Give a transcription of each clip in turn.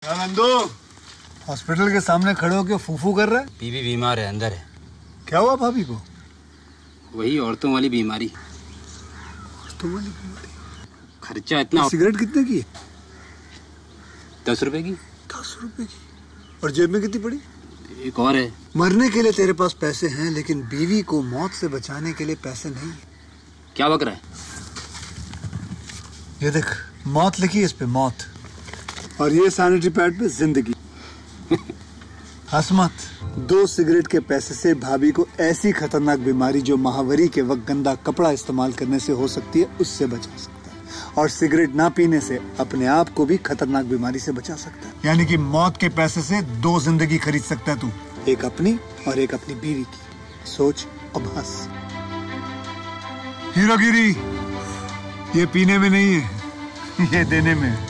Nandu hospital के सामने खड़े होकर फूफू कर रहा है बीवी बीमार है अंदर है क्या हुआ भाभी को वही औरतों वाली बीमारी तुम्हारी खर्चा इतना सिगरेट कितने की है दस रुपए की दस रुपए की और जेब में कितनी पड़ी एक और है मरने के लिए तेरे पास पैसे हैं लेकिन बीवी को मौत से बचाने के लिए पैसे नहीं है क्या बक रहा है ये देख मौत लिखी है इस पे मौत और ये सैनिटरी पैड पे जिंदगी हंस मत दो सिगरेट के पैसे से भाभी को ऐसी खतरनाक बीमारी जो महावरी के वक्त गंदा कपड़ा इस्तेमाल करने से हो सकती है उससे बचा सकता है और सिगरेट ना पीने से अपने आप को भी खतरनाक बीमारी से बचा सकता है यानी कि मौत के पैसे से दो जिंदगी खरीद सकता है तू एक अपनी और एक अपनी बीवी की सोच अब हंस हीरोगिरी ये पीने में नहीं है ये देने में है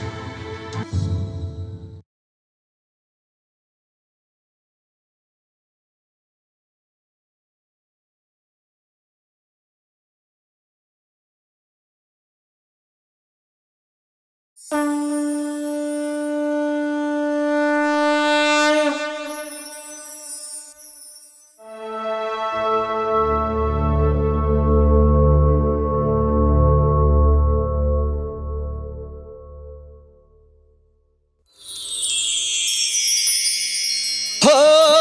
हो,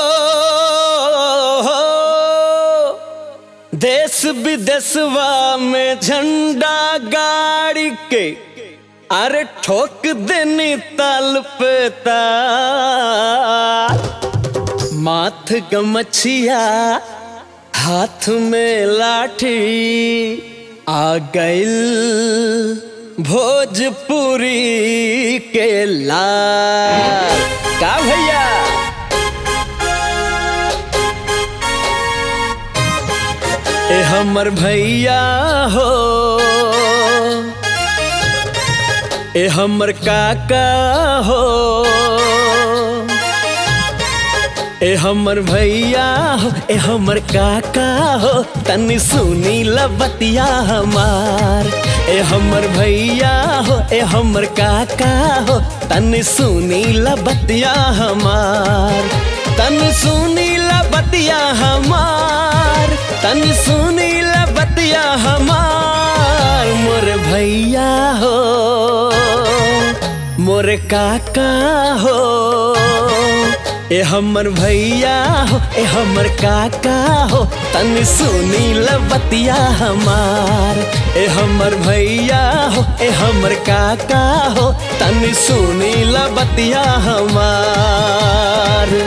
हो देश विदेशवा में झंडा गाड़ी के अरे ठोक देनी ताल पे ताल माथ गमछिया हाथ में लाठी आ गइल भोजपुरी के लाल का भैया ए हमर भैया हो ए हमर काका हो ए हमर भैया हो ए हमर काका हो तनी सुनी लबतिया हमार ए हमर भैया हो ए हमर काका हो तनी सुनी लबतिया हमार तनी सुनी लबतिया हमार तनी सुनी लबतिया हमार मोर भैया हो मोर काका हो ए हमर भैया हो ए हमर काका हो तनी सुनी लबतिया हमार ए हमर भैया हो ए हमर काका हो तनी सुनी लबतिया हमार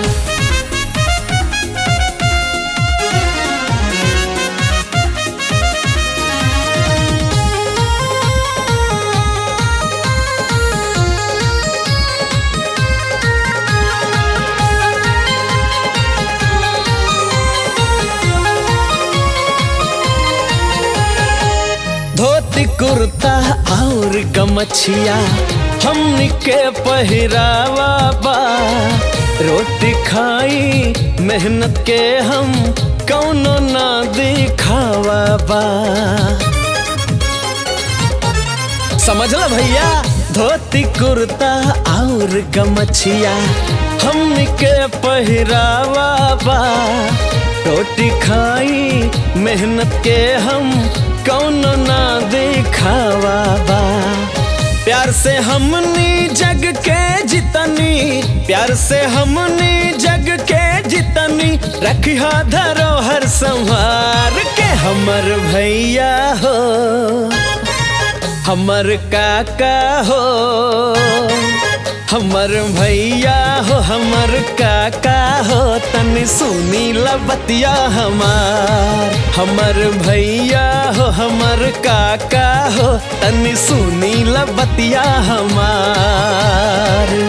धोती कुर्ता और गमछिया हमनी के पहिरावा बा रोटी खाई मेहनत के हम कौनो ना दिखावा बा समझला भैया धोती कुर्ता और गमछिया हमनी के पहिरावा बा रोटी खाई मेहनत के हम कौनो ना दिखावा बा प्यार से हमनी जग के जितनी प्यार से हमनी जग के जितनी रखिया धरोहर संभार के हमर भैया हो हमर काका हो हमर भैया हो हमर काका हो तनी सुनी लबतिया हमार हमर भैया हो हमर काका हो तनी सुनी लबतिया हमार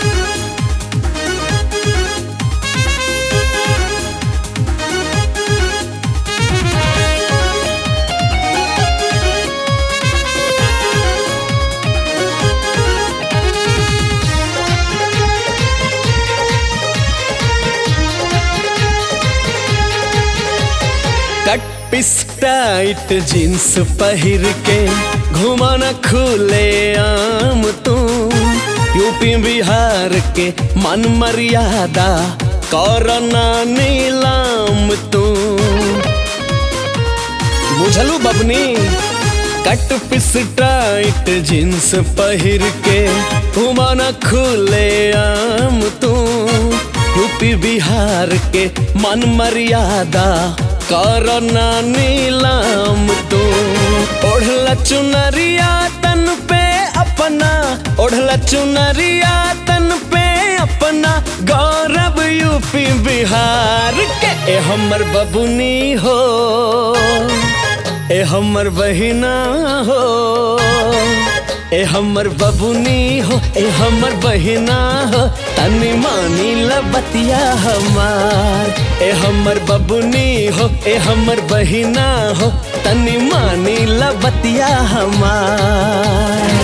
कट पिस टाइट जींस पहिर के घुमाना खुले आम तू यूपी बिहार के मन मर्यादा करना नीलाम तू बुझलू बबनी कट पिस टाइट जींस पहिर के घुमाना खुले आम तू यूपी बिहार के मन मर्यादा करना नीलाम तू ओढ़ला चुनरिया तन पे अपना ओढ़ला चुनरिया तन पे अपना गौरव यूपी बिहार के ए हमर बबुनी हो ए हमर बहिना हो ए हमर बबुनी हो ए हमर बहिना हो तनी मानी लबतिया हमार ए हमर बबुनी हो ए हमर बहिना हो तनी मानी लबतिया हमार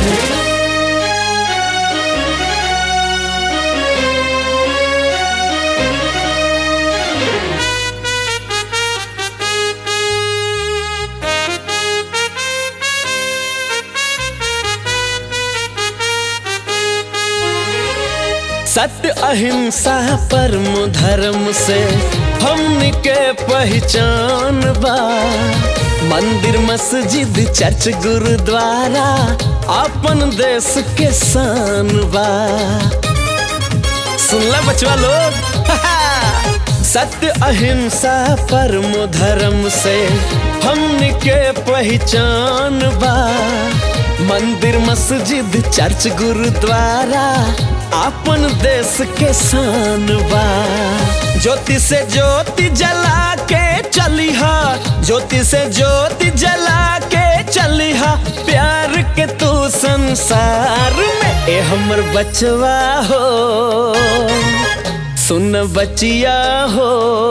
सत्य अहिंसा परम धर्म से हमन के पहचान बा मंदिर मस्जिद चर्च गुरुद्वारा अपन देश के शान बा सुनला बचवा लोग सत्य अहिंसा परम धर्म से हमन के पहचान बा मंदिर मस्जिद चर्च गुरुद्वारा अपन देश के शान बा ज्योति से ज्योति जला के चली हा ज्योति से ज्योति जला के चली हा प्यार के तू संसार में ए हमर बचवा हो सुन बचिया हो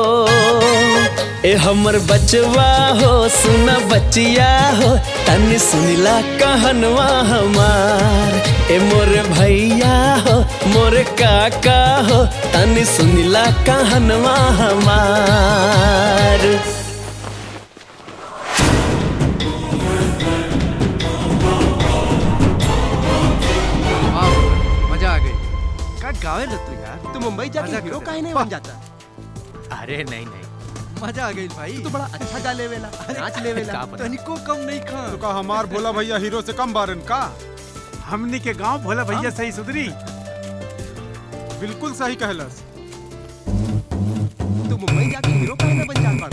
ए हमर बचवा हो सुन बचिया हो तनी सुनिला कहनवा हमार ए मोर भैया हो मोर काका हो तनी सुनिला कहनवा हमार वाह, मजा आ गई का गावे रे तू यार तू मुंबई जाके मजा हीरो करते काहे नहीं वाह। बन जाता अरे नहीं नहीं मजा आ गई भाई तू तो बड़ा अच्छा गा लेवेला नाच लेवेला का पता। तनिको कम नहीं खा तो का हमार भोला भैया हीरो से कम बारन का हमनी के गांव भोला भैया सही सुधरी बिल्कुल सही कहलस तू मुंबई जाके हीरो काहे नहीं बन जाता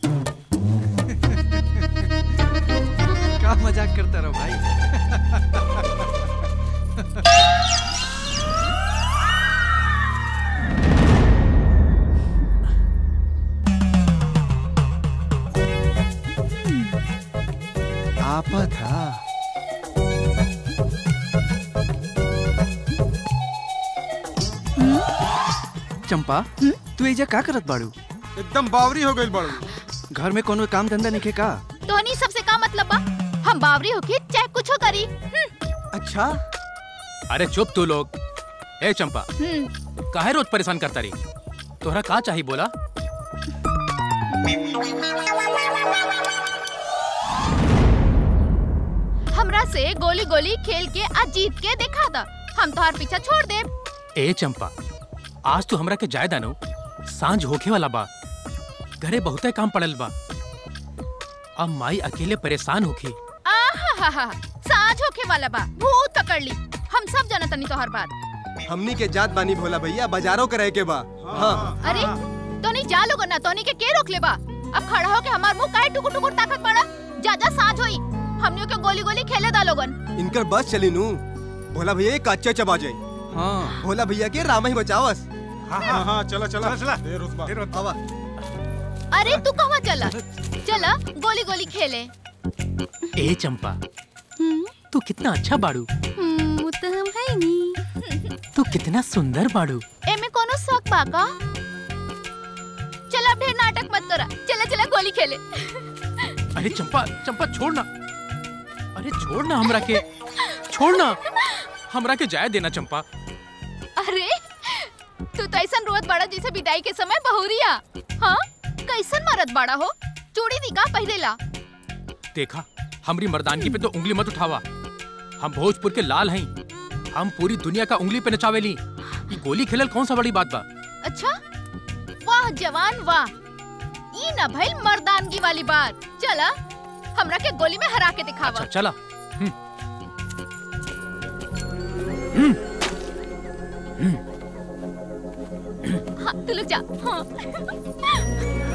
क्या मजाक करता रहो भाई आपा था चंपा तू एजा का करत बाड़ू एकदम बावरी हो गई बड़ू घर में कोनो काम धंधा नहीं का तोहनी सबसे का मतलब बा हम बावरी होके चाहे कुछो करी हम्म, अच्छा अरे चुप तू लोग ए चंपा हम्म, काहे रोज परेशान करता रही तोहरा का चाहिए बोला हमरा से गोली गोली खेल के आज जीत के दिखा दा हम तोहार पीछा छोड़ दे ए चंपा आज तू हमरा के जाय दानो सांझ होखे वाला बा घरे बहुते काम पड़ल बा अब माई अकेले परेशान होखी आहा साँझ होके वाला बा भूत पकड़ ली हम सब जानत तनी तोहर बात हमनी के जात बानी भोला भैया बाजारों करे के बा हाँ अरे तोनी जा लोगन ना तोनी के के रोक ले बा अब खड़ा होके हमार मुंह काहे टुकुर टुकुर ताकत पड़ा जा जा साँझ होई हमनियों के गोली गोली खेले दा लोगन इनकर बस चली नू भोला भैया एक कच्चे चबा जाए हाँ भोला भैया के राम ही बचावस हाँ हाँ चला चला चला, चला। देर उस बात। देर होता। आवा अरे तू कहाँ चला चला गोली गोली खेले ए चंपा हम्म, तू कितना अच्छा बाड़ू हम्म, वो तो हम है नी तू कितना सुंदर बाड़ू एमे कोनो शौक बा का चल अब ढेर नाटक मत करा चला चला गोली खेले अरे चंपा चंपा छोड़ ना अरे छोड़ ना हमरा के छोड़ ना हमरा के जाय देना चंपा अरे तू तो ऐसा रोत बड़ा जैसे विदाई के समय बहुरिया हाँ कैसन मरद बड़ा हो चूड़ी दी का पहले ला देखा हमरी मर्दानगी पे तो उंगली मत उठावा हम भोजपुर के लाल हैं हम पूरी दुनिया का उंगली पे नचावेली ये गोली खेलल कौन सा बड़ी बात बा अच्छा वाह जवान वाह ई ना भइल मर्दानगी वाली बात चला हमरा के गोली में हरा के दिखावा अच्छा चला हाँ, तू लोग जा हाँ।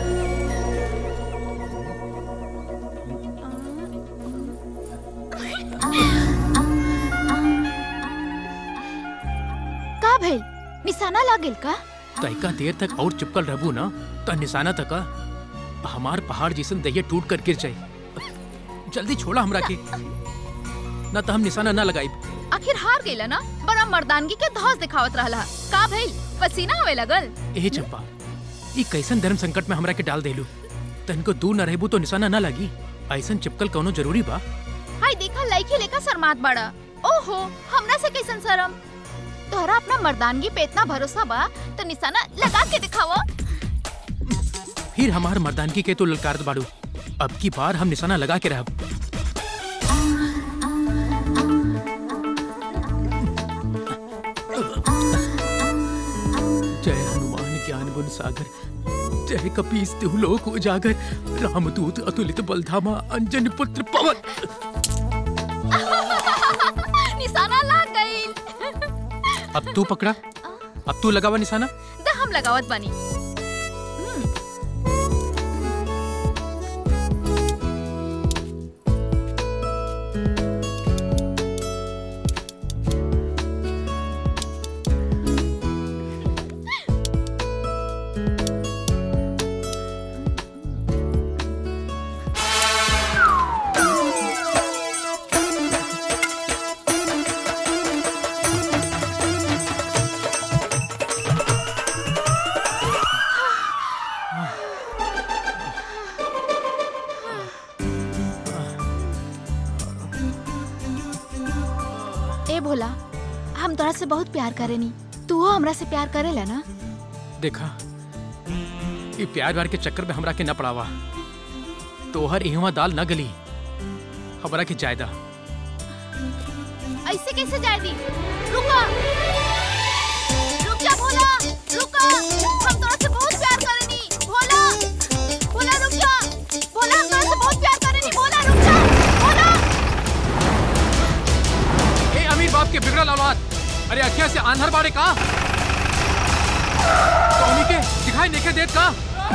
का भइल निशाना लागल का तैका देर तक और चिपकल रहबू ना तो निशाना तक हमार पहाड़ जैसन दहिया टूट कर गिर जाए जल्दी छोड़ा हमरा के ना तो हम निशाना ना लगाई आखिर हार गइला ना बड़ा मर्दानगी के धौस दिखावत रहला का भइल पसीना आवे लगल ए चंपा ई कैसन धर्म संकट में हमरा के डाल देलू तनको दूर न रहबू तो निशाना ना लगी ऐसन चिपकल कौनो जरूरी बा हाय देखा लइके लेका शर्मात बाड़ा ओहो हमरा से कैसन शरम तोहरा अपना मर्दानगी पे इतना भरोसा बा तो निशाना लगा के दिखावा फिर हमार मर्दानगी के तो ललकारत बाड़ू अब की बार हम निशाना लगा के रहब जय हनुमान ज्ञान गुण सागर जय कपीस तिहु लोक उजागर रामदूत अतुलित बलधामा अंजन पुत्र पवन निशाना लग गइल अब तू पकड़ा अब तू लगावा निशाना द हम लगावत बानी ए भोला हम तोरा से बहुत प्यार करेनी तू हो हमरा से प्यार करेला ना देखा ये प्यार व्यार के चक्कर में हमरा के न पड़ावा तोहर इहवा दाल न गली हमरा के जायदा ऐसे कैसे जाए दी रुका रुक जा भोला रुका हम तोरा से बहुत प्यार करेनी भोला भोला रुक जा भोला हम तोरा से बहुत प्यार करेनी भोला रुक जा भोला ए अमीर बाप के बिगड़ल औलाद अरे अखिया से आंधर बाड़े का तो उन्हीं के दिखाई नहीं के देत का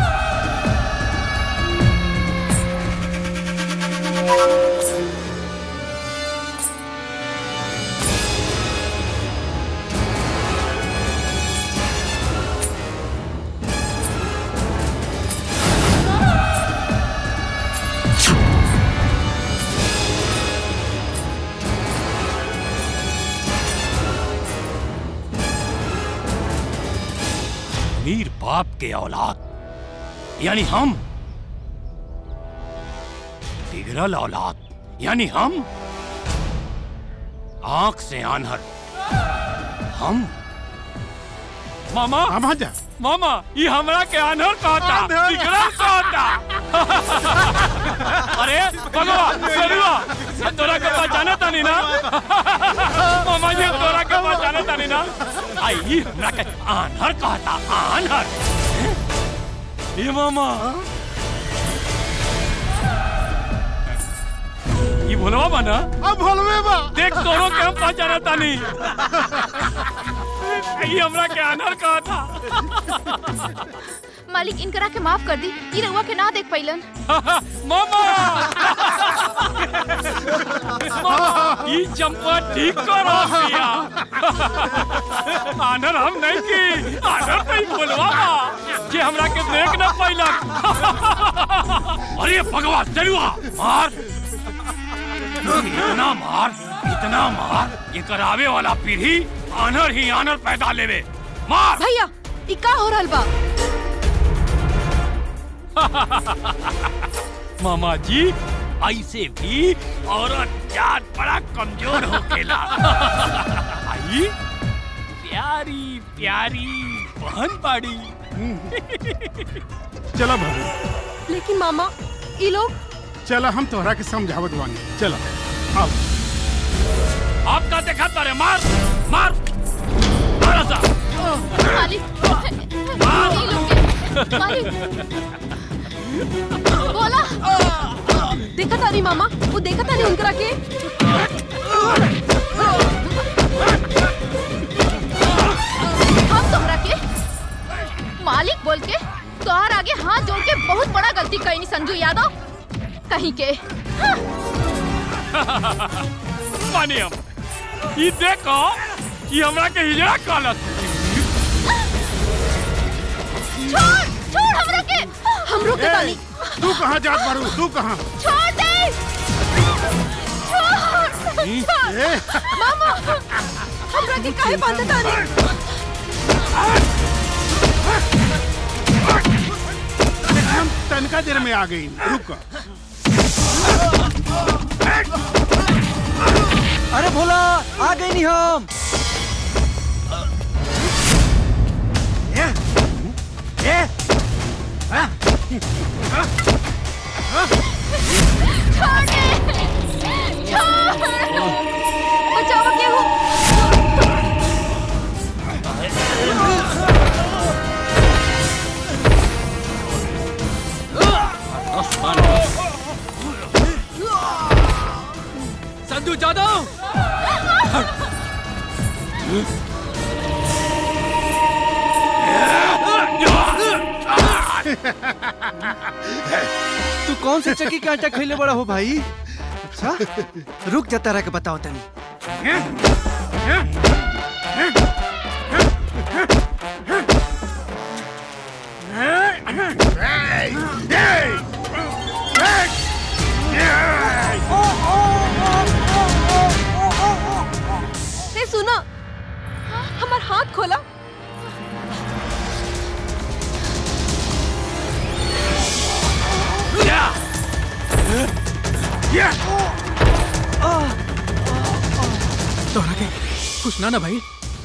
अमीर बाप के औलाद यानी हम बिगड़ल औलाद यानी हम आंख से आन्हर हम मामा हम जा मामा ये हमरा के आन्हर कहता बिगड़ल कहता अरे भगवा सरुआ ये तोरा के पहचाने तानी ना मामा ये तोरा के पहचाने तानी ना आई ये हमरा के आन्हर कहता आन्हर ये मामा ये भोलवा बना अब भोलवे बा देख तोरो के हम पहचाने तानी ये हमरा के आन्हर कहता मालिक इनकरा के माफ कर दी ई रउआ के ना देख पैलन मामा मामा ई चंपा ठीक करो पिया आनर हम नहीं की आनर नहीं बोलवा जे हमरा के देख न पैलक अरे भगवान जरुआ मार इतना मार इतना मार ये करावे वाला पीढ़ी आनर ही आनर पैदा लेवे मार भैया ई का हो रहल बा मामा जी ऐसे भी औरत जात बड़ा कमजोर होकेला आई प्यारी प्यारी बहन बाड़ी चला भाभी लेकिन मामा ये लोग चला हम तोहरा के समझावत बानी चला आओ आपका देखा तारे मार मार मार सा मालिक नहीं लोगे मालिक बोला देखा तानी मामा वो देखा तानी उनकरा के हम तोहरा के मालिक बोल के तोहर आगे हाथ जोड़ के बहुत बड़ा गलती कईनी संजू यादव कहीं के मानी हम ई देखो कि हमरा के हिजड़ा कालत छोड़ छोड़ हमरा के हमरो के तानी तू कहाँ जात बारू तू कहाँ छोड़ दे छोड़ ए, मामा हमरा के काहे बांधे तानी हम तनका देर में आ गई रुक अरे भोला आ गए नहीं हम छोड़ दे छोड़ बचावा के हो संजू जादव तू कौन से चक्की का आटा खैले बड़ा हो भाई अच्छा रुक जा तारा के बताओ तनी ए सुना हमार हाथ खोला तोहरा के कुछ ना ना भाई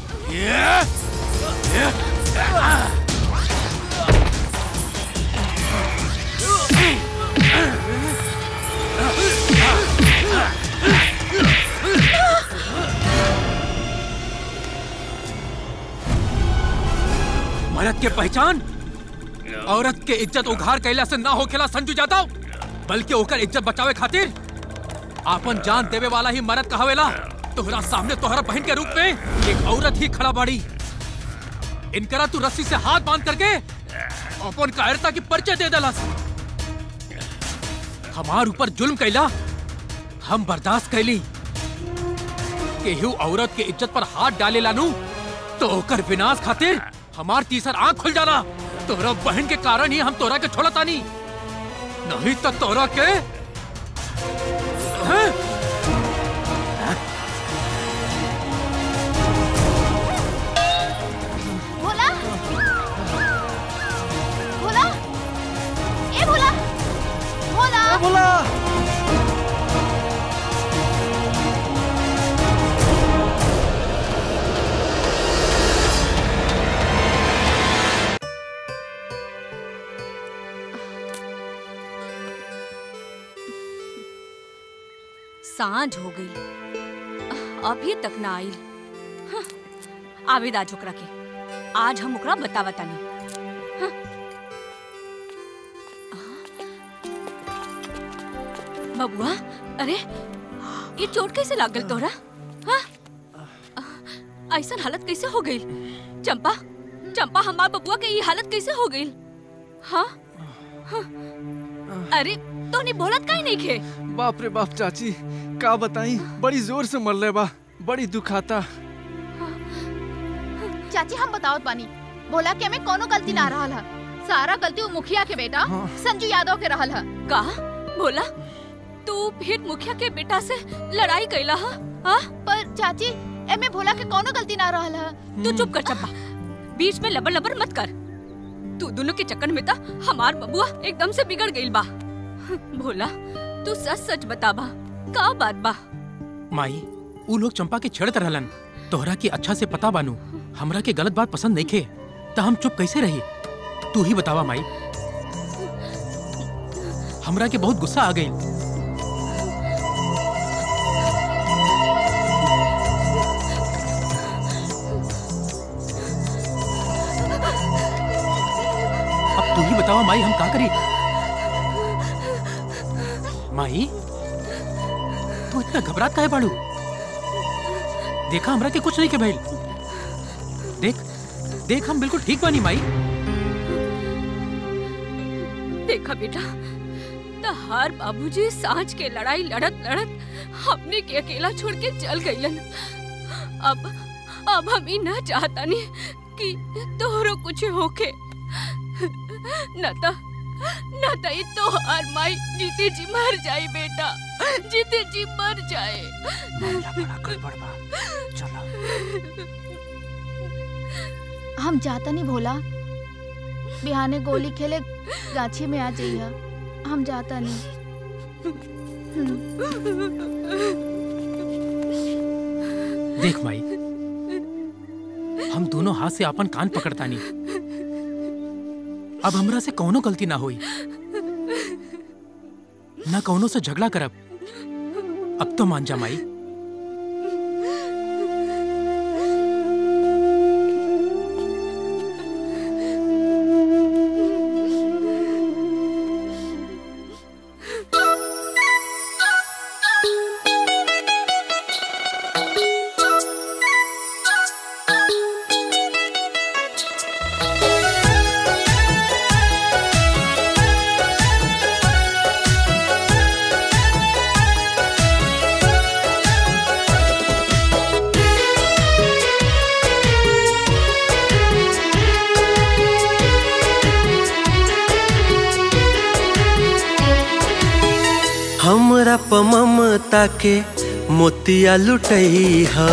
मर्द के पहचान औरत के इज्जत उघार कैला से ना होखेला संजू जादव बल्कि ओकर इज्जत बचावे खातिर आपन जान देवे वाला ही मर्द कहावेला तोहरा सामने तोहरा बहन के रूप में एक औरत ही खड़ा बाड़ी इनकरा तू रस्सी से हाथ बांध करके अपन कायरता की परिचय दे देलस हमार ऊपर जुल्म कैला हम बर्दाश्त कैली केहू औरत के इज्जत पर हाथ डाले लानू तो ओकर विनाश खातिर हमार तीसर आंख खुल जाला तोरा बहन के कारण ही हम तोरा के छोड़ा तानी नहीं तो तोरा के हैं? भोला भोला ए भोला भोला भोला सांझ हो गई अभी तक ना आइल हाँ, आवेद आज ओकरा के आज हम ओकरा बतावा तानी हाँ। बबुआ अरे ये चोट कैसे लागल तोरा हाँ? ऐसन हालत कैसे हो गई चंपा चंपा हमार बबुआ के ये हालत कैसे हो गई हाँ हाँ। अरे तो नहीं बोलत काहे नहीं खे बाप रे बाप चाची का बताई बड़ी जोर से मरले बा बड़ी दुखाता चाची हम बतावत बानी भोला के हमें कोनो गलती ना रहल है सारा गलती वो मुखिया के बेटा हाँ। संजू यादव के रहल है का बोला तू फिर मुखिया के बेटा से लड़ाई कैला हा? हा? पर चाची एमे भोला के कोनो गलती ना रहल है तू चुप कर चप्पा बीच में लबर लबर मत कर तू दोनों के चक्कर में ता हमार बबुआ एकदम से बिगड़ गइल बा भोला तू सच सच बताबा का बात बा माई ऊ लोग चंपा के छेड़त रहलन तोहरा के अच्छा से पता बानू हमरा के गलत बात पसंद नहीं खे तो हम चुप कैसे रही तू ही बतावा माई हमरा के बहुत गुस्सा आ गई बताओ माई हम का करी माई तू इतना घबरात काहे बाड़ू देखा हमरा के कुछ नहीं के भइल देख देख हम बिल्कुल ठीक बानी माई देखा बेटा तहार बाबूजी सांझ के लड़ाई लड़त लड़त हमने के अकेला छोड़ के चल गईलन अब अब हम ही ना चाहता नहीं कि तोहरो कुछ होके न त न त ई तोहार माई जीते जी मर जाई बेटा जीते जी मर जाए हम जाता नहीं भोला बिहाने गोली खेले गाछी में आ जाइए हम जाता नहीं देख माई हम दोनों हाथ से अपन कान पकड़ता नहीं अब हमरा से कौनो गलती ना हुई ना कौनो से झगड़ा करब अब तो मान जा माई हमरा प ममता के मोतिया लुटई हा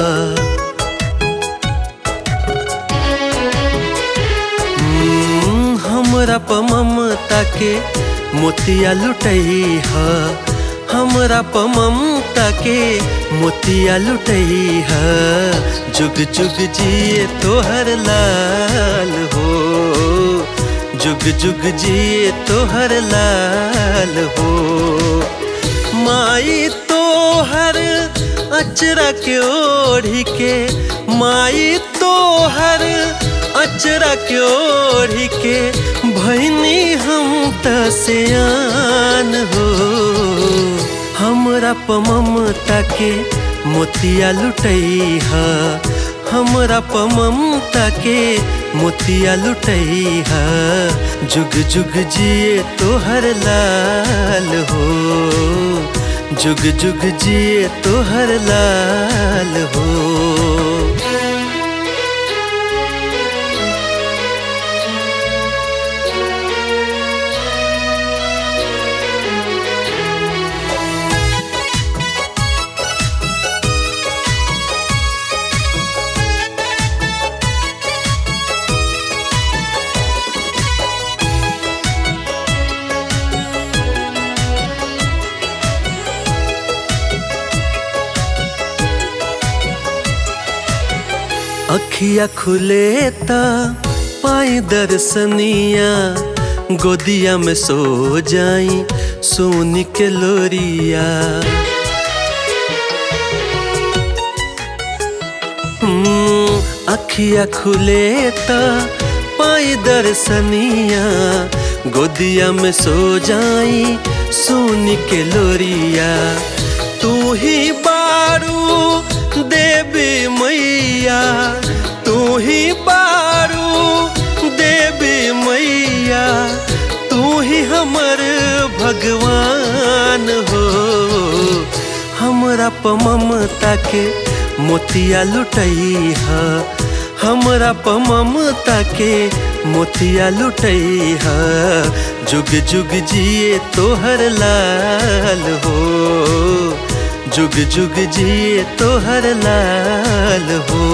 हम्म, हमरा प ममता के मोतिया लुटई हा हमरा प ममता के मोतिया लुटई हा जुग जुग जिए तोहर लाल हो जुग जुग जिए तोहर लाल हो माई तो हर अचरा के ओढ़ी के माई तो हर अचरा के ओढ़ी के भैनी हम त सियान हो हमरा प ममता के मोतिया लुटई हा हमरा प ममता के मोतिया लुटई हा जुग जुग जिए तोहर लाल हो जुग जुग जिए तोहर लाल हो अखिया खुले ता पाई दर्शनिया गोदिया में सो जाई सोनी के लोरिया हम्म, अखिया खुले ता पाई दर्शनिया गोदिया में सो जाई सोनी के लोरिया तू ही बारू देवी मैया तू ही बारू देवी मैया तू ही हमर भगवान हो हमरा प ममता के मोतिया लुटई हा हमरा प ममता के मोतिया लुटई हा जुग जुग जिए तोहर लाल हो जुग जुग जिए तोहर लाल हो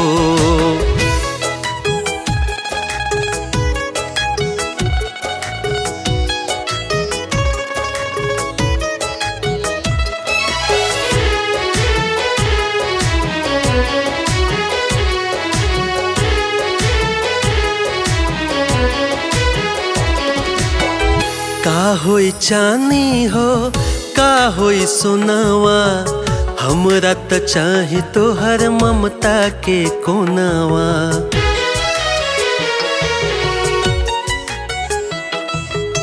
का होई चानी हो का होई सोनावा हमरा त चाही तोहर ममता के कोनावा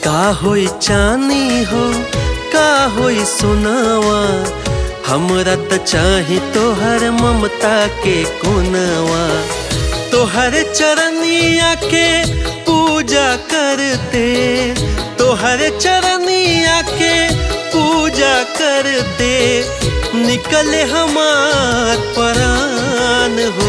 का होई चानी हो का होई सोनावा हमरा त चाही तोहर ममता के कोनवा तोहर चरनिया के पूजा करते तोहर चरनिया के पूजा करते निकले हमार परान हो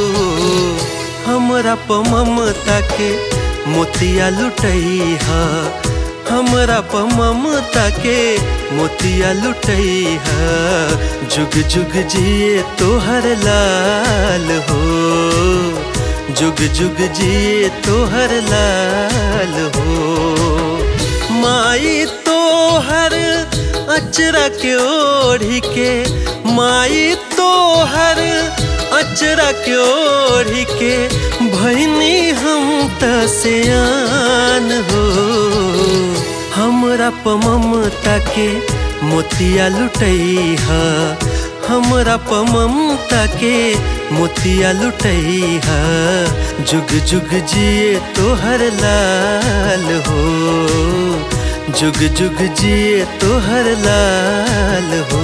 हमरा प ममता के मोतिया लुटैहा हमरा प ममता के मोतिया लुटैहा जुग जुग जिए तोहर लाल हो जुग जुग जिए तोहर लाल हो माई तोहर अचरा के ओढ़ी के माई तोहर अचरा के ओढ़ी के भैनी हम त सियान हो हमरा प ममता के मोतिया लुटैहा हमरा प ममता के मोतिया लुटैहा जुग जुग जिए तोहर लाल हो जुग जुग जिए तोहर लाल हो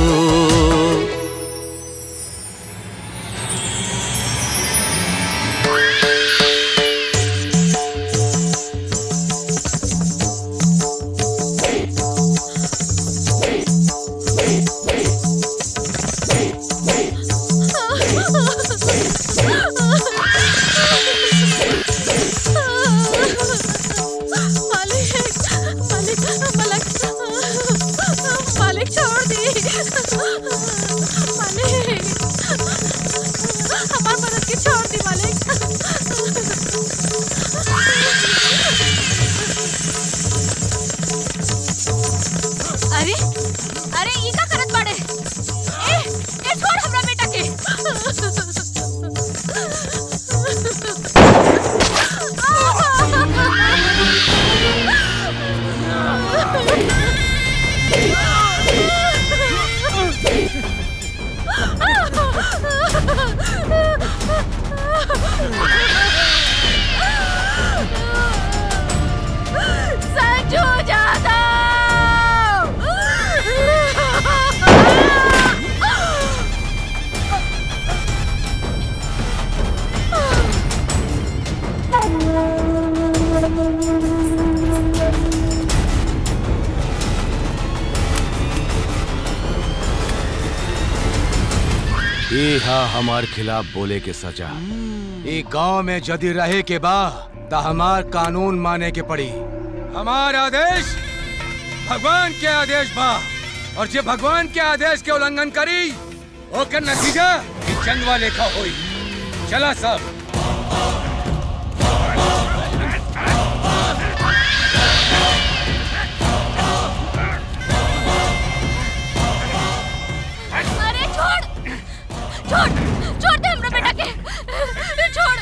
मालिक मालिक मालिक मालिक छोड़ दी मालिक हमार मदद के छोड़ दी मालिक अरे अरे ई का करत बाड़े ए ए छोड़ हमरा बेटा के संजू जादव ये हा हमार खिलाफ बोले के सजा ये गांव में जदी रहे के बा त हमार कानून माने के पड़ी हमार आदेश भगवान के आदेश बा और जे भगवान के आदेश के उल्लंघन करी ओकर नतीजा ई जंगवा लेखा होई चला सब अरे छोड़ छोड़ छोड़ दे हमरा बेटा के छोड़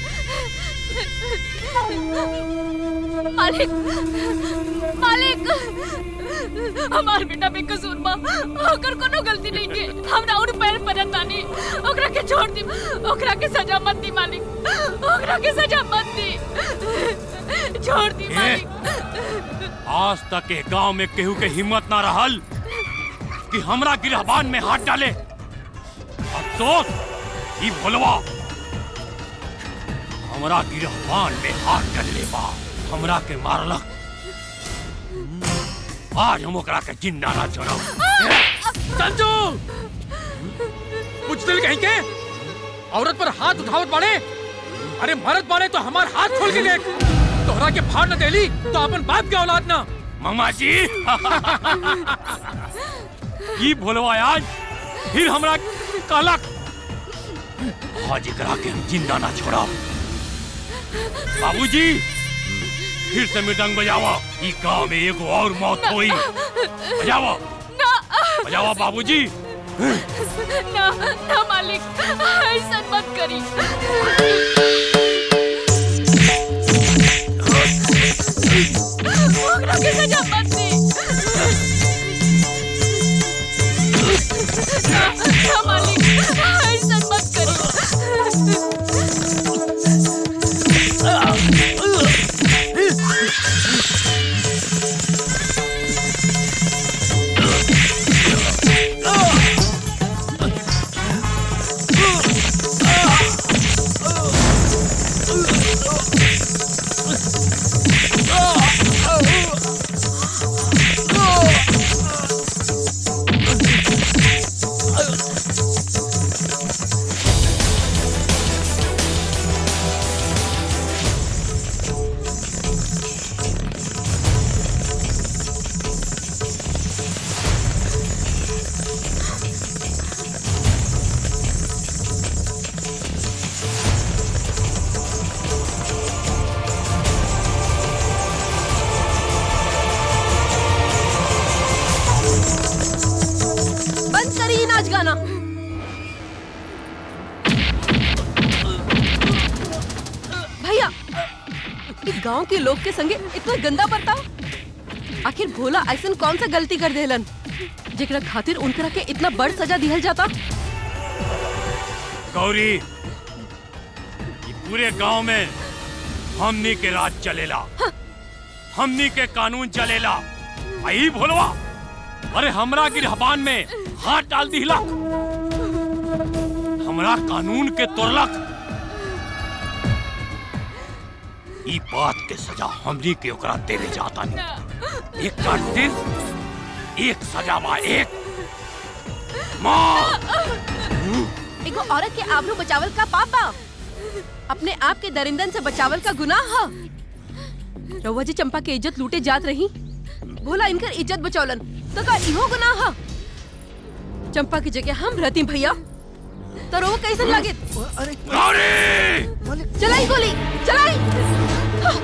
मालिक मालिक हमार बेटा बेकसूर बा ओकर कोनो गलती नहीं के हमरा और पैर परत तानी ओकरा के छोड़ दी ओकरा के सजा मत दी मालिक ओकरा के सजा मत दी छोड़ दी मालिक आज तक के गांव में केहू के हिम्मत ना रहल कि हमरा गिरहबान में हाथ डाले अफसोस ई भोलवा हमरा गिरहबान में हाथ डाले बा हमरा के मारलक आज हम ओकरा के जिंदा ना छोड़ब संजू कुछ दिल कहीं के औरत पर हाथ उठावत बाड़े अरे मरद बाड़े तो हमार हाथ खोल के देख तोहरा के फाड़ न देली तो अपन बाप के औलाद ना मामा जी ई भोलवा आज फिर हमरा कहलक आज एकरा के हम जिंदा ना छोड़ब बाबूजी फिर से मृदंग बजावा ई गांव में एगो और मौत होई बजावा बजावा बाबूजी ना ना मालिक ऐसा मत करी ओकरा के सजा मत दी ना ना मालिक ऐसा मत करी इस गांव के लोग के संगे इतना गंदा बर्ताव आखिर भोला ऐसा कौन सा गलती कर देलन जेकरा खातिर उनकरा के इतना बड़ सजा दिहल जाता गौरी ये पूरे गांव में हमनी के राज चलेला हमनी के कानून चलेला आई भोलवा अरे हमरा गिरहबान में हाथ डाल दिला हमरा कानून के तोड़लक ई बात के सजा हमनी के ओकरा देवे जाता नहीं एक कातिल एक सजा बा एक मार एगो औरत के आबरू बचावल का पाप बा अपने आप के दरिंदन से बचावल का गुनाह ह रउआ जी चंपा के इज्जत लूटे जात रही भोला इनकर इज्जत बचौलन तो का इहो गुनाह ह चंपा की जगह हम रहती भैया तो रउआ कैसन लागे चलाई गोली चलाई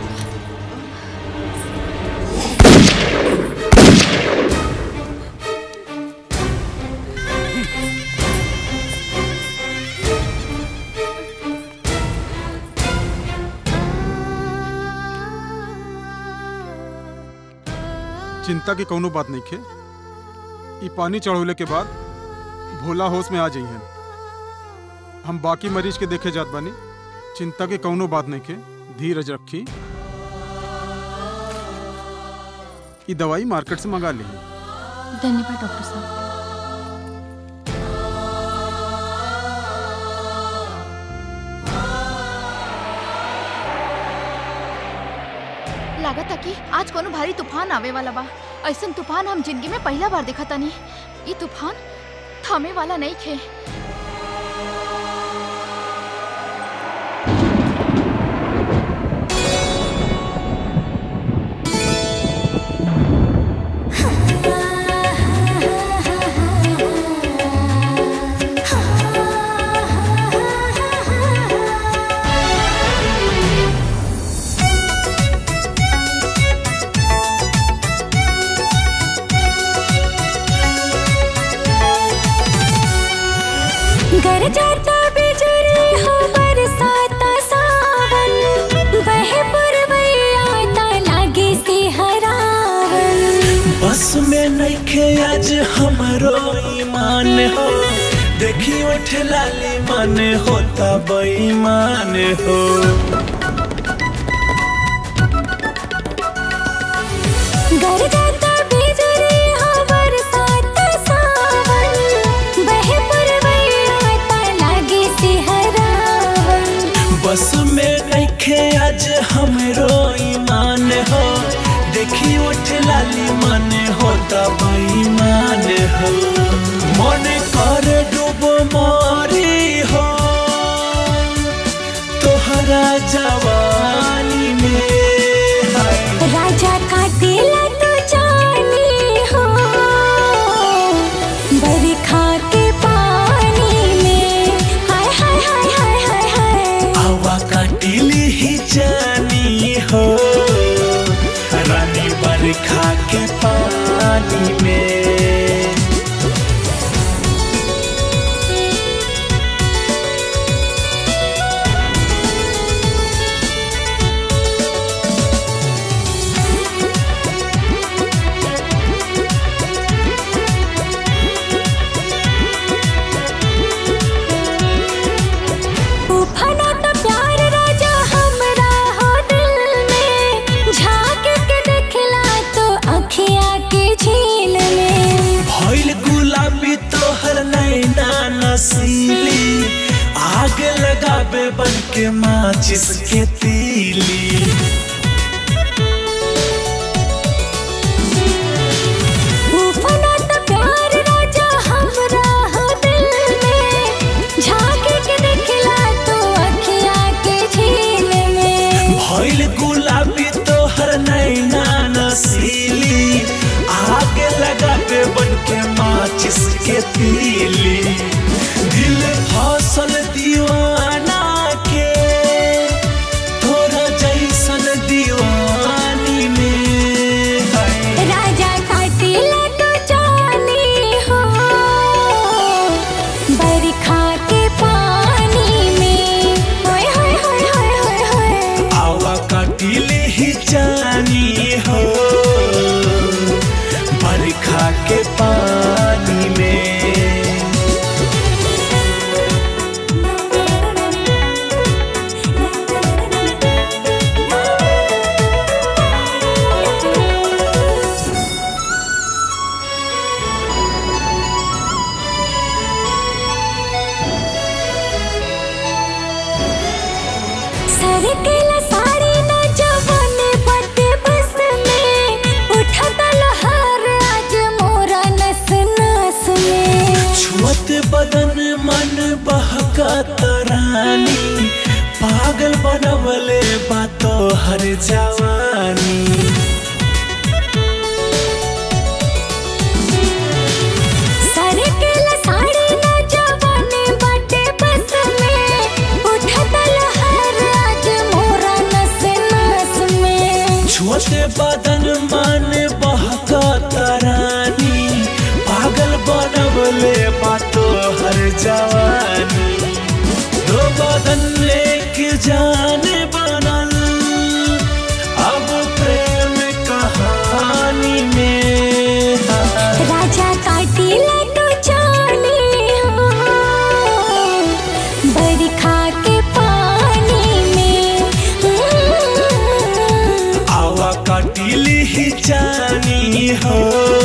चिंता की कौनो बात नहीं खे ई पानी चढ़ौले के बाद भोला होश में आ जाइए हम बाकी मरीज के देखे जात बानी चिंता की कौनो बात नहीं खे धीरज रखी ई दवाई मार्केट से मंगा ली धन्यवाद डॉक्टर साहब लागत कि आज कोनो भारी तूफान आवे वाला बा ऐसन तूफान हम जिंदगी में पहला बार देखा तानी ये तूफान थमे वाला नहीं खे घर जाता बिजली हो बरसाता सावन बहे पुरवैया ता लागे से हरावन बस में नइखे आज हमरो ईमान हो देखी उठ लाली मन होता बेईमान हो घर जाता बिजली हो बरसाता सावन बहे पुरवैया ता लागे से हरावन बस में नइखे आज हमरो ईमान हो देखी उठ लाली मन होता बेईमान हो मन कर डूब मारी हो तोहरा जवानी में हाय राजा का दिल तो जानी हो बरखा के पानी में हाय हाय हाय हाय हाय हाय हवा काटिली ही जानी हो रानी बरखा के पानी में उफना तो प्यार राजा हमरा हो दिल में झांक के देखला तो अखिया के झील में भइल गुलाबी तोहर नैना नसीली आग लगाबे बन के माचिस के तीली उफना तो प्यार राजा हमरा हो दिल में झांक के देखला तो अखिया के झील में भइल गुलाबी तोहर नैना नसीली आग लगाबे बन के माचिस के तीली दिल फसल दीवाना के तोरा जैसन दीवानी में है राजा काटिला तो जानी हो बरखा के पानी में होय होय होय होय होय होय आवा काटिली सरकेला साड़ी न जवानी बटे बस में उठता लहर आज मोरा नस नस में छुअत बदन मन बहका तरानी पागल बनवले बातो हर जवानी सरकेला साड़ी न जवानी बटे बस में उठता लहर आज मोरा नस नस में छुअते बदन मन बहका तरानी पागल बनवले बातो हर जवानी दो बदन एक जान बनल अब प्रेम कहानी में राजा काटिला तो जाने हो बरखा के पानी में आवा काटिली ही जानी हो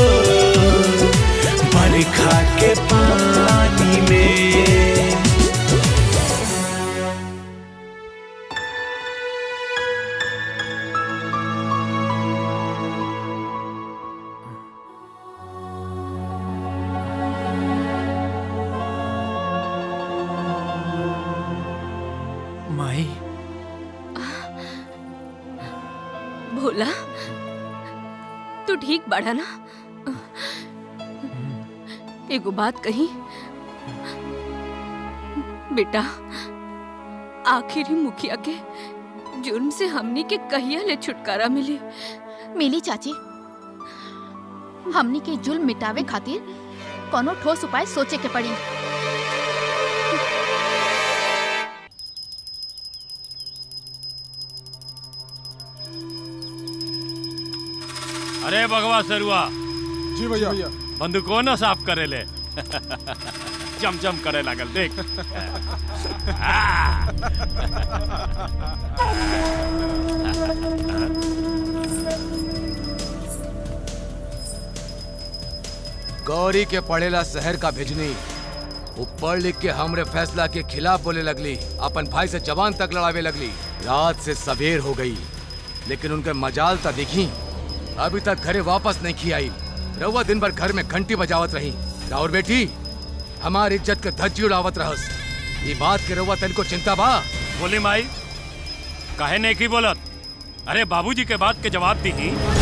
बरखा के पानी में माई भोला तू ठीक बाड़ा ना एगो बात कही बेटा आखिर ही मुखिया के जुर्म से हमनी के कहिया ले छुटकारा मिली मिली चाची हमनी के जुल्म मिटावे खातिर कोनो ठोस उपाय सोचे के पड़ी अरे भगवा सरुआ जी भैया भैया बंदूको न साफ करे ले जम जम करे लागल देख गौरी के पढ़ेला शहर का भेजनी वो पढ़ लिख के हमरे फैसला के खिलाफ बोले लगली अपन भाई से जवान तक लड़ावे लगली रात से सवेर हो गई लेकिन उनके मजाल ता देखी अभी तक घरे वापस नहीं की आई रउआ दिन भर घर में घंटी बजावत रही राउर बेटी हमार इज्जत के धज्जी उड़ावत रहस ये बात के रउआ तन को चिंता बा बोली माई काहे नहीं की बोलत अरे बाबूजी के बात के जवाब दी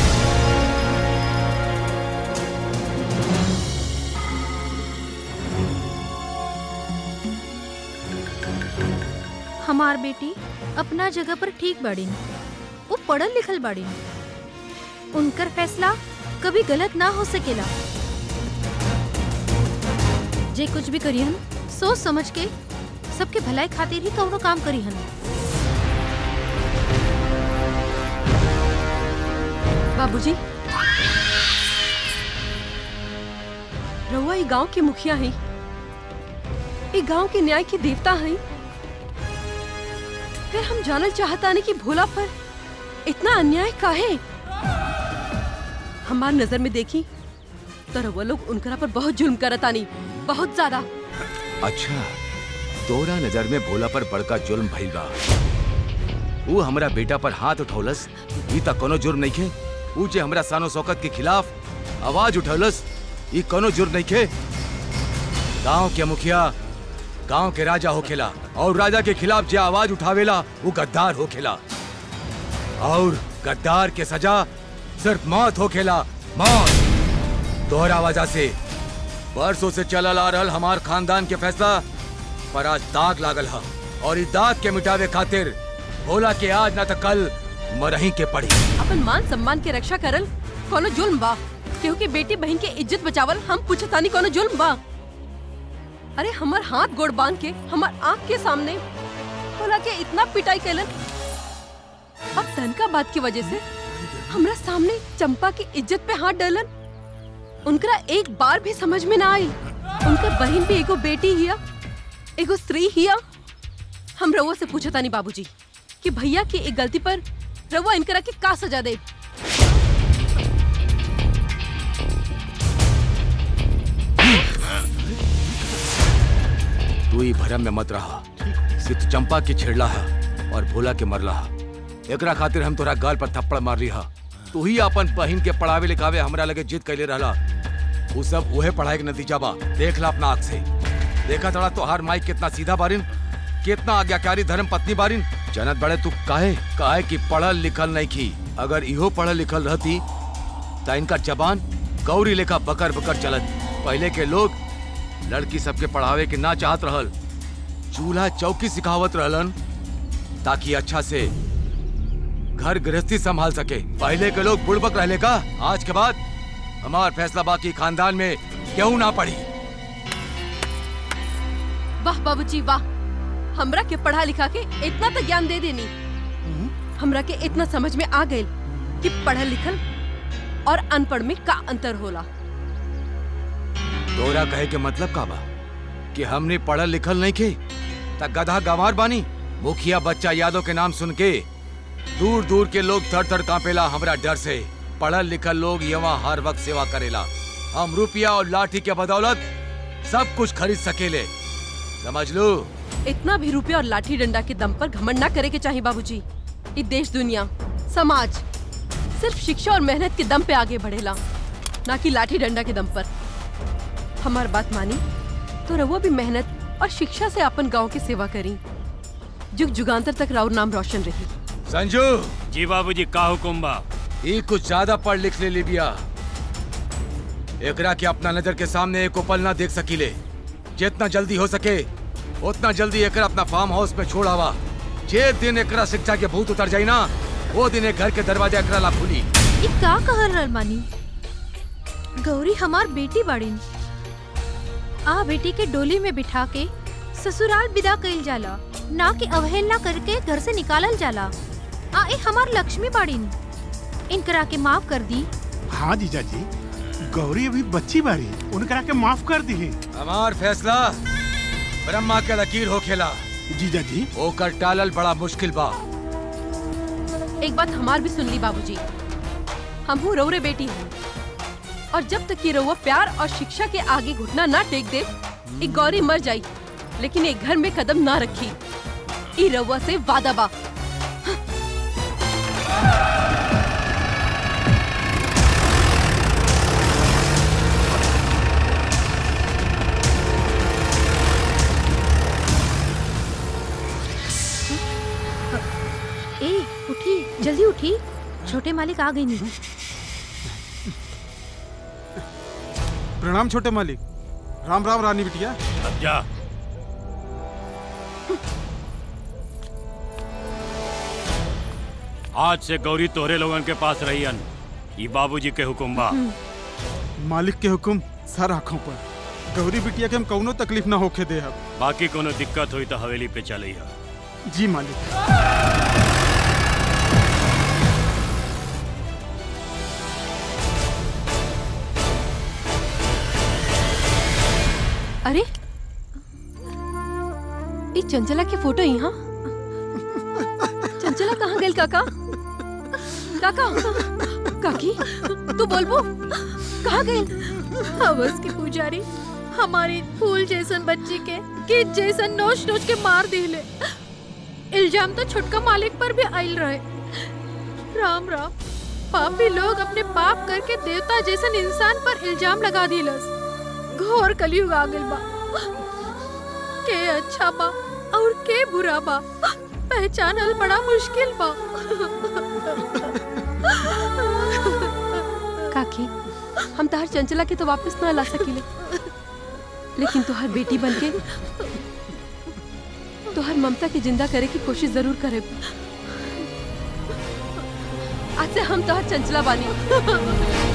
हमार बेटी अपना जगह पर ठीक बाड़ी वो पढ़ल लिखल बाड़ी उनकर फैसला कभी गलत ना हो सकेला जे कुछ भी करिहन सोच समझ के सबके भलाई खातिर ही कौनो काम करिहन बाबूजी रउआ ई गांव के मुखिया है ई गांव के न्याय के देवता है फिर हम जानल चाहता नहीं कि भोला पर इतना अन्याय काहे हमार नजर में देखी तो रउआ लोग उनकरा पर बहुत जुल्म करतानी बहुत ज्यादा अच्छा तोरा नजर में भोला पर बड़का जुल्म भइल बा वो हमरा बेटा पर हाथ उठौलस ई त कोनो जुर्म नहीं खे ऊ जे हमरा सानो शौकत के खिलाफ आवाज उठौलस ई कोनो जुर्म नहीं खे गांव के मुखिया गांव के राजा होखेला और राजा के खिलाफ जे आवाज उठावेला वो गद्दार होखेला और गद्दार के सजा सिर्फ मौत होखेला मौत तोहरा वजह से बरसों से चलल आ रहल हमार खानदान के फैसला पर आज दाग लागल है और इस दाग के मिटावे खातिर भोला के आज ना तो कल मरही के पड़ी अपन मान सम्मान के रक्षा करल कोनो जुल्म बा केहू के बेटी बहन के इज्जत बचावल हम पूछतानी कोनो जुल्म बा अरे हमर हाथ गोड़ बांध के हमर आंख के सामने भोला के इतना पिटाई कैलन अब तनका बात की वजह से हमरा सामने चंपा की इज्जत पे हाथ डालन उनकरा एक बार भी समझ में ना आई उनकर बहन भी एगो बेटी हिया एगो स्त्री हिया हम रउआ से पूछता नहीं बाबूजी कि भैया की एक गलती पर रउआ इनकरा के का सजा दे तू ही भरम में मत रहा सिर्फ चंपा की छेड़ला है और भोला के मरला एकरा खातिर हम तोरा गाल पर थप्पड़ मार रही तू ही अपन बहिन के पढ़ावे लिखावे हमरा लगे जिद कैले रहला उ सब उहे पढ़ाई के नतीजा बा देख ला अपना आँख से देखा तोड़ा तोहार माई कितना सीधा बारिन कितना आज्ञाकारी धर्म पत्नी बारिन जनत बड़े तू काहे काहे कि पढ़ल लिखल नहीं की अगर इहो पढ़ल लिखल रहती त इनका जबान गौरी लेखा बकर बकर चलत पहले के लोग लड़की सबके पढ़ावे के ना चाहत रहल चूल्हा चौकी सिखावत रहलन ताकि अच्छा से घर गृहस्थी संभाल सके पहले के लोग बुड़बक रहले का आज के बाद हमार फैसला बाकी खानदान में क्यों ना पड़ी वाह बाबूजी वाह हमरा के पढ़ा लिखा के इतना तो ज्ञान दे देनी हमरा के इतना समझ में आ गई कि पढ़ल लिखल और अनपढ़ में का अंतर होला तोरा कहे के मतलब का बा कि हमने पढ़ल लिखल नहीं खे त गधा गंवार बानी मुखिया बच्चा यादव के नाम सुन के दूर दूर के लोग थर थर कांपेला हमरा डर से पढ़ल लिखल लोग यहाँ हर वक्त सेवा करेला हम रुपया और लाठी के बदौलत सब कुछ खरीद सकेले समझ लो इतना भी रुपया और लाठी डंडा के दम पर घमंड ना करे के चाहिए बाबूजी ये देश दुनिया समाज सिर्फ शिक्षा और मेहनत के दम पे आगे बढ़ेला ना कि लाठी डंडा के दम पर हमार बात मानी तो रहुआ भी मेहनत और शिक्षा से अपन गांव की सेवा करी जुग जुगांतर तक राउर नाम रोशन रही संजू जी बाबूजी का हुकुम बा ये कुछ ज्यादा पढ़ लिख ले लिबिया एकरा के अपना नजर के सामने एक पल ना देख सकीले जितना जल्दी हो सके उतना जल्दी एकरा अपना फार्म हाउस में छोड़ावा जे दिन एकरा शिक्षा के भूत उतर जाई ना वो दिन एक घर के दरवाजा एकरा ला खुली ये का कहल रहल मानी गौरी हमार बेटी बाड़ीन आ बेटी के डोली में बिठा के ससुराल विदा कइल जाला ना कि अवहेलना करके घर से निकालल जाला आ ए हमार लक्ष्मी बाड़ीन इनकरा के माफ कर दी हाँ जीजा जी गौरी अभी बच्ची बारी उनकरा के माफ कर दी हमार फैसला ब्रह्मा के लकीर हो खेला जीजा जी ओकर टालल बड़ा मुश्किल बा एक बात हमार भी सुन ली बाबूजी हम हूँ रौरे बेटी हूँ और जब तक ये रउआ प्यार और शिक्षा के आगे घुटना ना टेक दे एक गौरी मर जाई लेकिन एक घर में कदम ना रखी ई रउआ से वादा बा ए उठी जल्दी उठी छोटे मालिक आ गई नहीं प्रणाम छोटे मालिक राम राम रानी बिटिया अब जा आज से गौरी तोहरे लोगन के पास रहियन ई बाबूजी के हुकुम बा मालिक के हुक्म सर आँखों पर गौरी बिटिया के हम कौनो तकलीफ ना होके दे अब बाकी कोनो दिक्कत हुई तो हवेली पे चले हा जी मालिक अरे ई चंचला के फोटो यहाँ चंचला कहाँ गेल काका काका काकी तू बोलबो कहाँ गेल हवस की पुजारी हमारी फूल जैसन बच्ची के किट जैसन नोच नोच के मार दिले इल्जाम तो छुटका मालिक पर भी आयल रहे राम राम पापी लोग अपने पाप करके देवता जैसन इंसान पर इल्जाम लगा दिलस घोर कलयुग आ गइल बा के अच्छा बा और के बुरा बा पहचानल बड़ा मुश्किल बा काकी हम तोहर चंचला के तो वापस ना ला सकीले लेकिन तोहर बेटी बनके तोहर ममता के जिंदा करे की कोशिश जरूर करे आज से हम तोहर चंचला बानी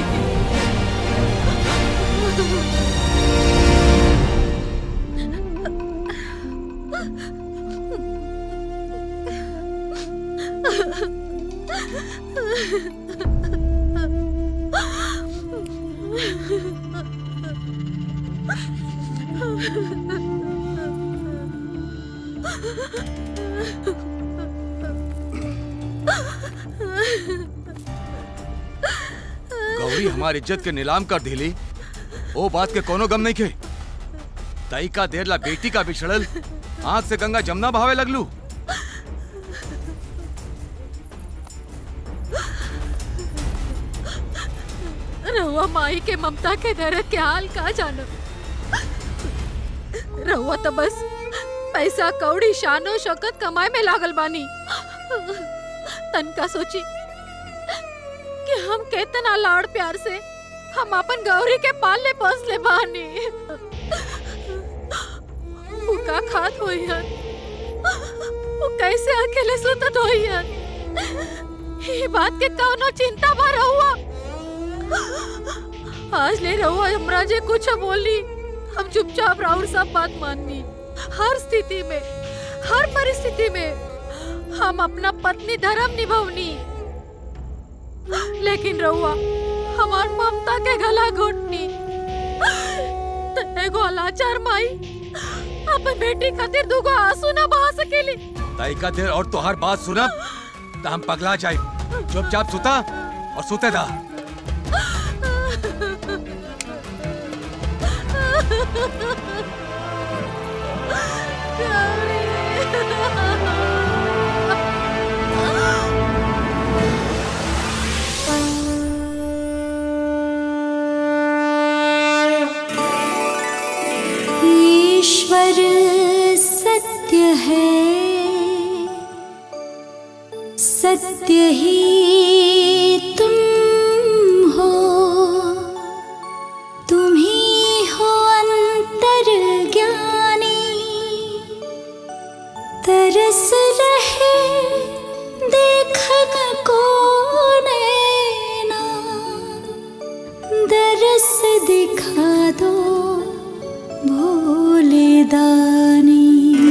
गौरी हमारी इज्जत के नीलाम कर दिली ओ बात के कोनो गम नहीं खे तई का देर ला बेटी का बिछड़ल आंख से गंगा जमुना बहावे लगलू रहुआ माई के ममता के दर्द के हाल का जानो रहुआ तो बस पैसा कौड़ी शानो शौकत कमाए में लागल बानी तनका सोची कि हम केतना लाड़ प्यार से हम अपन गौरी के पाले पोसले बानी वो का खात होई हन वो कैसे अकेले सुतत होई हन ये बात के कौनो चिंता भा रहुआ आज ले रहुआ हमरा जे कुछ बोली हम चुपचाप राउर सब बात माननी हर स्थिति में हर परिस्थिति में हम अपना पत्नी धर्म निभवनी लेकिन रहुआ हमार ममता के गला घोटनी त एगो लाचार माई अपन बेटी खातिर दुगो आंसू ना बहा सकेली तैका देर और तोहार बात सुनब त हम पगला जाए चुपचाप सुता और सुते दा ईश्वर सत्य है सत्य ही तुम हो तुम ही हो अंतर ज्ञानी तरस रहे देखन को नैना दरस दिखा दो भोले दानी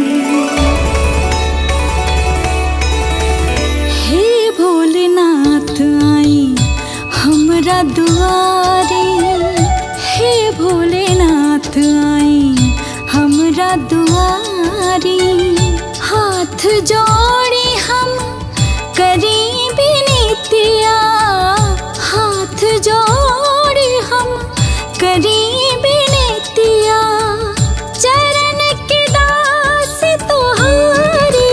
हे भोलेनाथ आई हमरा दुआरे हे भोलेनाथ आई हमरा दुआरे हाथ जोड़ी हम करी बिनतिया हाथ जोड़ी हम करी बिनतिया चरण के दास तुम्हारी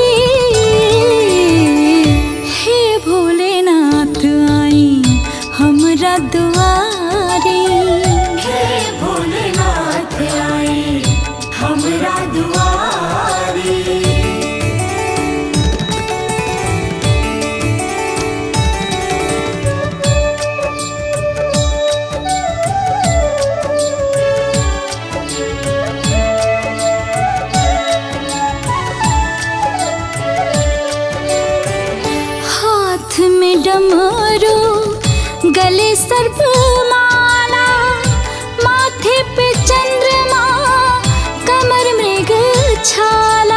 हे भोलेनाथ आई हमरा दुआरे हे भोलेनाथ आई हमरा दुआरे हाथ में डमरू गले सर्प माला माथे पे चंद्रमा कमर मृग छाला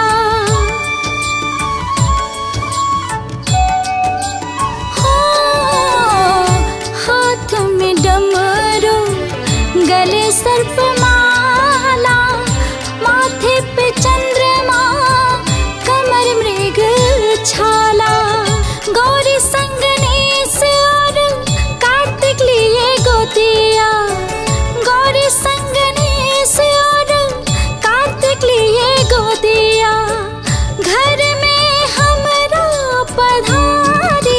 हाँ, हाथ में डमरू गले सर्प माला माथे पे चंद्रमा कमर मृग छाला गौरी संगनेश और कार्तिक लिए गोतिया गौरी संगनेश और कार्तिक लिए गोतिया घर में हमरा पधारी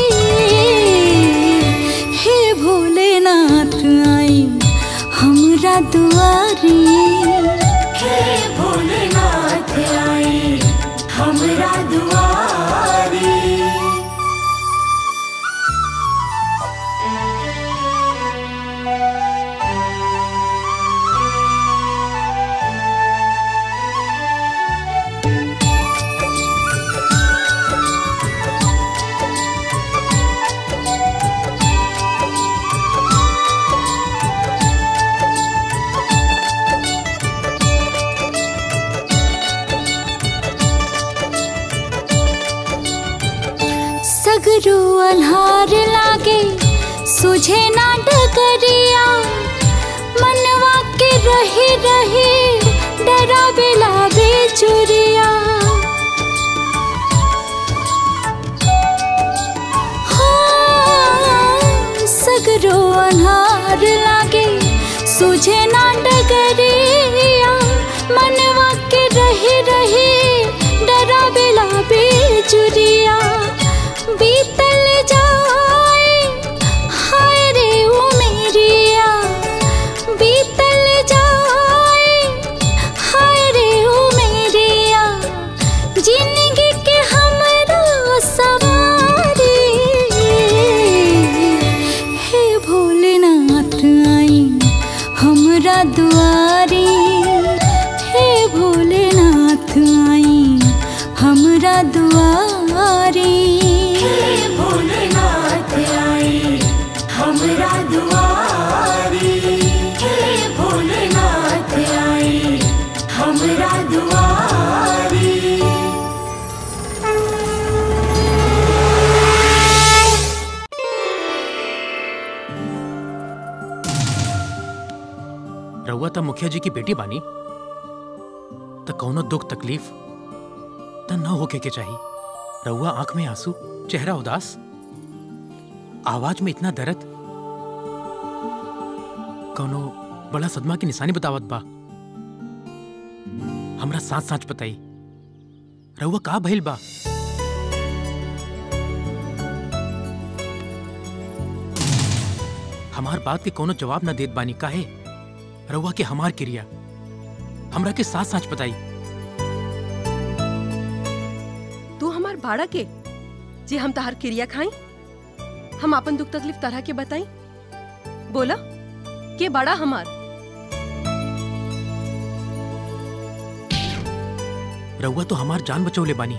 हे भोलेनाथ आई हमरा दुआरी हे भोलेनाथ आई हमरा दुआरी सगरो अन्हार लागे सुझे ना डगरिया मनवा के रही रही डरा बिलावे चुरिया हाँ, सगरो अन्हार लागे सुझे ना डगरिया मनवा के रही रही डरा बिलावे चुरिया बीतल जाए हाय रे ओ मेरी भोलेनाथ आई हमरा दुआरी भोलेनाथ आई हमरा दुआरी भोलेनाथ आई हमरा दुआरी रउआ त मुखिया जी की बेटी बानी त कौनो दुख तकलीफ त न होके के चाही रउआ आंख में आंसू चेहरा उदास आवाज में इतना दर्द कौनो बड़ा सदमा की निशानी बतावत बा हमरा साथ साथ बताई रउआ का भइल बा हमार बात के कोनो जवाब न देत बानी काहे रउआ के हमार क्रिया हमरा के साथ साथ बताई तू हमार भाड़ा के जे हम तहार क्रिया खाई हम अपन दुख तकलीफ तरह के बताई बोला के बड़ा हमार रउआ तो हमार जान बचौले बानी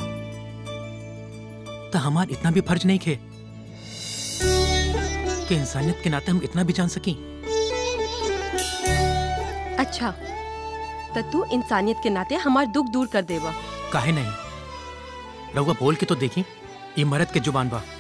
त हमार इतना भी फर्ज नहीं खे कि इंसानियत के नाते हम इतना भी जान सकी अच्छा त तू इंसानियत के नाते हमार दुख दूर कर देवा काहे नहीं रउआ बोल के तो देखी ये मरद के जुबान बा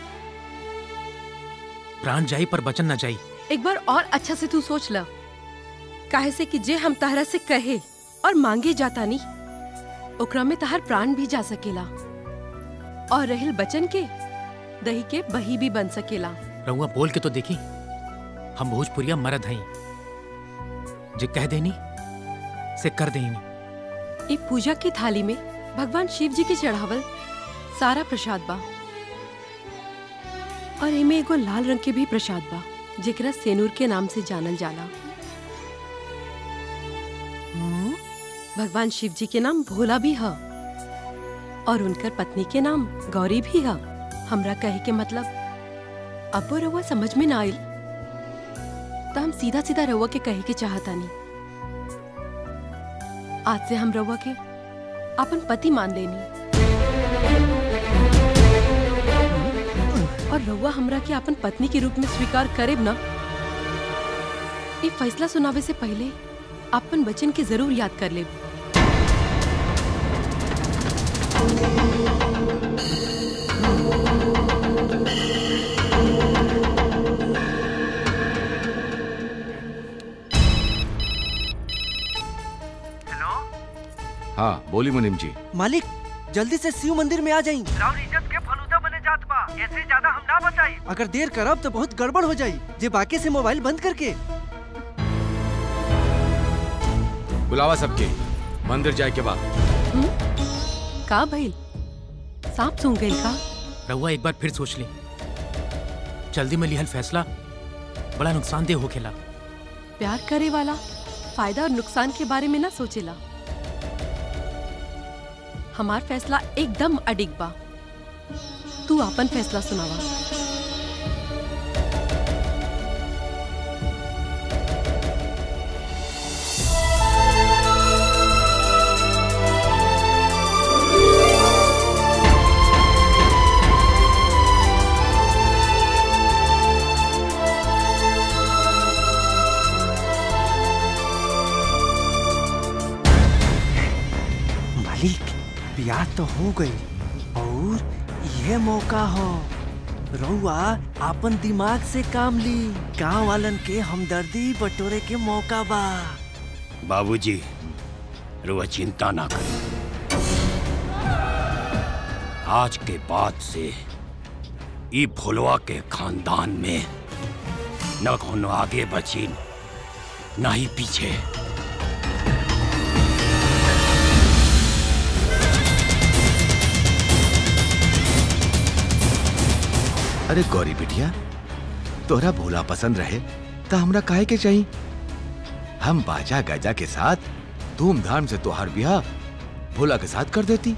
प्राण जाई पर बचन न जाई एक बार और अच्छा से तू सोच ल काहे से कि जे हम तहरा से कहे और मांगे जाता नहीं ओकरा में तहार प्राण भी जा सकेला और रहिल बचन के दही के बही भी बन सकेला रउआ बोल के तो देखी हम भोजपुरिया मरद हई जे कह देनी से कर देनी ई पूजा की थाली में भगवान शिव जी के चढ़ावल सारा प्रसाद बा और एमे एगो लाल रंग के भी प्रसाद बा जेकरा सेनूर के नाम से जानल जाला भगवान शिव जी के नाम भोला भी है और उनकर पत्नी के नाम गौरी भी है हमरा कहे के मतलब अब वो रउआ समझ में ना आइल तो हम सीधा सीधा रउआ के कहे के चाहता नहीं आज से हम रउआ के अपन पति मान लेनी और रउआ हमरा के अपन पत्नी के रूप में स्वीकार करेब ना ये फैसला सुनावे से पहले अपन बचन के जरूर याद कर लेब हाँ बोली मुनिम जी मालिक जल्दी से शिव मंदिर में आ जाई राउर इज्जत के फलूदा बने जात बा ऐसे ज्यादा हम ना बताई अगर देर करब तो बहुत गड़बड़ हो जाई जे बाकी से मोबाइल बंद करके बुलावा सबके मंदिर जाए के बाद का भइल सांप सूंघ गइल का रउआ एक बार फिर सोच ली जल्दी में लिहल फैसला बड़ा नुकसानदेह होखेला प्यार करे वाला फायदा और नुकसान के बारे में ना सोचेला हमार फैसला एकदम अडिग बा तू अपन फैसला सुनावा मालिक ब्याह तो हो गई और यह मौका हो रउआ अपन दिमाग से काम ली गांव वालन के हमदर्दी बटोरे के मौका बा बाबूजी रुआ चिंता ना करें आज के बाद से ई भोलवा के खानदान में न कोनो आगे बची न ही पीछे अरे गौरी बिटिया तोहरा भोला पसंद रहे तो हमरा काहे के चाहिए हम बाजा गाजा के साथ धूमधाम से तोहार ब्याह भोला के साथ कर देती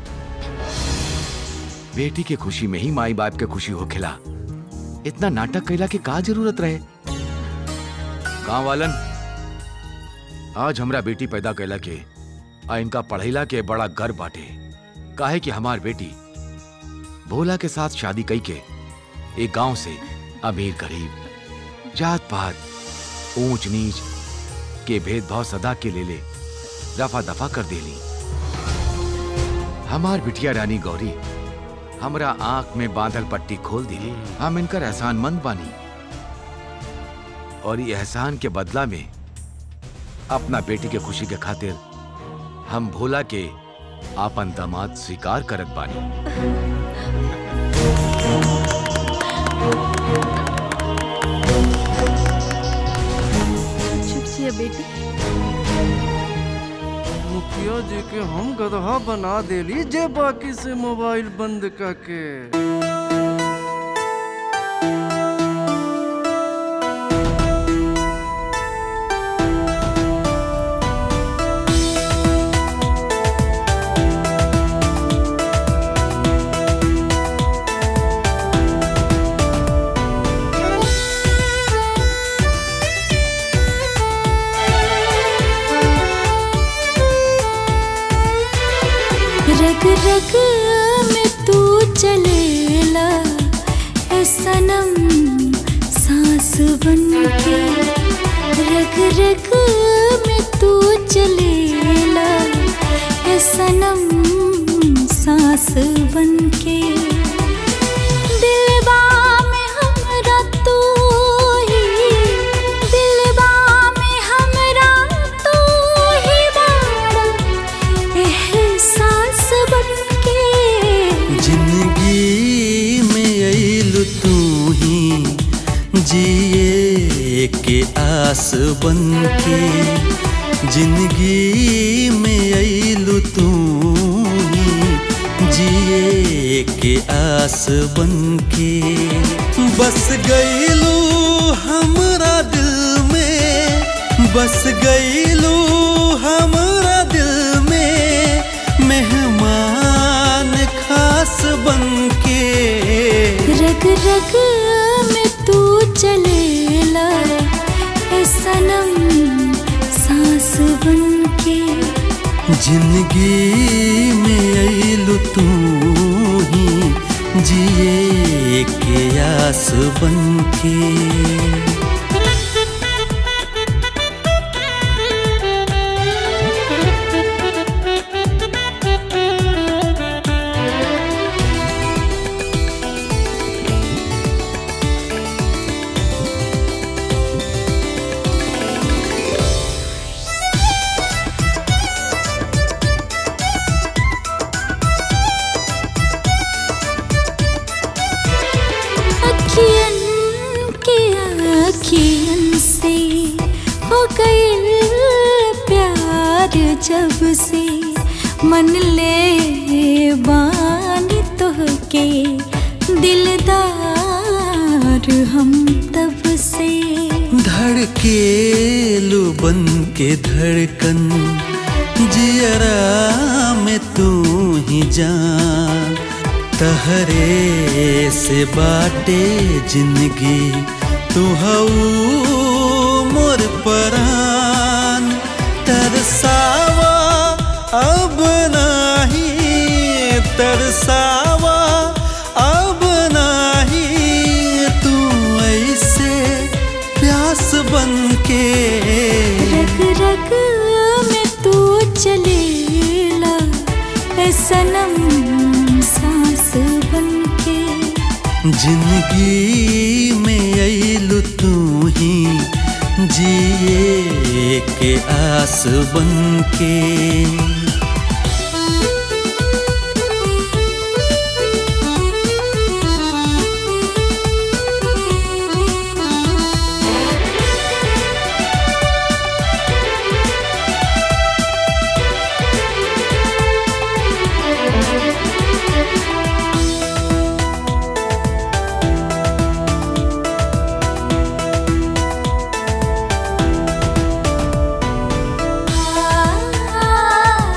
बेटी के खुशी में ही माई बाप के खुशी हो खिला इतना नाटक कैला के का जरूरत रहे गांव वालन आज हमरा बेटी पैदा कैला के आ इनका पढ़ैला के बड़ा गर्व बाटे काहे कि हमार बेटी भोला के साथ शादी कई के एक गांव से अमीर गरीब जात पात ऊंच नीच के भेदभाव सदा के ले ले दफा दफा कर देली हमार बिटिया रानी गौरी हमरा आंख में बांधल पट्टी खोल दिली हम इनकर एहसान मंद बानी और ये एहसान के बदला में अपना बेटी के खुशी के खातिर हम भोला के आपन दामाद स्वीकार करत बानी चुप से बेटी मुखिया जी के हम गदहा बना देली जे बाकी से मोबाइल बंद करके रग रग में तू चलेला ए सनम सांस बन के रग रग में तू चलेला ए सनम सांस बन के दिलबा में हमरा तू ही दिलबा में हमरा तू ही बाड़ा एहसास बनके जिंदगी में अइलु तू ही जिए के आस बन के जिंदगी में अइलु तू ही जिए के आस बन के बस गइलू हमरा दिल में बस गइलू हमरा दिल में मेहमान खास बन के रग रग में तू चलेला ए सनम सांस बनके जिंदगी में अइलु तू ही जिए के आस बन के अखियन के अखियन से हो गए प्यार जब से मन ले बानी तो के दिलदार हम तब से धड़केलू बन के धड़कन जियरा में तू ही जान तहरे से बाटे जिंदगी तू हऊ मोर परान तरसावा अब नाही तरसावा अब नाही तू ऐसे प्यास बन के रग रग में तू चलेला ए सनम सांस बनके जिंदगी में अइलु तू ही जिए के आस बन के आ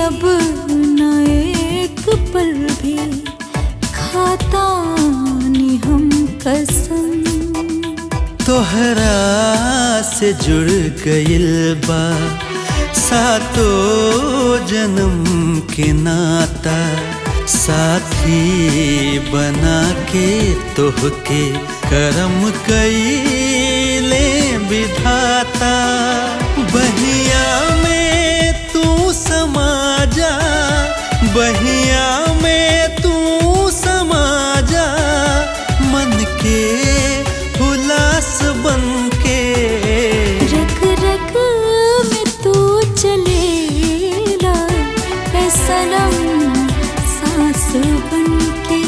अब न एक पल भी खाता नी हम कसम तोहरा से जुड़ गइल बा सातो जन्म के नाता साथी बना के तोहके करम कईले विधाता बहिया में तू समा जा बहिया में तू समा जा मन के हुलास बन के रग रग में तू चलेला ऐ सनम सांस बन के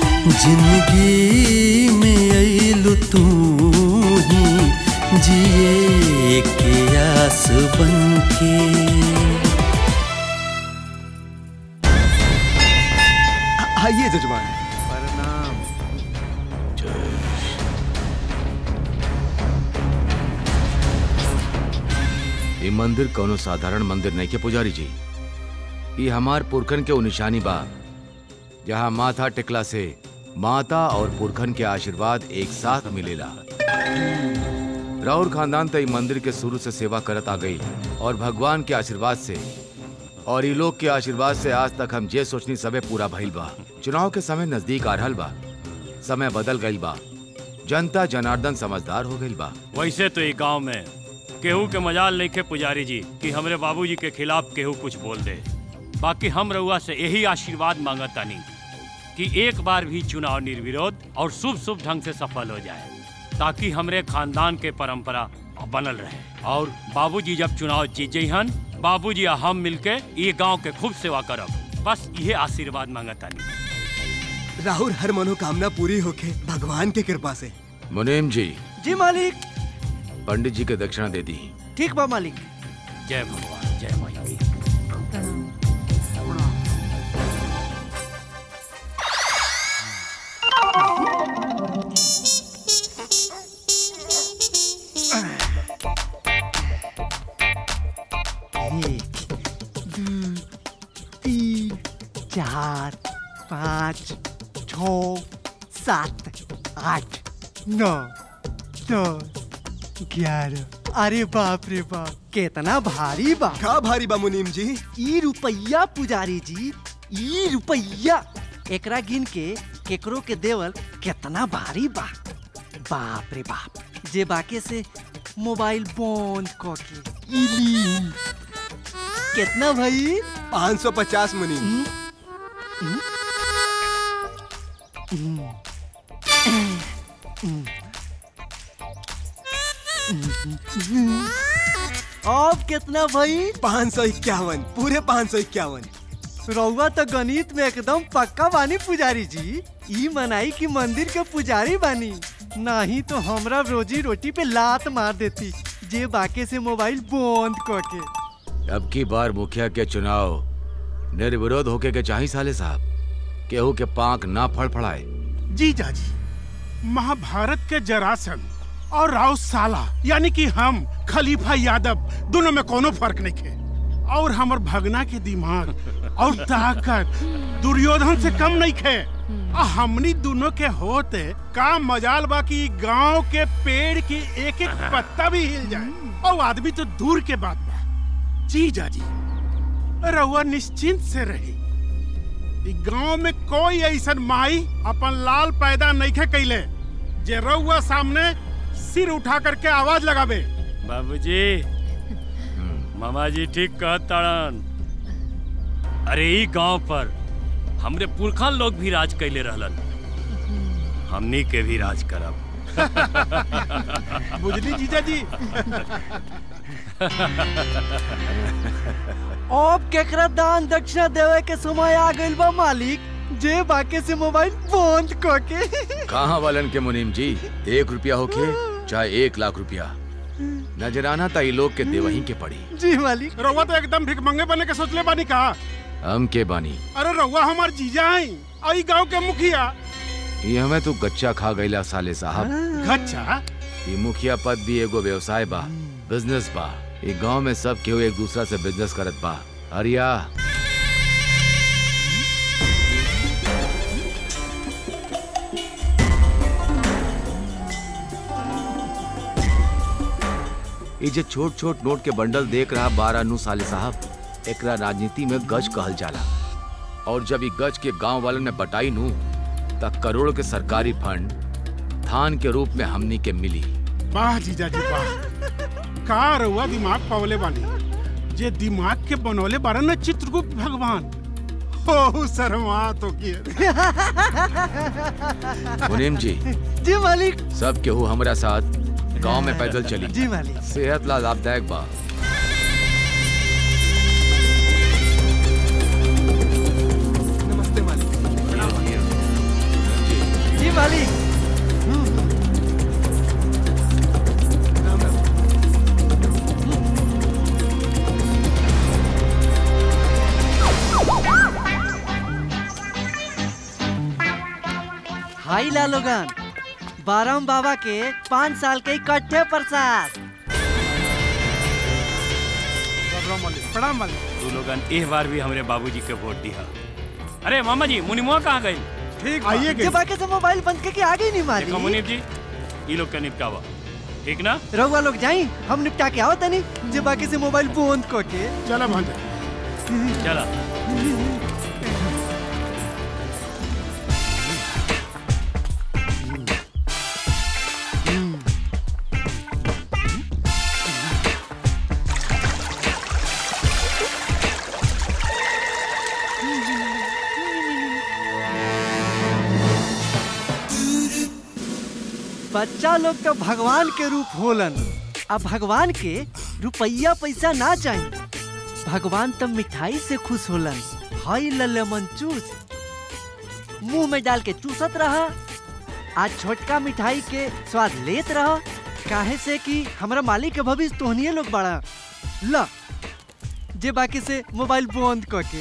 जिंदगी में अइलु तू ही जिए के आस बन के आइए जजमान प्रणाम ये मंदिर कोनो साधारण मंदिर नहीं के पुजारी जी ये हमार पुरखन के उ निशानी बा जहाँ माथा टिकला से माता और पुरखन के आशीर्वाद एक साथ मिलेला राउर खानदान तो ई मंदिर के शुरू से सेवा करत आ गई और भगवान के आशीर्वाद से और ई लोग के आशीर्वाद से आज तक हम जे सोचनी सबे पूरा भइल बा चुनाव के समय नजदीक आ रहल बा समय बदल गइल बा जनता जनार्दन समझदार हो गइल बा वैसे तो ये गांव में केहू के मजाल नहीं खे पुजारी जी कि हमरे बाबूजी के खिलाफ केहू कुछ बोल दे बाकी हम रउआ से यही आशीर्वाद मांगतानी कि एक बार भी चुनाव निर्विरोध और शुभ शुभ ढंग से सफल हो जाए ताकि हमरे खानदान के परंपरा बनल रहे और बाबूजी जब चुनाव जीत जइहन बाबूजी आ हम मिलके ये गांव के खूब सेवा करब बस ये आशीर्वाद मांगतानी राहुल हर मनोकामना पूरी होके भगवान के कृपा से मुनीम जी जी मालिक पंडित जी के दक्षिणा दे दी ठीक बा मालिक जय भगवान जय माई एक दो तीन चार पाँच छ सात आठ नौ दस ग्यारह अरे बाप रे बाप कितना भारी बा का भारी बा मुनीम जी ई रुपया पुजारी जी ई रुपया एकरा गिन के केकरो के देवल कितना भारी बा बाप रे बाप जे बाके से मोबाइल बंद क के इली कितना भाई 550 मुनीम अब कितना भाई पाँच सौ इक्यावन पूरे पाँच सौ इक्यावन रउआ तो गणित में एकदम पक्का बानी पुजारी जी ई मनाई की मंदिर के पुजारी बानी नहीं तो हमरा रोजी रोटी पे लात मार देती जे बाके से मोबाइल बंद क के अब की बार मुखिया के चुनाव निर्विरोध होके के चाही साले साहब केहू के पांक ना फड़फड़ाए जी जाजी महाभारत के जरासंध और राव साला यानी कि हम खलीफा यादव दोनों में कोनो फर्क नहीं खे और हमर भगना के दिमाग और ताकत दुर्योधन से कम नहीं खे आ हमनी दोनों के होते का मजाल बा कि गांव के पेड़ की एक एक पत्ता भी हिल जाए और आदमी तो दूर के बात बा जी जाजी रहुआ निश्चिंत से रही इ गांव में कोई ऐसन माई अपन लाल पैदा नहीं खे कैले जे रउआ सामने सिर उठा करके आवाज लगाबे बाबूजी मामा जी ठीक कहत ताड़न अरे ई गांव पर हमरे पुरखा लोग भी राज कैले रहलन हमनी के भी राज करब बुझली जीजा जी अब केकरा दान दक्षिणा देवे के समय आ गइल बा मालिक जे बाके से मोबाइल बंद क के कहाँ वालन के मुनीम जी एक रुपया होके चाहे एक लाख रुपया नजराना ताई लोग के देवही के पड़ी जी मालिक रउआ तो एकदम भिकमंगे बने के सोचले बानी का हम के बानी अरे रउआ हमार जीजा है आई गांव के मुखिया ये हमें तू गच्चा खा गईला साले साहब गच्चा ये मुखिया पद भी एगो व्यवसाय बा बिजनेस बा ये गांव में सब केहू एक दूसरा से बिजनेस करत बा अरिया ये जे छोट छोट नोट के बंडल देख रहा बारह नु साले साहब एकरा राजनीति में गज कहल जाला और जब ये गज के गांव वालन में बटाई नू त करोड़ के सरकारी फंड थान के रूप में हमनी के मिली वाह जीजा जी वाह का रहुआ दिमाग पावले बानी जे दिमाग के बनौले बारा न चित्रगुप्त भगवान हो शर्मा तो किए मुनीम जी जी मालिक सब केहू हमरा साथ गांव में पैदल चली जी मालिक सेहत ला लाभदायक बा नमस्ते मालिक जी मालिक हाई लालोगन बारम बाबा के पाँच साल के इकट्ठे प्रसाद प्रणाम मालिक तू लोगन इस बार भी हमरे बाबूजी के वोट दिया अरे मामा जी मुनिमुआ कहाँ गई ठीक आइए जब बाकी से मोबाइल बंद करके आ गई नहीं मारी देखो मुनीम जी ये लोग का निपटावा ठीक ना रहुआ लोग जाई हम निपटा के आओ तनी जे बाकी से मोबाइल बंद करके चला भांजा चला बच्चा लोग तो भगवान के रूप होलन अब भगवान के रुपया पैसा ना चाहिए भगवान तो मिठाई से खुश होलन हाई ललेमन चूस मुंह में डाल के चूसत रहा आज छोटका मिठाई के स्वाद लेत रहा काहे से कि हमरा मालिक के भविष्य तोहनिए लोग बड़ा ला जे बाकी से मोबाइल बंद करके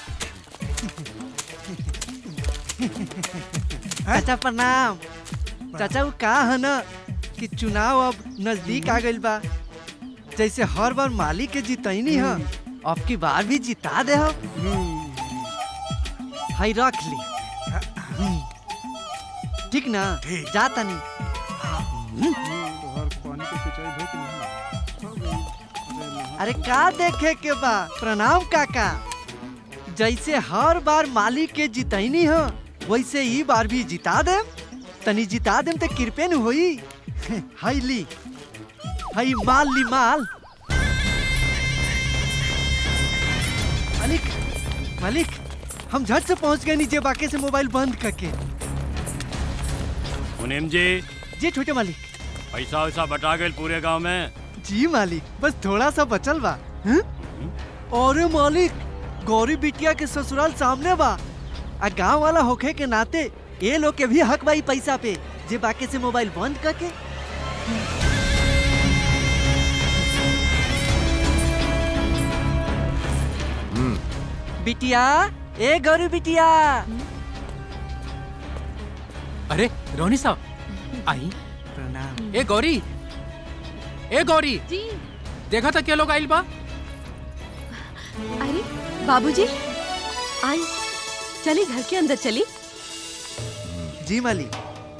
चाचा प्रणाम चाचा वो का है ना कि चुनाव अब नजदीक आ गइल बा जैसे हर बार मालिक के जितैनी है अब की बार भी जिता दे हम हाई रख ली हम्म। ठीक ना जाता नहीं अरे का देखे के बा प्रणाम काका जैसे हर बार मालिक के जितैनी है वैसे ही बार भी जिता दे तनी जिता देम तो कृपे न होई हाई ली हाई माल ली माल मालिक मालिक हम झट से पहुंच गए नीचे बाकी से मोबाइल बंद करके मुनीम जी जी छोटे मालिक पैसा वैसा बटा गए पूरे गांव में जी मालिक बस थोड़ा सा बचल बा हं? अरे मालिक गौरी बिटिया के ससुराल सामने बा आ गांव वाला होखे के नाते ये लोग के भी हक बाई पैसा पे जे बाकी से मोबाइल बंद करके बिटिया ए गौरी बिटिया अरे रोनी साहब आई प्रणाम ए गौरी ए गौरी जी देखा था क्या लोग आइल बा अरे बाबूजी आई चली घर के अंदर चली जी मालिक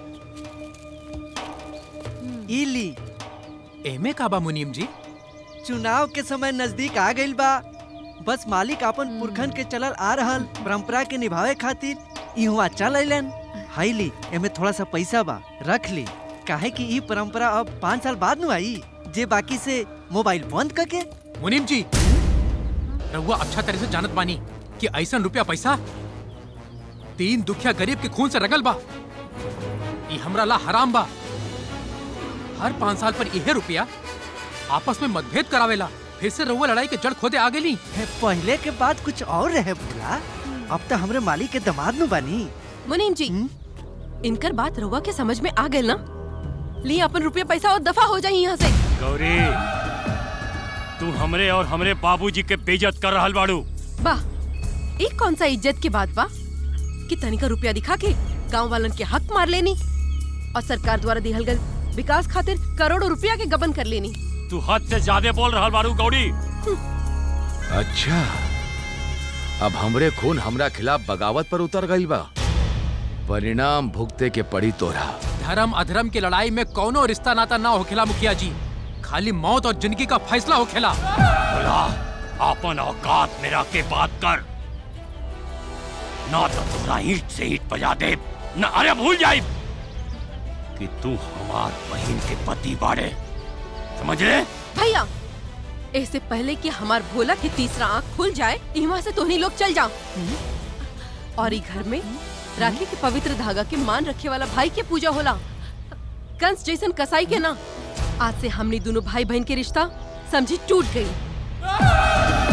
इली एमे का बा मुनीम जी चुनाव के समय नजदीक आ गइल बा बस मालिक अपन पुरखन के चलल आ रहल परंपरा के निभावे खातिर इहुआ चल अलन हाईली एमे थोड़ा सा पैसा बा रख ली काहे कि ई परंपरा अब पाँच साल बाद नु आई जे बाकी से मोबाइल बंद करके मुनीम जी रहुआ अच्छा तरह से जानत बानी कि ऐसा रुपया पैसा तीन दुखिया गरीब के खून से रगल बा ई हमरा ला हराम बा हर पाँच साल पर यह रुपया आपस में मतभेद करावेला फिर से रहुआ लड़ाई के जड़ खोदे आ गेली पहले के बाद कुछ और रहे बोला अब तो हमरे मालिक के दमाद नु बानी मुनीम जी इनकर बात रहुआ के समझ में आ गए ना ली अपन रुपया पैसा और दफा हो जाए यहाँ से गौरी तू हमरे और हमरे बाबूजी के बेइज्जत कर रहल बाड़ू वाह एक कौन सा इज्जत की बात बा कि तनिका रुपया दिखा के गांव वालन के हक मार लेनी और सरकार द्वारा दिहल गल विकास खातिर करोड़ों रुपया के गबन कर लेनी तू हद से ज्यादा बोल रहल बाड़ू गौरी अच्छा अब हमरे खून हमरा खिलाफ बगावत पर उतर गई बा परिणाम भुगते के पड़ी तोरा धर्म अधर्म की लड़ाई में कौनो रिश्ता नाता ना होखेला मुखिया जी खाली मौत और जिंदगी का फैसला हो खेला बोला अपन औकात मेरा के बात कर ना तो तोरा ईंट से ईंट बजा दे न अरे भूल जाए कि तू हमार बहन के पति बाड़े समझ ले भैया इससे पहले कि हमार भोला की तीसरा आंख खुल जाए यहाँ से तोहनी लोग चल जाओ और ई घर में राखी के पवित्र धागा के मान रखे वाला भाई के पूजा होला कंस जैसन कसाई के ना आज से हमने दोनों भाई बहन के रिश्ता समझी टूट गई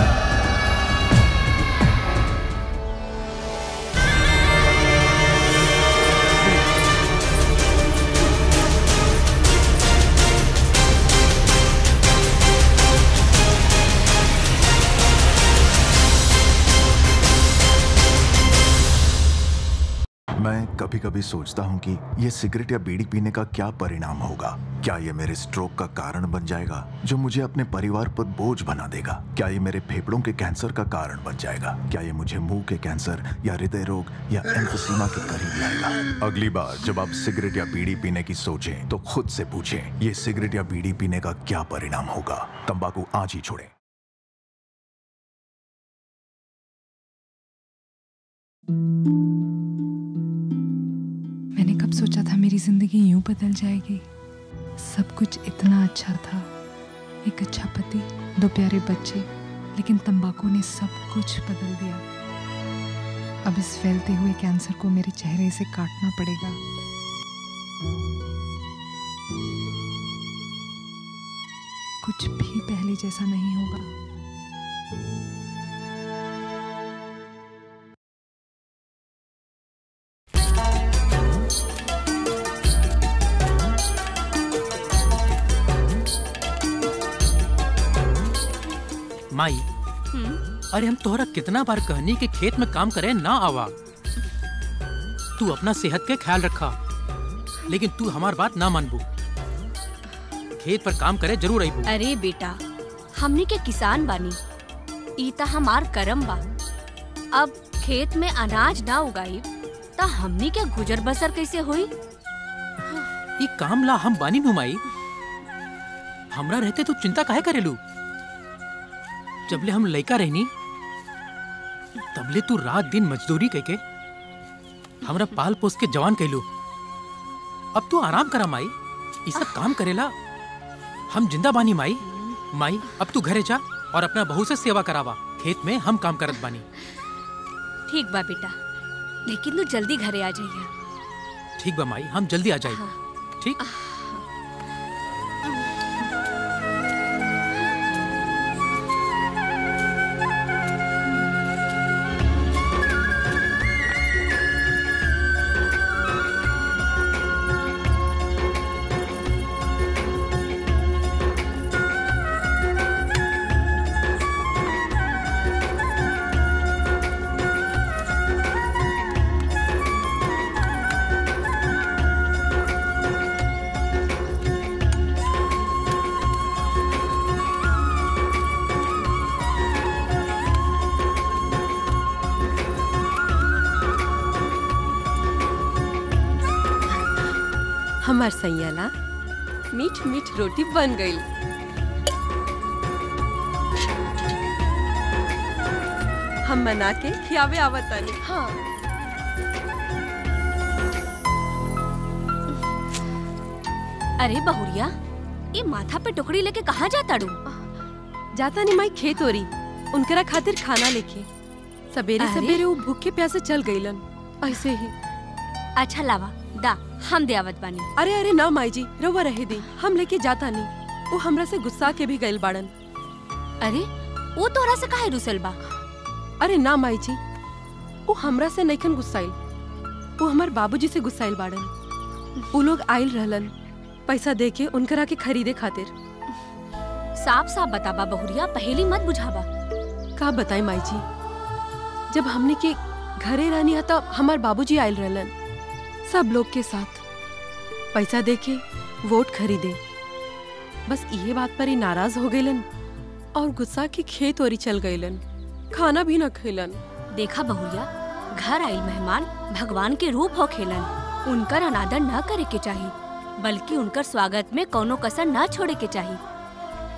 मैं कभी कभी सोचता हूँ कि ये सिगरेट या बीड़ी पीने का क्या परिणाम होगा क्या ये मेरे स्ट्रोक का कारण बन जाएगा जो मुझे अपने परिवार पर बोझ बना देगा क्या ये मेरे फेफड़ों के कैंसर का कारण बन जाएगा क्या ये मुझे मुंह के कैंसर या हृदय रोग या एम्फोसीमा के करीब लाएगा अगली बार जब आप सिगरेट या बीड़ी पीने की सोचें तो खुद से पूछें ये सिगरेट या बीड़ी पीने का क्या परिणाम होगा तंबाकू आज ही छोड़ें मैंने कब सोचा था मेरी जिंदगी यूं बदल जाएगी सब कुछ इतना अच्छा था एक अच्छा पति दो प्यारे बच्चे लेकिन तंबाकू ने सब कुछ बदल दिया अब इस फैलते हुए कैंसर को मेरे चेहरे से काटना पड़ेगा कुछ भी पहले जैसा नहीं होगा माई अरे हम तोहरा कितना बार कहनी कि खेत में काम करे ना आवा तू अपना सेहत के ख्याल रखा लेकिन तू हमार बात ना मानबू खेत पर काम करे जरूर आईबू अरे बेटा हमनी के किसान बानी ई त हमार करम बा अब खेत में अनाज ना उगाई त हमनी के गुजर बसर कैसे हुई ये काम ला हम बानी नु माई हमरा रहते तू चिंता काहे करेलू जबले हम लइका रहनी तबले तू रात दिन मजदूरी करके हमरा पाल पोस के जवान कैलू अब तू आराम करा माई ये सब काम करेला हम जिंदा बानी माई माई अब तू घरे जा और अपना बहू से सेवा करावा खेत में हम काम करत बानी ठीक बा बेटा लेकिन तू जल्दी घरे आ जाइए ठीक बा माई हम जल्दी आ जाए ठीक हमार सैयाला मीठ मीठ रोटी बन गई हम बना के खियावे आवतानी हाँ अरे बहुरिया ये माथा पे टुकड़ी लेके कहाँ जाता डू जाता नहीं माई खेत हो रही उनकरा खातिर खाना लेके सवेरे अरे? सवेरे वो भूखे प्यासे चल गईलन ऐसे ही अच्छा लावा दा हम दे आवत बानी अरे अरे ना माई जी रवा रहे दी हम लेके जाता नहीं वो हमरा से गुस्सा के भी गइल बाड़न अरे वो तोरा से काहे रुसल बा अरे ना माई जी वो हमरा से नइखन गुस्साइल वो हमार बाबूजी से गुस्साइल बाड़न वो लोग आइल रहलन पैसा दे के उनकरा के खरीदे खातिर साफ साफ बताबा बहुरिया पहेली मत बुझाबा का बताई माई जी जब हमने के घरे रहनी था हमार बाबूजी आयल रहलन सब लोग के साथ पैसा दे के वोट खरीदे बस ये बात पर ही नाराज हो गईलन और गुस्सा के खेत ओरी चल गईलन खाना भी न खैलन देखा बहुरिया घर आइल मेहमान भगवान के रूप हो खेलन उनकर अनादर न करे के चाहिए बल्कि उनकर स्वागत में कोनो कसर न छोड़े के चाहिए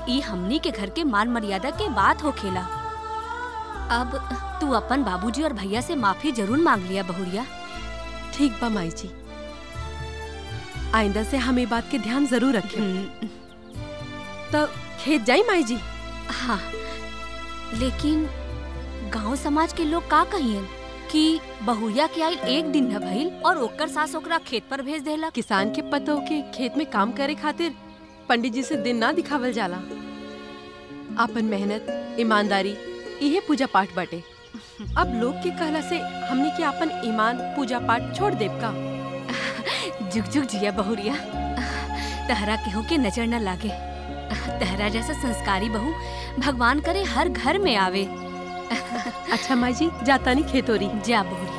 ई हमनी के घर के मान मर्यादा के बात हो खेला अब तू अपन बाबूजी और भैया से माफी जरूर मांग लिया बहुरिया ठीक बा माई जी आइंदा से हम ये बात के ध्यान जरूर रखें तो खेत जाई माई जी हाँ लेकिन गांव समाज के लोग का कहियन कि बहुरिया के आइल एक दिन न भइल और ओकर सास ओकरा खेत पर भेज देला किसान के पतों के खेत में काम करे खातिर पंडित जी से दिन ना दिखावल जाला अपन मेहनत ईमानदारी इहे पूजा पाठ बाटे अब लोग के कहला से हमने के अपन ईमान पूजा पाठ छोड़ देब का जुग जुग जिया बहुरिया तहरा केहू के नजर न लागे तहरा जैसा संस्कारी बहू भगवान करे हर घर में आवे अच्छा माई जी जाता नहीं खेतोरी जा बहुरिया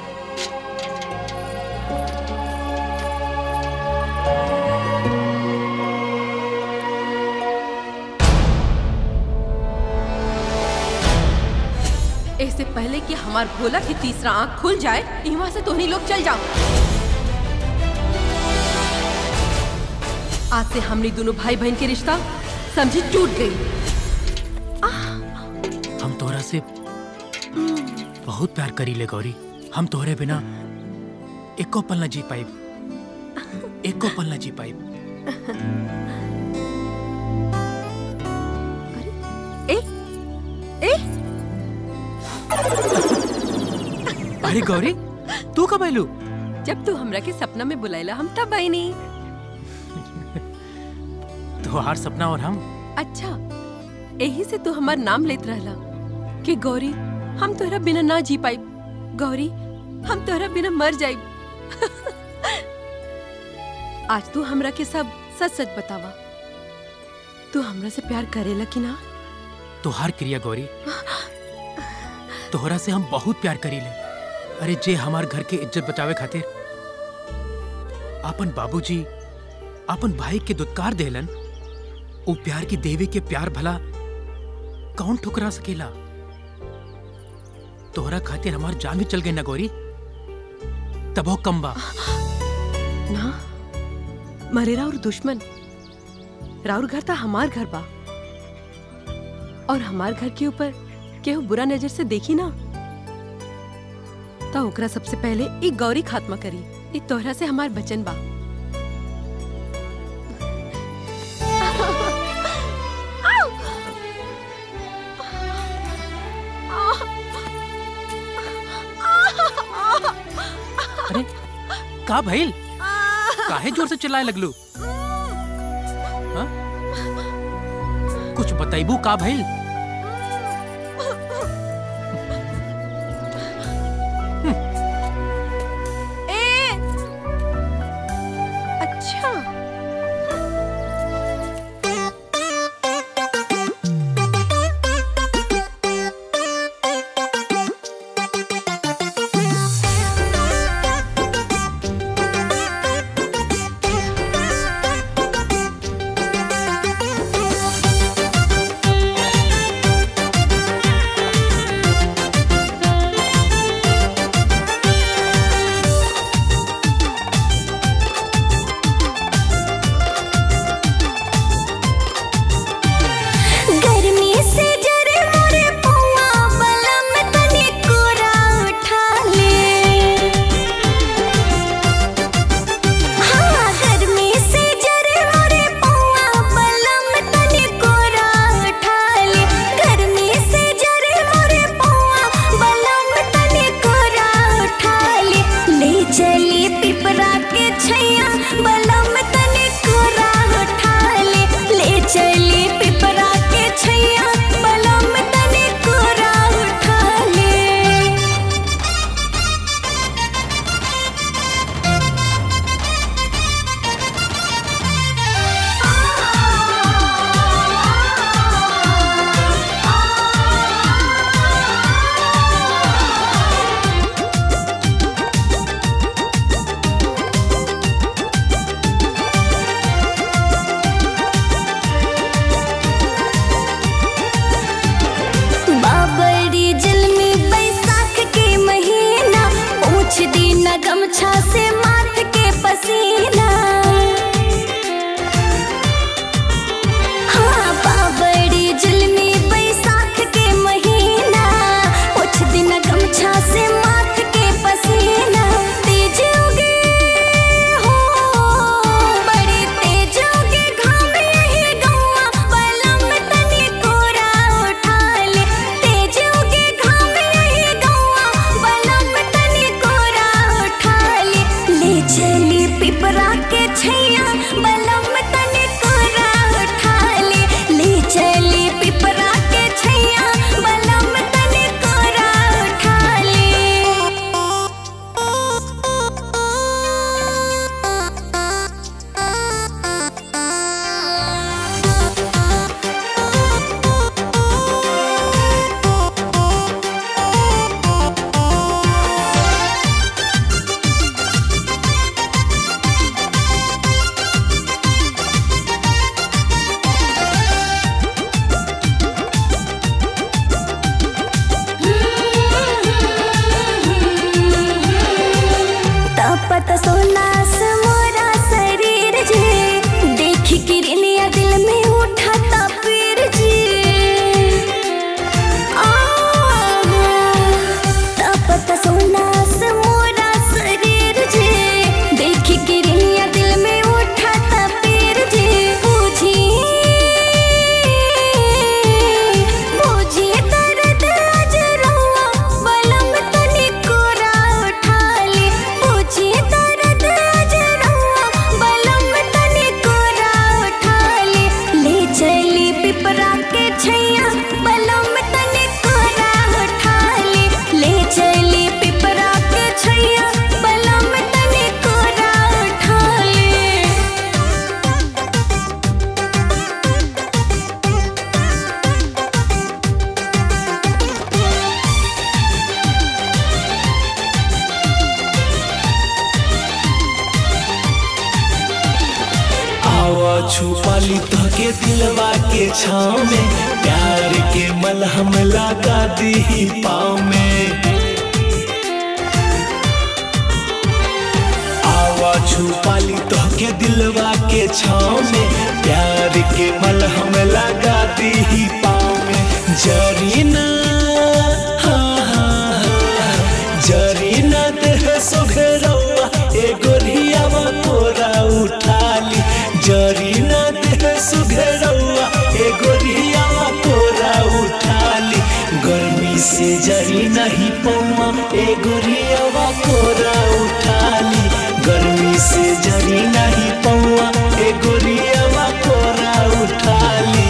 इससे पहले कि हमार भोला की तीसरा आंख खुल जाए यहाँ से तोहनी लोग चल जाओ आज से हमने दोनों भाई बहन के रिश्ता समझी टूट गई हम तोहरा से बहुत प्यार करी ले गौरी हम तोहरे बिना एको पल न जी पाइब एको पल न जी पाइब ए ए अरे गौरी तू कब आइलू जब तू हमरा के सपना में बुलाइला हम तब आई नहीं तोहार सपना और हम अच्छा यही से तू हमार नाम लेत रहला कि गौरी हम तोहरा बिना ना जी पाई गौरी हम तोहरा बिना मर जाई आज तू हमरा के सब सच सच बतावा तू हमरा से प्यार करेला कि ना तोहार क्रिया गौरी तोहरा से हम बहुत प्यार करी ले अरे जे हमार घर के इज्जत बचावे खातिर अपन बाबूजी अपन भाई के दुत्कार देलन वो प्यार की देवी के प्यार भला कौन ठुकरा सकेला तोहरा खातिर हमार जान भी चल गई ना गौरी तबो कम बा ना मरेरा और दुश्मन राउर घर था हमार घर बा और हमार घर के ऊपर केहू बुरा नजर से देखी ना तो ओकरा सबसे पहले एक गौरी खात्मा करी ई तोहरा से हमार बचन बा अरे का भइल काहे जोर से चिल्लाए लगलू हाँ? कुछ बताइबू का भइल ए अच्छा गर्मी से जरे मोरे पौआ बलम तनी कोरा उठा ले हाँ गर्मी से जरे मोरे पौआ बलम तनी कोरा उठा ले गर्मी से जरे मोरे पौआ बलम तनी कोरा उठा ले ले चली पिपरा के छैया बलम तनी कोरा उठा ले ले चली पिपरा के छैया बलम तनी कोरा उठा ले बाबरी जल में बैसाख के महीना पूछ दी न गमछा से माथ के पसीना हाँ छुपा ली तो के दिलवा के छाँव में प्यार के मलहम लगा दी पाँव में आवा छुपा ली तो के दिलवा के छाँव में प्यार के मलहम लगा दी पाँव में जरीना हाँ हाँ हाँ जरीना देह सुघरौआ एगो रियावा तोरा उठा ली जरीना देह सुघरौआ एगो रियावा तोरा उठा ली गर्मी से जरी नहीं पौआ एगो रियावा तोरा उठा ली गर्मी से जरी नहीं पौआ एगो रियावा तोरा उठा ली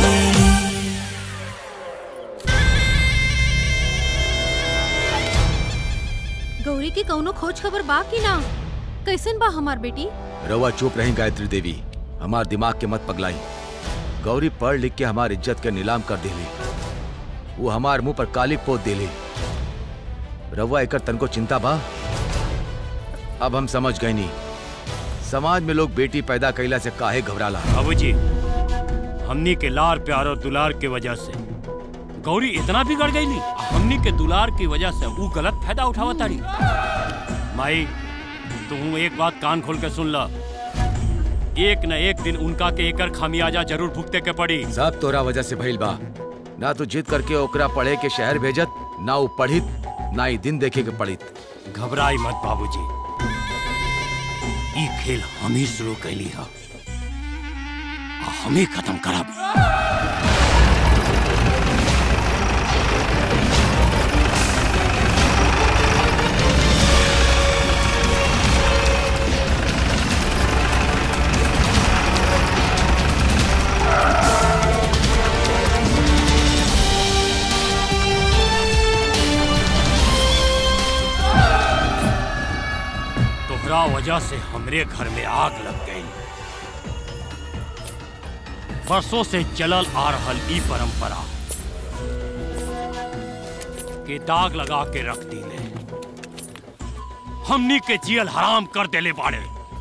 गौरी की कौनो खोज खबर बा कि ना कैसन बा हमार बेटी रवा चुप रही गायत्री देवी हमार दिमाग के मत पगलाई गौरी पढ़ लिख के हमार इज्जत के नीलाम कर देली वो हमार मुंह पर काली पोत देली रवा एकर तनको चिंता बा अब हम समझ गए नहीं समाज में लोग बेटी पैदा कैला से काहे घबराला बाबूजी हमनी के लार प्यार और दुलार के वजह से गौरी इतना बिगड़ गई ली हमनी के दुलार की वजह से वो गलत फायदा उठावा तारी माई तू एक बात कान खोल के सुन ला एक न एक दिन उनका के एकर खामियाजा जरूर भुगते के पड़ी सब तोरा वजह से भइल बा ना तू जिद करके ओकरा पढ़े के शहर भेजत ना वो पढ़ित ना ही दिन देखे के पढ़ित घबराई मत बाबूजी ई खेल हम ही शुरू कैली है आ हम ही खत्म करब तोहरा वजह से हमरे घर में आग लग गई बरसों से चलल आ रहल ई परंपरा के दाग लगा के रख दिले हमनी के जियल हराम कर देले बाड़े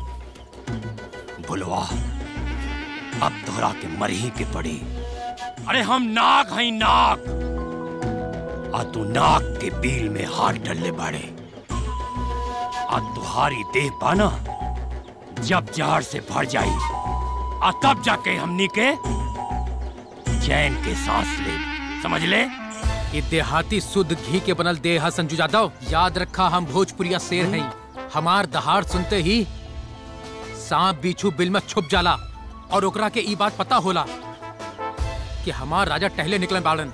बुलवा अब तोहरा के मरही के पड़ी अरे हम नाग हई नाग आ तू नाग के बील में हाथ डलले बाड़े आ तुहारी देह पाना जब जहर से भर जाई आ तब जाके हमनी के चैन के सांस ले समझ ले ये देहाती शुद्ध घी के बनल देह है संजू यादव याद रखा हम भोजपुरिया शेर हैं हमार दहाड़ सुनते ही सांप बिच्छू बिल में छुप जाला और ओकरा के ई बात पता होला कि हमार राजा टहले निकले बाड़न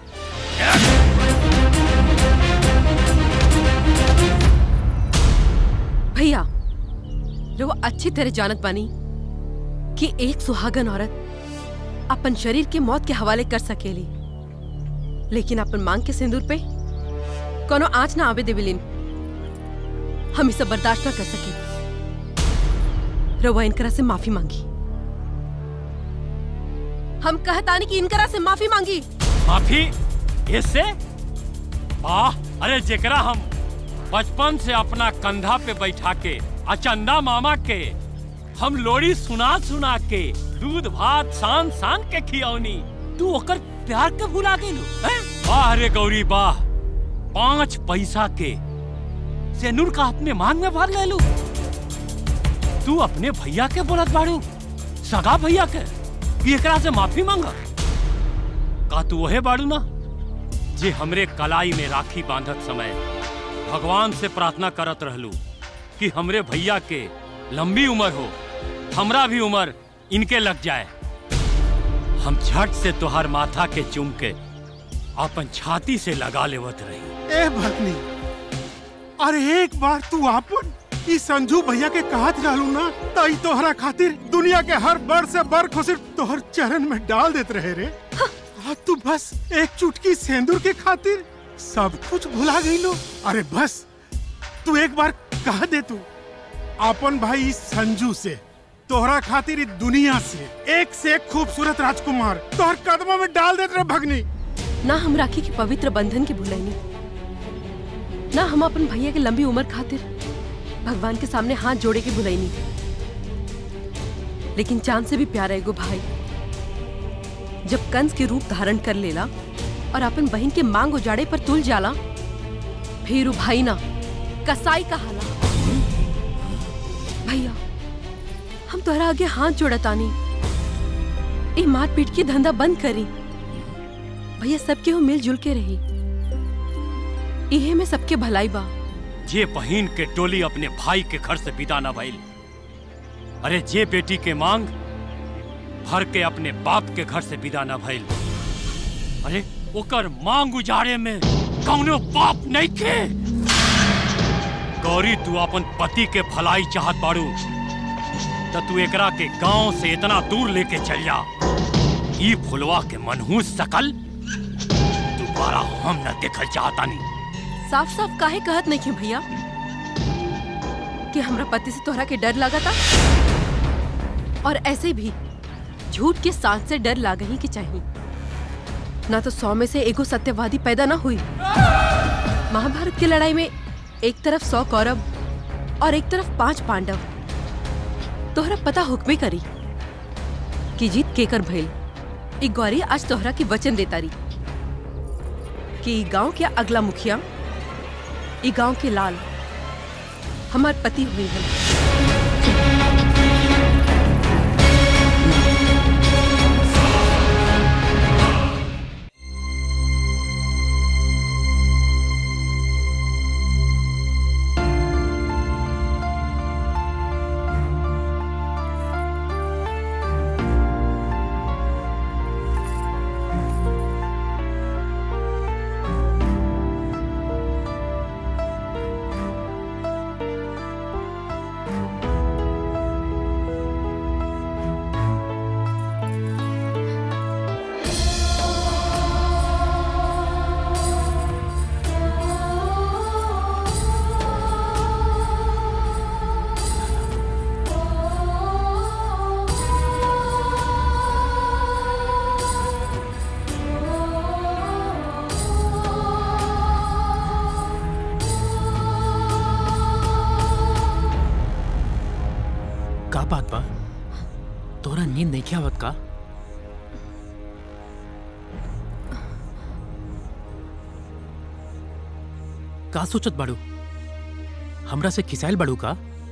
भैया वो अच्छी तरह जानत बानी कि एक सुहागन औरत अपन शरीर के मौत के हवाले कर सकेली लेकिन अपन मांग के सिंदूर पे कोनो आँच ना आवे देविलिन हम इसे बर्दाश्त ना कर सके रवा इनकरा से माफी मांगी हम कहतानी कि इनकरा से माफी मांगी माफी इससे वाह अरे जेकरा हम बचपन से अपना कंधा पे बैठा के अचंदा मामा के हम लोरी सुना सुना के दूध भात सान सान के खियौनी तू ओकर प्यार के भुला गेलू हैं? वाह रे गौरी वाह पांच पैसा के सेनूर का अपने मांग में भर लेलू तू अपने भैया के बोलत बाड़ू सगा भैया के कि एकरा से माफी मांगा का तू वहे बाड़ू ना जे हमरे कलाई में राखी बांधत समय भगवान से प्रार्थना करत रहलू कि हमरे भैया के लंबी उम्र हो हमरा भी उम्र इनके लग जाए हम झट से तुहार माथा के चूम के अपन छाती से लगा लेवत रही ए भगनी अरे एक बार तू आपन ई संजू भैया के कहत रहलू ना तई तोहरा खातिर दुनिया के हर बर से बर खुशी तोहर चरण में डाल देत रहे रे आज तू बस एक चुटकी सेंदूर के खातिर सब कुछ भुला गई लो अरे बस तू एक बार कह दे तू अपन भाई इस संजू से तोहरा खातिर इस दुनिया से एक से एक खूबसूरत राजकुमार तोहर कदमों में डाल देत रहे भगनी ना हम राखी के पवित्र बंधन के भुलाइनी ना हम अपन भैया के लंबी उम्र खातिर भगवान के सामने हाथ जोड़े के भुलाइनी लेकिन चांद से भी प्यारा एगो भाई जब कंस के रूप धारण कर लेला और अपन बहन के मांग उजाड़े पर तुल जाला फिर उ भाई ना कसाई कहाला भैया हम तोहरा आगे हाथ जोड़तानी ए मार पीट के धंधा बंद करी भैया सबके हो मिलजुल के रही इहे में सबके भलाई बा जे बहन के डोली अपने भाई के घर से विदा न भइल अरे जे बेटी के मांग भर के अपने बाप के घर से विदा न भइल अरे ओकर मांग उजाड़े में कौनो बाप नहीं के गौरी तू अपन पति के भलाई चाहत बाड़ू तो तू एकरा के गांव से इतना दूर लेके चल जा ई फुलवा के मनहूस सकल दोबारा हम न देखल चाहतानी साफ साफ काहे कहत नहीं भैया कि हमरा पति से तोहरा के डर लगा था और ऐसे भी झूठ के सांस से डर लाग ही के चाहिए ना तो सौ में से एगो सत्यवादी पैदा ना हुई महाभारत की लड़ाई में एक तरफ सौ कौरव और एक तरफ पांच पांडव तोहरा पता हुक्मे करी कि जीत केकर भइल एक गौरी आज तोहरा की वचन देता रही कि गांव के अगला मुखिया ई गांव के लाल हमार पति हुई है का बात बा तोरा नींद नहीं क्या आवत का का सोचत बाड़ू हमरा से खिसाइल बाड़ू का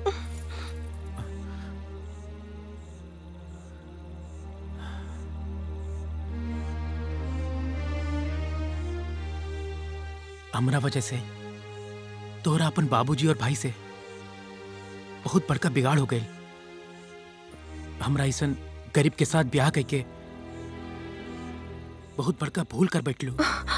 हमरा वजह से तोरा अपन बाबूजी और भाई से बहुत बड़का बिगाड़ हो गई हमरा ऐसन गरीब के साथ ब्याह करके बहुत बड़का भूल कर बैठलू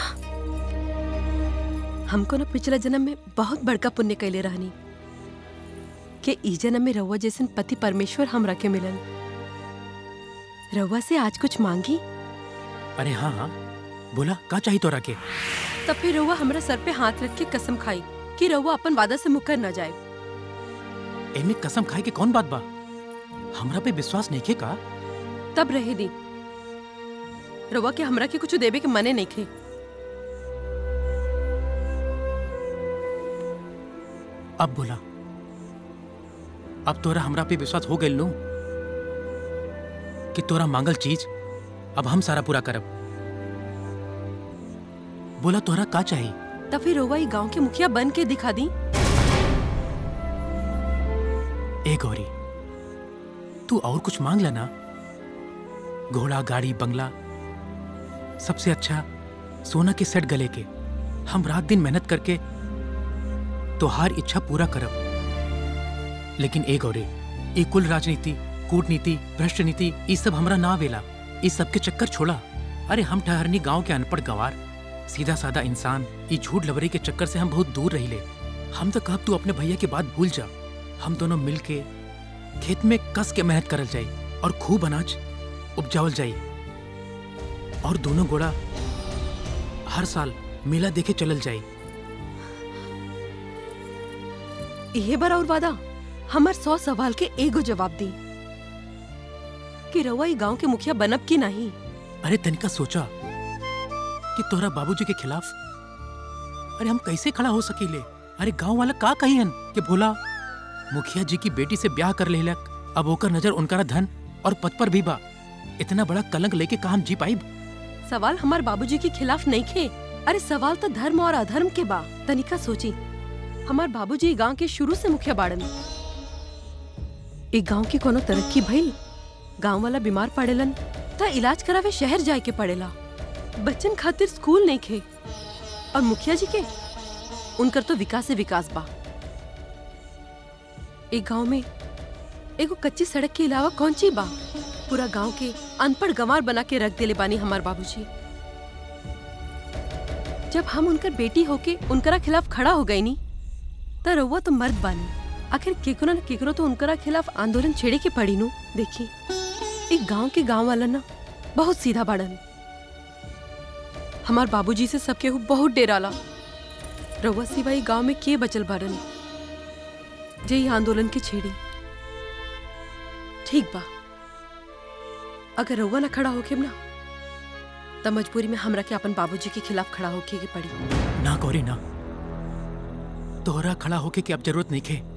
हमको ना पिछला जन्म में बहुत बड़का पुण्य कैले रहनी के ई जन्म में रउआ जैसन पति परमेश्वर हमरा के मिलन रउआ से आज कुछ मांगी अरे हाँ हाँ बोला का चाहिए तोरा के तब फिर रउआ हमरा सर पे हाथ रख के कसम खाई कि रउआ अपन वादा से मुकर न जाए एमे कसम खाए के कौन बात बा हमरा पे विश्वास नहीं खे का तब रहे दी रउआ के हमरा के कुछ देवे के मने नहीं खे अब बोला अब तोरा हमरा पे विश्वास हो गइल नु कि तोरा मांगल चीज अब हम सारा पूरा करब बोला तोरा का चाहिए तब फिर रउआ ई गांव के मुखिया बन के दिखा दी ए गौरी तू और कुछ मांग लेना घोड़ा गाड़ी बंगला सबसे अच्छा सोना के सेट गले के हम रात दिन मेहनत करके तोहार इच्छा पूरा करब लेकिन ए गौरी ई कुल राजनीति कूटनीति भ्रष्ट नीति ई सब हमरा ना आवेला ई सब के चक्कर छोड़ा अरे हम ठहरनी गांव के अनपढ़ गंवार सीधा साधा इंसान ई झूठ लबरी के चक्कर से हम बहुत दूर रहिले हम तो कहब तू अपने भैया की बात भूल जा हम दोनों मिल के खेत में कस के मेहनत करल जाई और खूब अनाज उपजावल जाई और दोनों गोड़ा हर साल मेला देखे चलल जाई इहे बार और वादा हमर सौ सवाल के एगो जवाब दी कि रउआ ई गांव के मुखिया बनब की नहीं अरे तनिका सोचा कि तोहरा बाबूजी के खिलाफ अरे हम कैसे खड़ा हो सकीले अरे गांव वाला का कहियन कि भोला मुखिया जी की बेटी से ब्याह कर लेलक अब ओकर नजर उनका धन और पद पर भी बा इतना बड़ा कलंक लेके काम जी पाई सवाल हमार बाबूजी के खिलाफ नहीं खे अरे सवाल तो धर्म और अधर्म के बा तनिका सोची हमार बाबूजी गांव के शुरू से मुखिया बाड़न एक गांव की कोनो तरक्की भइल गांव वाला बीमार पड़ेलन त इलाज करावे शहर जाए के पड़ेला बच्चन खातिर स्कूल नहीं खे और मुखिया जी के उनकर तो विकास से विकास बा एक गांव में एगो कच्ची सड़क के अलावा कौन ची बा पूरा गांव के अनपढ़ गंवार बना के रख देले बानी हमार बाबूजी जब हम उनकर बेटी होके उनकरा खिलाफ खड़ा हो गई नी त रउआ तो मर्द बानी आखिर केकरो न केकरो तो उनकरा खिलाफ आंदोलन छेड़े के पड़ी नु देखी एक गांव के गांव वाला ना बहुत सीधा बाड़न हमार बाबूजी से सब केहू बहुत डेराला रउआ सिवाई गांव में के बचल बाड़न जे ई आंदोलन के छेड़ी ठीक बा अगर रउआ ना खड़ा होके ना त मजबूरी में हमरा के अपन बाबूजी के खिलाफ खड़ा होके के पड़ी ना गौरी ना तोहरा खड़ा होके की अब जरूरत नहीं खे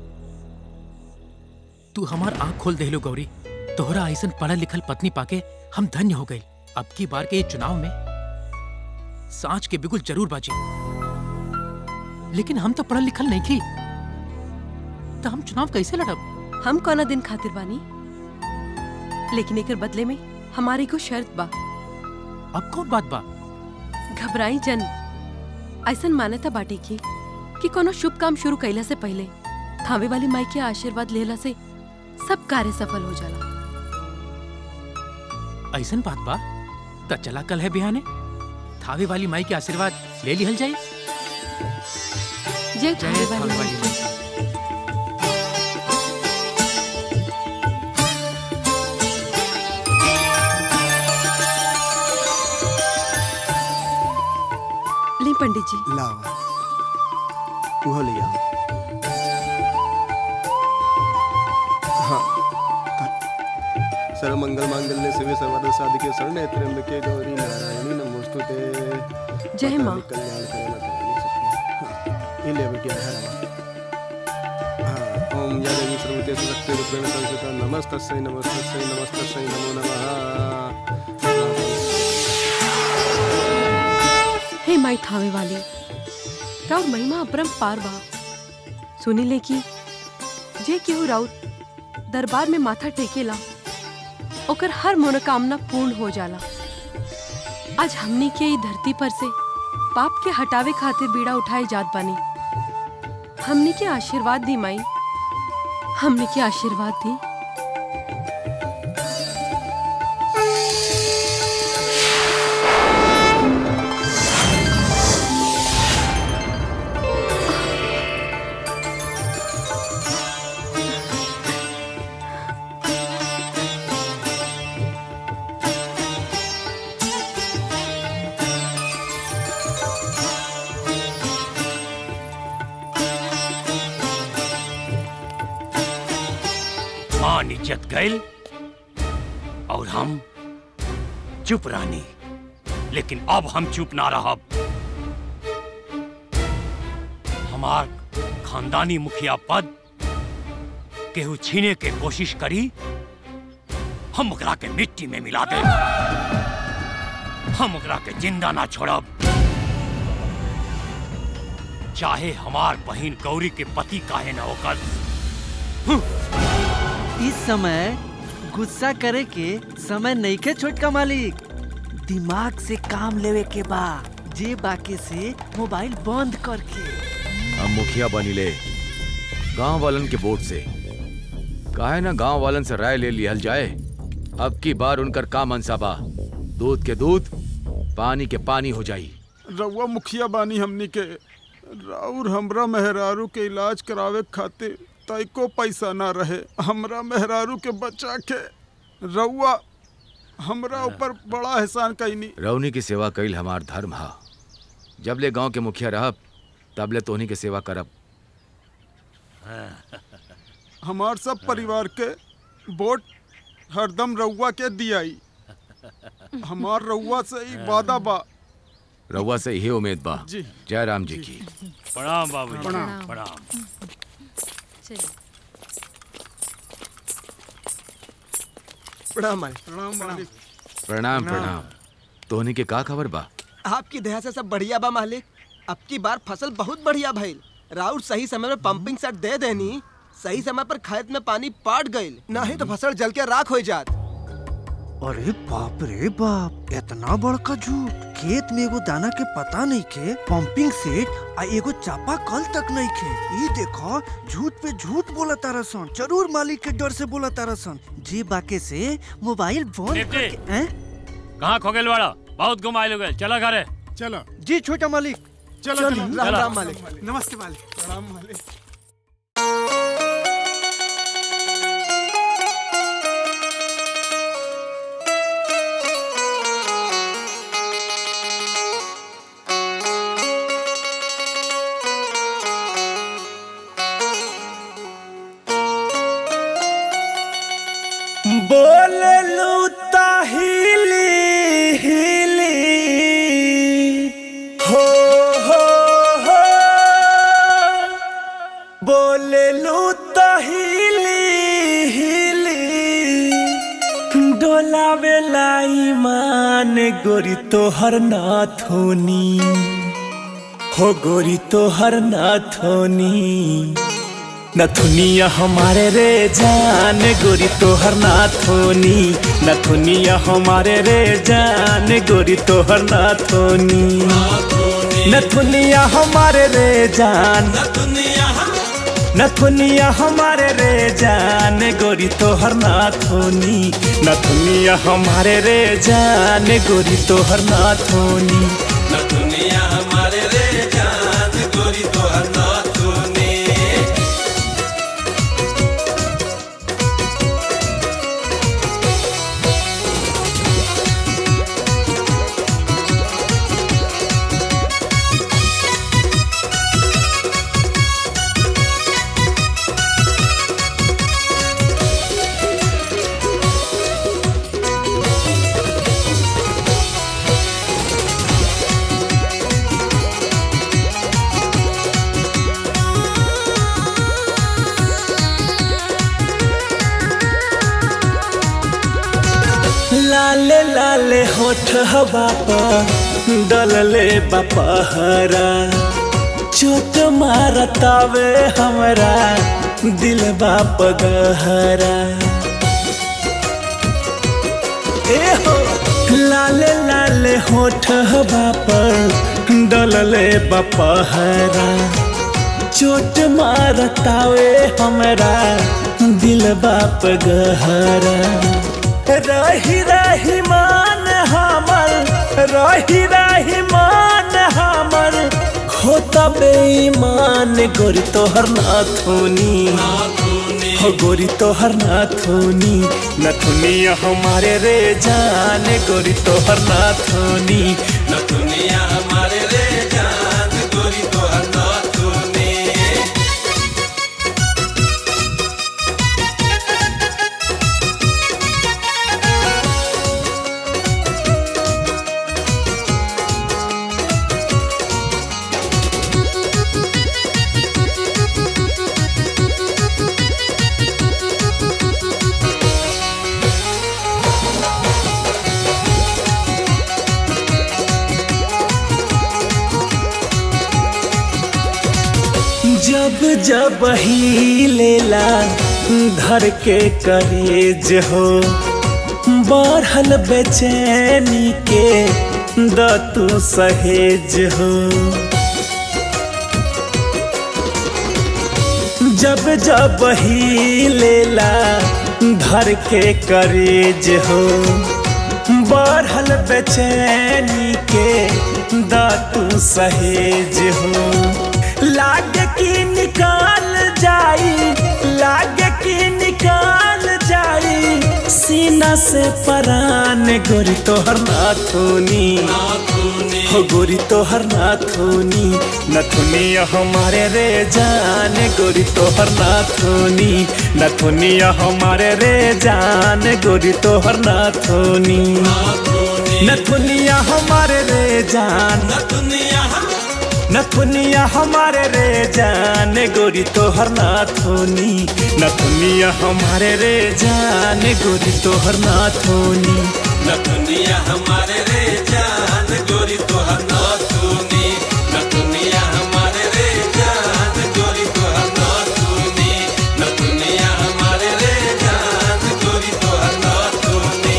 तू हमार आंख खोल देहलो गौरी तोहरा ऐसन पढ़ल लिखल पत्नी पाके हम धन्य हो गई अब की बार के ये चुनाव में सांच के बिगुल जरूर बाजी लेकिन हम तो पढ़ल लिखल नहीं की तो हम चुनाव कैसे लड़ब हम कौना दिन खातिर बानी लेकिन एकर बदले में हमारी को शर्त बा अब कौन बात बा घबराई जन ऐसन मान्यता बाटे की कि कोनो शुभ काम शुरू कैला से पहले थावे वाली माई के आशीर्वाद लेला से सब कार्य सफल हो जाला ऐसन बात बा त चला कल है बिहाने थावे वाली माई के आशीर्वाद ले लिहल जाई जय थावे थावे वाली वाली माई माई ली पंडित जी लावा उहो ले आओ हाँ सर्व मंगल मांगल्य शिवे सर्वदा साधिके शरणे त्र्यंबके गौरी नारायणी नमोस्तुते जय माँ। कल्याण करे हाँ, ये ले बेटी है हाँ ओम या देवी सर्वते शक्ति रूपेण संस्कृता नमस्तस्यै नमस्तस्यै नमस्तस्यै नमो नमः हे माई थावे वाली राउर महिमा अपरम पार बा सुनी ले की जे केहू राउर दरबार में माथा टेकेला ओकर हर मनोकामना पूर्ण हो जाला आज हमनी के ई धरती पर से पाप के हटावे खातिर बीड़ा उठाए जात बानी हमनी के आशीर्वाद दी माई हमनी के आशीर्वाद दी मान इज्जत गैल और हम चुप रानी लेकिन अब हम चुप ना रहब हमार खानदानी मुखिया पद केहू छीने के कोशिश करी हम ओकरा के मिट्टी में मिला दे हम ओकरा के जिंदा ना छोड़ब चाहे हमार बहिन गौरी के पति काहे ना होकर इस समय गुस्सा करे के समय नहीं के छोटका मालिक दिमाग से काम लेवे के बा जे बाके से मोबाइल बंद करके हम मुखिया बनी ले गांव वालन के वोट से काहे ना गांव वालन से राय ले लिहल जाए अब की बार उनकर का मनसाबा दूध के दूध पानी के पानी हो जाई रउआ मुखिया बानी हमनी के राउर हमरा मेहरारू के इलाज करावे खातिर तैको पैसा ना रहे हमरा मेहरारू के बचा के रउआ हमरा ऊपर बड़ा एहसान कैनी रौनी की सेवा कईल हमार धर्म हा जब ले गांव के मुखिया रहब तब ले तोहनी के सेवा करब हमार सब परिवार के वोट हरदम रउआ के दियाई हमार रउआ से ही वादा बा रउआ से यही उम्मीद बा जी। जय राम जी की प्रणाम बाबू प्रणाम। प्रणाम प्रणाम मालिक प्रणाम मालिक प्रणाम प्रणाम तोहनी के का खबर बा आपकी दया से सब बढ़िया बा मालिक अब की बार फसल बहुत बढ़िया भइल राउर सही समय में पंपिंग सेट दे देनी सही समय पर खेत में पानी पाट गइल नहीं तो फसल जल के राख हो जात अरे बाप रे बाप इतना बड़का झूठ खेत में एगो दाना के पता नहीं खे पंपिंग सेट आ एगो चापा कल तक नहीं खे ई देखो झूठ पे झूठ बोला तारा सन जरूर मालिक के डर से बोला तारा सन जी बाके से मोबाइल बंद निप्टी। करके हैं? कहाँ खोगेल वाला बहुत घुमाइल हो गए चला घरे चलो जी छोटा मालिक चलो चलिए। चलो राम राम मालिक। मालिक नमस्ते मालिक राम मालिक बोललू ताहिली हिली हो हो हो बोललू ताहिली हिली डोलावे ईमान गोरी तोहर नाथोनी हो गोरी तोहर नाथोनी नथुनिया हमारे रे जान गोरी तोहर नाथोनी नथुनिया हमारे रे जान गोरी तोहर नाथोनी नथुनिया हमारे रे जान नथुनिया हमारे रे जान गोरी तोहर नाथोनी नथुनिया हमारे रे जान गोरी तोहर नाथोनी नथुनिया हमारे रे जान गोरी तोहर नाथोनी लाले लाले होठ हवा पर डलले बपहरा चोट मारतावे हमरा दिल बाप गहरा ए हो लाले लाले होठ हवा पर डलले बपहरा चोट मारतावे हमरा दिल बाप गहरा रही रही मान हमर रही रही मान हमर होता बेईमान गोरी तोहर नाथोनी हो गोरी तोहर नाथोनी नथुनिया हमारे रे जान गोरी तोहर नाथोनी नथुनिया हमारे रे जान गोरी तोहर नाथोनी जब जब ही लेला धर के करेज हो बढ़ल बेचैनी के द तू सहेज हो जब जब ही लेला धर के करेज हो बढ़ल बेचैनी के द तू सहेज हो लागे की निकाल जाई लागे की निकाल जाई सीना से परान गोरी तोहर नाथोनी हो गोरी तोहर नाथोनी नथुनिया हमारे रे जान गोरी तोहर नाथोनी नथुनिया हमारे रे जान गोरी तोहर नाथोनी नथुनिया हमारे रे जान नथुनिया नथुनिया हमारे रे जान गोरी तोहर नाथोनी नथुनिया हमारे रे जान गोरी तोहर नाथोनी न दुनिया हमारे रे जान गोरी तोहर न सुनी न दुनिया हमारे रे जान गोरी तोहर न सुनी न दुनिया हमारे रे जान गोरी तोहर न सुनी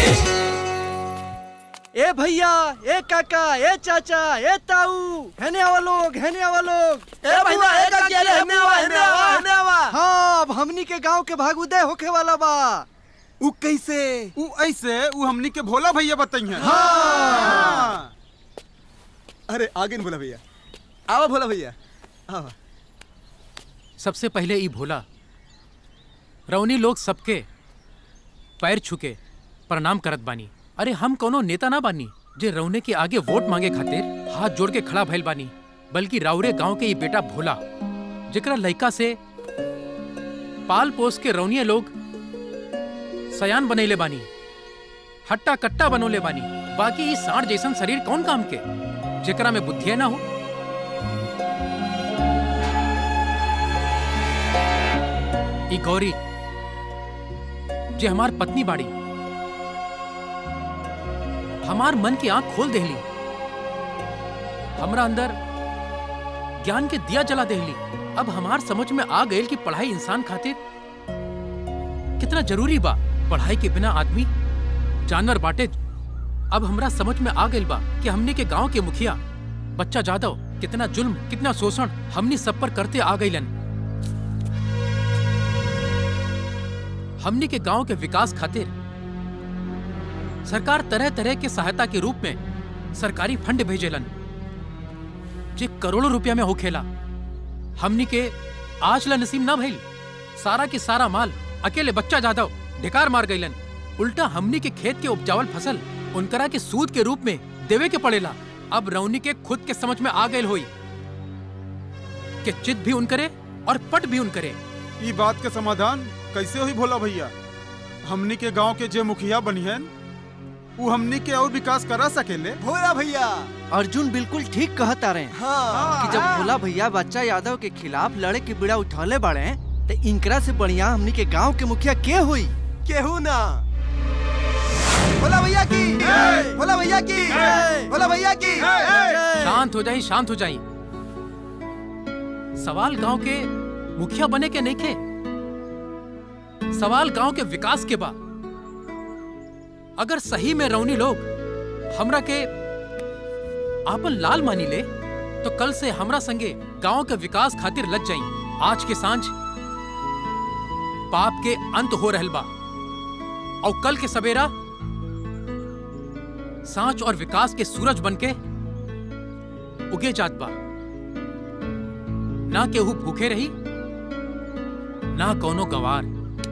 ए भैया ए काका ए चाचा ए ताऊ हेने आवा लोग हेने आवा लोग ए भैया, ए काकी, अरे हेने आवा, हेने आवा, हेने आवा। हाँ अब हमनी के गांव के भाग उदय होखे वाला बा उ कैसे उ ऐसे उ हमनी के भोला भैया बताइए हाँ। अरे आगे न भोला भैया आवा भोला भैया आवा सबसे पहले ई भोला रौनी लोग सबके पैर छुके प्रणाम करत बानी अरे हम कोनो नेता ना बानी जे रौने के आगे वोट मांगे खातिर हाथ जोड़ के खड़ा भइल बानी बल्कि राउरे गांव के ई बेटा भोला जेकरा लइका से पाल पोस के रौनिये लोग सयान बनैले बानी हट्टा कट्टा बनोले बानी बाकी ई सांड जैसन शरीर कौन काम के जेकरा में बुद्धिए ना हो ई गौरी जे हमार पत्नी बाड़ी हमार मन की आंख खोल देहली हमरा अंदर ज्ञान के दिया जला देहली अब हमार समझ में आ गई कि पढ़ाई इंसान खातिर कितना जरूरी बा पढ़ाई के बिना आदमी जानवर बाटे अब हमरा समझ में आ गई बा कि हमने के गांव के मुखिया बच्चा जादव कितना जुल्म कितना शोषण हमनी सब पर करते आ गईलन हमनी के गांव के विकास खातिर सरकार तरह तरह के सहायता के रूप में सरकारी फंड भेजेलन जे करोड़ों रुपया में होखेला हमनी के आज ला नसीब ना भइल सारा के सारा माल अकेले बच्चा जादव ढिकार मार गईलन उल्टा हमनी के खेत के उपजावल फसल उनकरा के सूद के रूप में देवे के पड़ेला अब रौनी के खुद के समझ में आ गई होई कि चित भी उनकरे और पट भी उनकरे ई बात के समाधान कैसे हुई भोला भैया हमनी के गांव के जे मुखिया बनी है वो हमनी के और विकास करा सकेले भोला भैया अर्जुन बिल्कुल ठीक कहता रहे हाँ। कि जब भोला भैया बच्चा यादव के खिलाफ लड़े के बिड़ा उठौले बाड़े तो इनकरा से बढ़िया हमनी के गांव के मुखिया के हुई केहू ना भोला भैया की भोला भैया की भोला भैया की शांत हो जाई शांत हो जाई सवाल गांव के मुखिया बने के नहीं खे सवाल गांव के विकास के बा अगर सही में रौनी लोग हमरा के आपन लाल मानी ले तो कल से हमरा संगे गांव के विकास खातिर लग जाई आज के सांझ पाप के अंत हो रहल बा और कल के सवेरा सांच और विकास के सूरज बनके उगे जात बा ना केहू भूखे रही ना कोनो गवार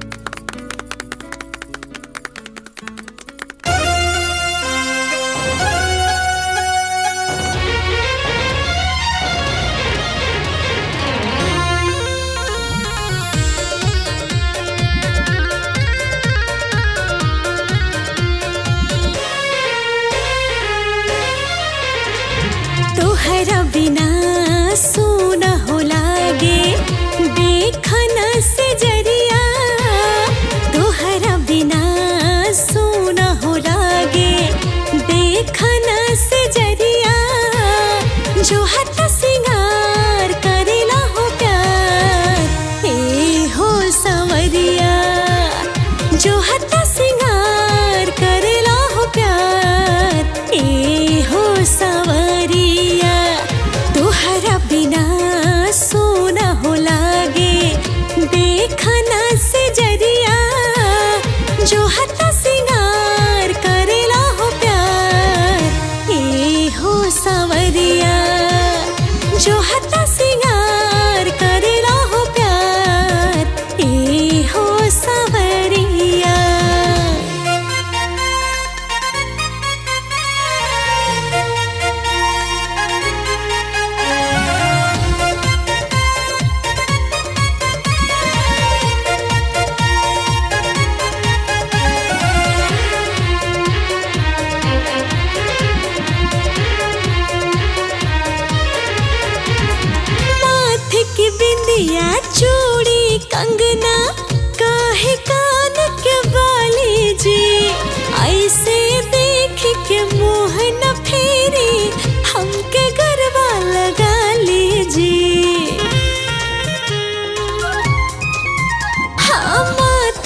तोहरा बिना सोना हो लागे देखना से जरिया तोहरा बिना सोना हो लागे देखना से जरिया जो हत सिंगार करेला हो प्यार ए हो संवरिया जो हत सिंगार करेला हो प्यार ए हो संवरिया तोहरा बिना सोना हो लागे देखना से जरिया जो हत सिंगार करेला हो प्यार ए हो संवरिया जो हत सिंगार करेला हो प्यार ए हो संवरिया माथे की बिंदिया चूड़ी कंगना काहे कान के बाली जी ऐसे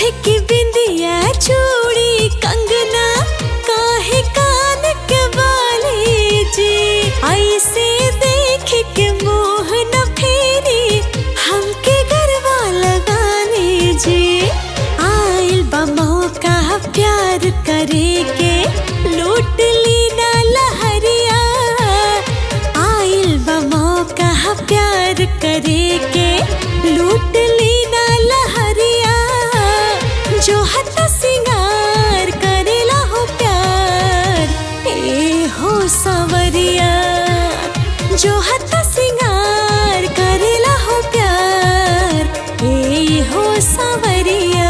की बिंदिया चूड़ी कंगना काहे कान के वाली जी ऐसे देख के मोह न फेरी हमके गरबा लगाने जी आइल बा मौका प्यार करे के लूट ली ना लहरिया आइल बा मौका प्यार करे के लूट ली ना लहरिया जो हत सिंगार करेला हो प्यार ए हो सवरिया जो हत सिंगार करेला हो प्यार ए हो सवरिया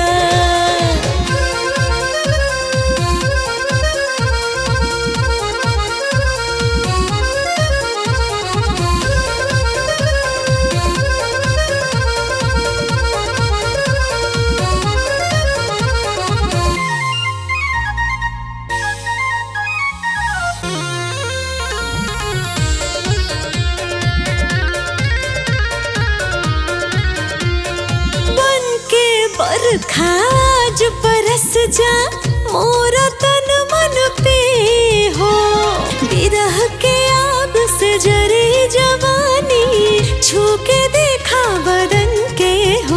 बन के बरखा जो बरस जा मोरा तन मन पे हो बिरह के आग से जरे जवानी छू के देखा बदन के हो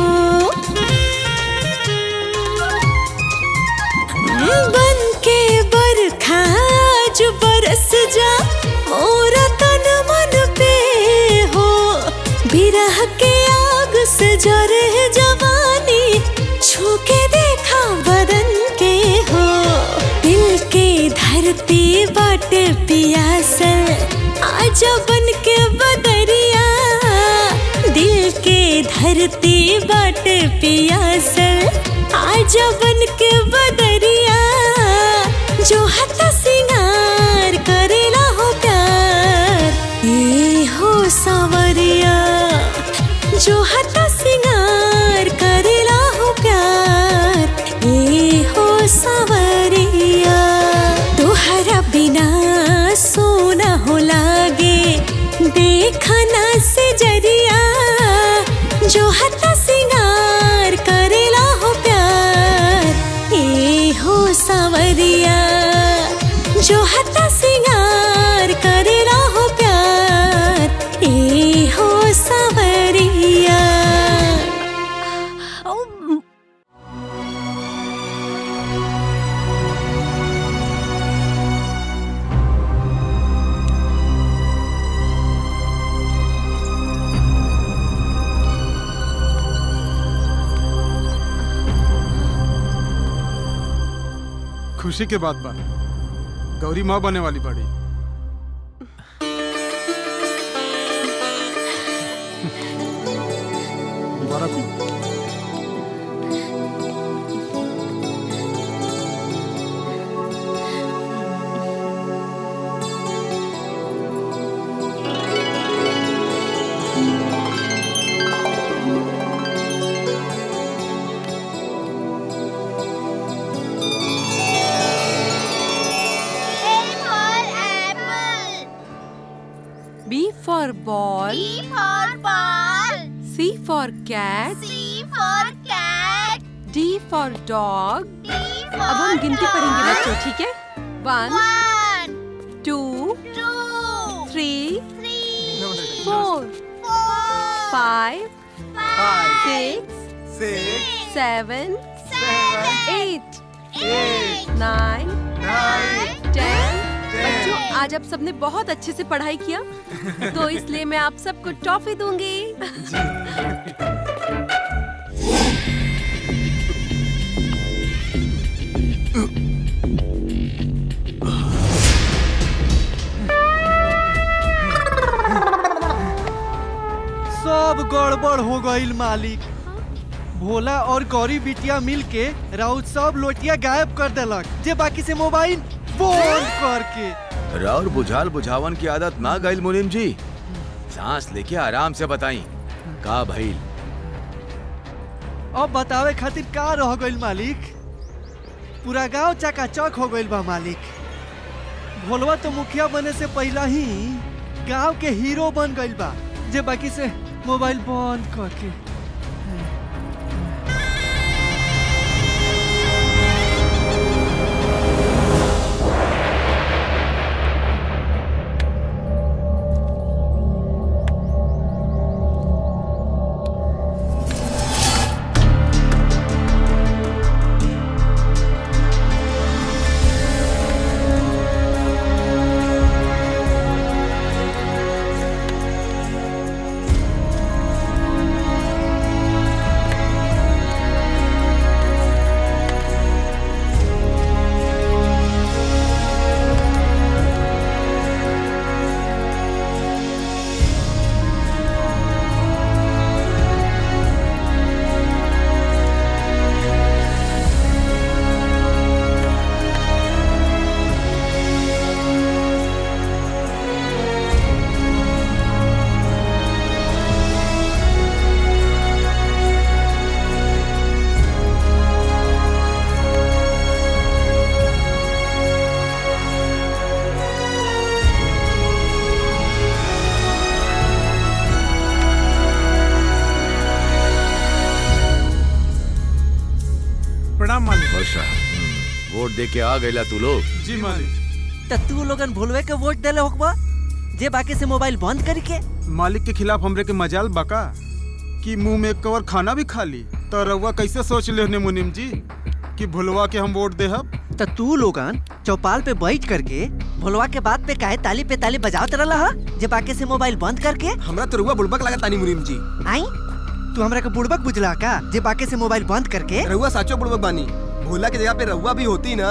बन के बरखा जो बरस जा मोरा तन मन पे हो बिरह के आग से जरे जवानी छू के देखा बदन के हो दिल के धरती बाटे पियासल आजा बन के बदरिया दिल के धरती बाटे पियासल आजा बन के बदरिया जो हत सिंगार करेला हो प्यार ए हो सावरिया जो हत सिंगार करेला हो प्यार ए हो सावरिया तोहरा बिना सोना हो लागे देखना से जरिया जो हत सिंगार करेला हो प्यार ए हो सावरिया जो हत सिंगार करेला हो प्यार ए हो सावरिया खुशी के बात बा गौरी माँ बने वाली बड़ी मुबारक हो B for ball. B for ball. C for cat. C for cat. D for dog. D अब हम गिनती पढ़ेंगे बच्चों ठीक है one One, two two, three three, four four, five five, six six, seven seven, eight eight, nine nine, ten बच्चों आज आप सबने बहुत अच्छे से पढ़ाई किया तो इसलिए मैं आप सबको टॉफी दूंगी सब गड़बड़ हो गईल मालिक भोला और गौरी बिटिया मिल के राउत सब लोटिया गायब कर देलक जे बाकी से मोबाइल बंद करके राउर बुझाल बुझावन की आदत ना गईल मुनीम जी सांस लेके आराम से बताई का भइल अब बतावे खातिर का रह गईल मालिक पूरा गांव चकाचक हो गईल बा मालिक भोलवा तो मुखिया बने से पहला ही गांव के हीरो बन गईल बा जे बाकी से मोबाइल बंद करके वोट दे के आ गईला तू लोग जी मालिक त तू लोगन भूलवे के वोट देले होकबा जे बाकी से मोबाइल बंद करके मालिक के खिलाफ हमरे के मजाल बका कि मुंह में एक कवर खाना भी खा ली तो रउआ कैसे सोच ले मुनिम जी कि भुलवा के हम वोट देहब त तू लोगन चौपाल पे बैठ करके भोलवा के बात पे काहे ताली पे ताली बजावत रहला हा जे बाकी से मोबाइल बंद करके हमरा तो रुआ बुड़बक लगा तानी मुनीम जी आई तू हमरा के बुड़बक बुझला का जे बाकी से मोबाइल बंद करके रहुआ साचो बुड़बक बानी भोला की जगह पे रहुआ भी होती ना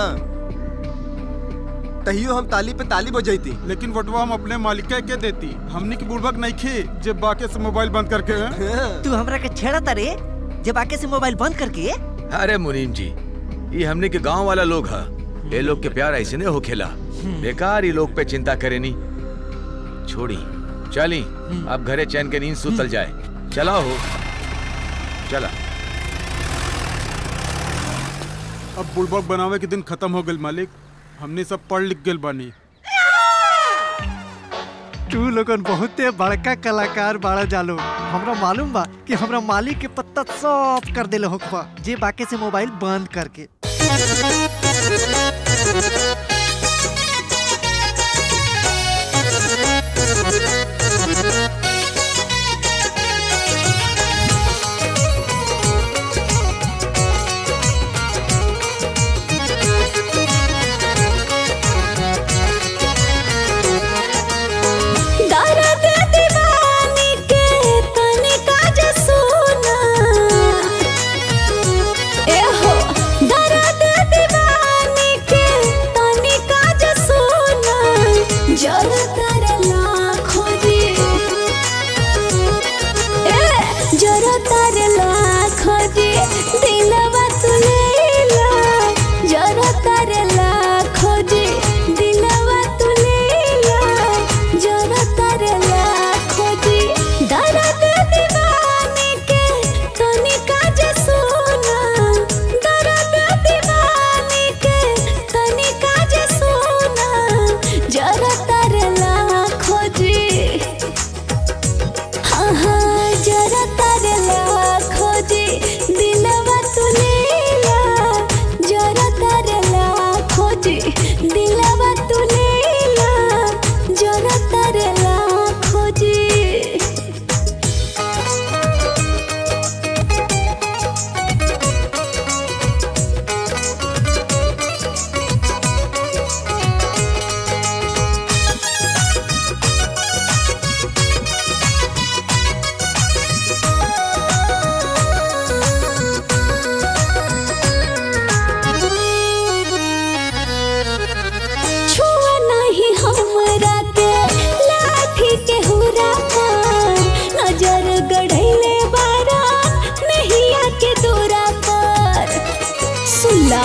तहियो हम ताली पे ताली बजाईती लेकिन वोटवा हम अपने मालिक के देती हमने की बुड़बक नहीं खे जे बाकी से मोबाइल बंद करके हैं? तू हमरा के छेड़ा तारे जे बाकी से मोबाइल बंद करके अरे मुनीम जी ये हमने के गांव वाला लोग है ये लोग के प्यार ऐसे नहीं हो खेला बेकार ये लोग पे चिंता करे नहीं छोड़ी चली अब घरे चैन के नींद सुतल जाए चला हो चला अब बुड़बक बनावे के दिन खत्म हो गल मालिक हमने सब पढ़ लिख गल बानी तू लोगन बहुते बड़का कलाकार बाड़ा जालो हमरा मालूम बा कि हमरा मालिक के पत्ता सब कर देले होकबा जे बाकी से मोबाइल बंद करके दर्द दीवानी के तनिका जे सुना ए हो दर्द दीवानी के तनिका जे सुना जल कर लाखों जी ए जल कर लाखों जी दिलवा तू लेला जल कर लाखों जी दिलवा तू लेला जरा कर लाखों जी दर्द दीवाने के तनिका जे सुना दर्द दीवाने के तनिका जे सुना जरा कर लाखों जी हाँ हाँ जरा कर लाखों जी दिलवा तू लेला जरा कर लाखों जी दिलवा तू लेला जरा कर लाखों जी छुआ नहीं हमरा के लाठी के हुरा पर नजर गढ़ैले बारा नहिया के दूरा पर सुला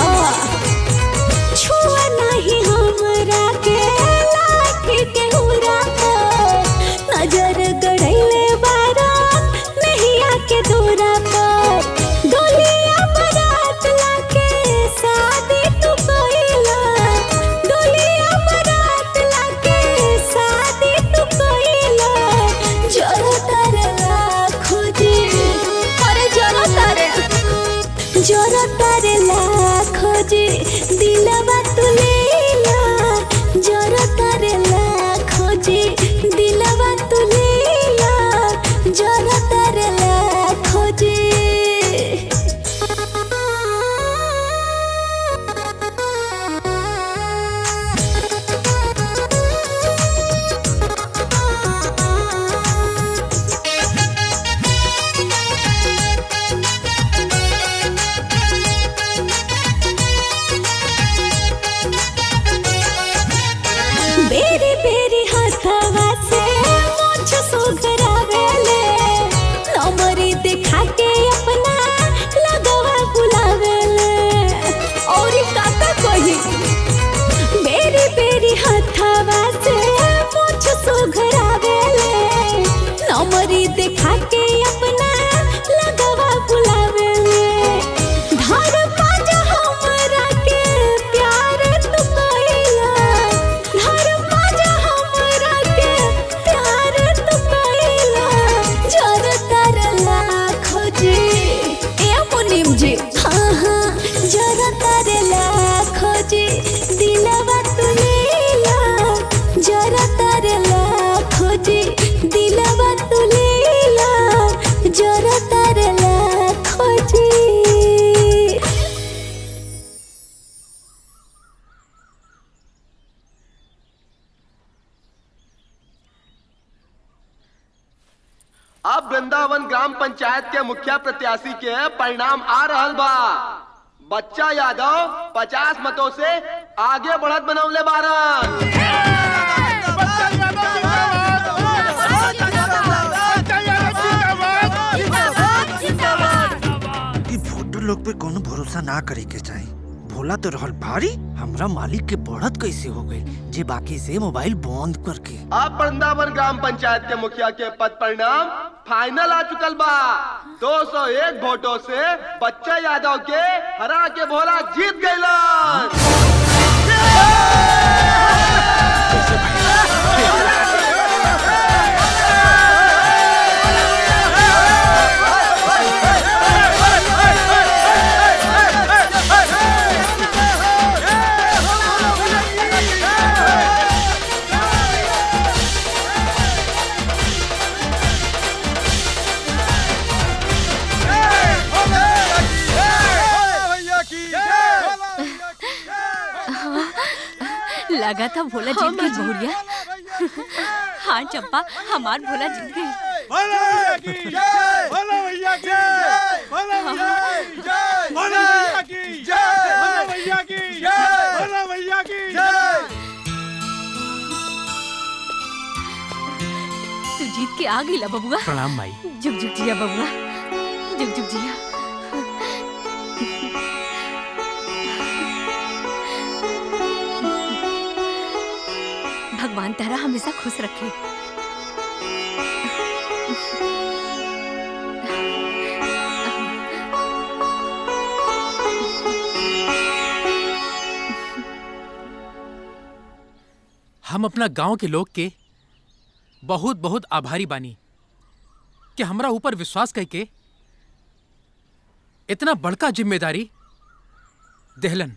छुआ नहीं हमरा के लाठी के हुरा पर नजर गढ़ैले बारा नहिया के दूरा पर डोलिया बारात लाके शादी तू कइला डोलिया बारात लाके शादी तू कइला जरा तर लाखों जी अरे जरा तर जरा तर लाखों जी दिलवा तू लेला जरा तर लाखों जी दिलवा तू लेला जरा तर लाखों जी बेरी बेरी हथवा से मुझ सुघरावेले नमरी दिखा के अपना लगवा बुलावेले और काका कही बेरी बेरी हथवा से मुझ सुघरावेले नमरी दिखा के अपना लगवा बुलावेले धर पाजा हमरा के प्यार तू कइला धर पाजा हमरा के प्यार तू कइला जर तर लाखों जी ए मुनीम जी हाँ हाँ जर तर लाखों पंचायत के मुखिया प्रत्याशी के परिणाम आ रहल बा बच्चा यादव पचास मतों से आगे बढ़त बनौले बारन ई वोटर लोग पे कोनो भरोसा ना करे के चाही भोला तो रहल भारी हमरा मालिक के बढ़त कैसे हो गई जे बाकी से मोबाइल बंद करके अब वृंदावन ग्राम पंचायत के मुखिया के पद परिणाम फाइनल आ चुकल बा 201 वोटों से बच्चा यादव के हरा के भोला जीत गइलन लगा था भोला जीत गई बहुरिया हाँ चंपा हमार भोला जीत गई तू जीत के आ गई ला बबुआ प्रणाम माई जुग जुग जिया बबुआ जुग जुग जिया भगवान तेरा हमेशा खुश रखे हम अपना गांव के लोग के बहुत बहुत आभारी बानी कि हमरा ऊपर विश्वास करके इतना बड़का जिम्मेदारी देहलन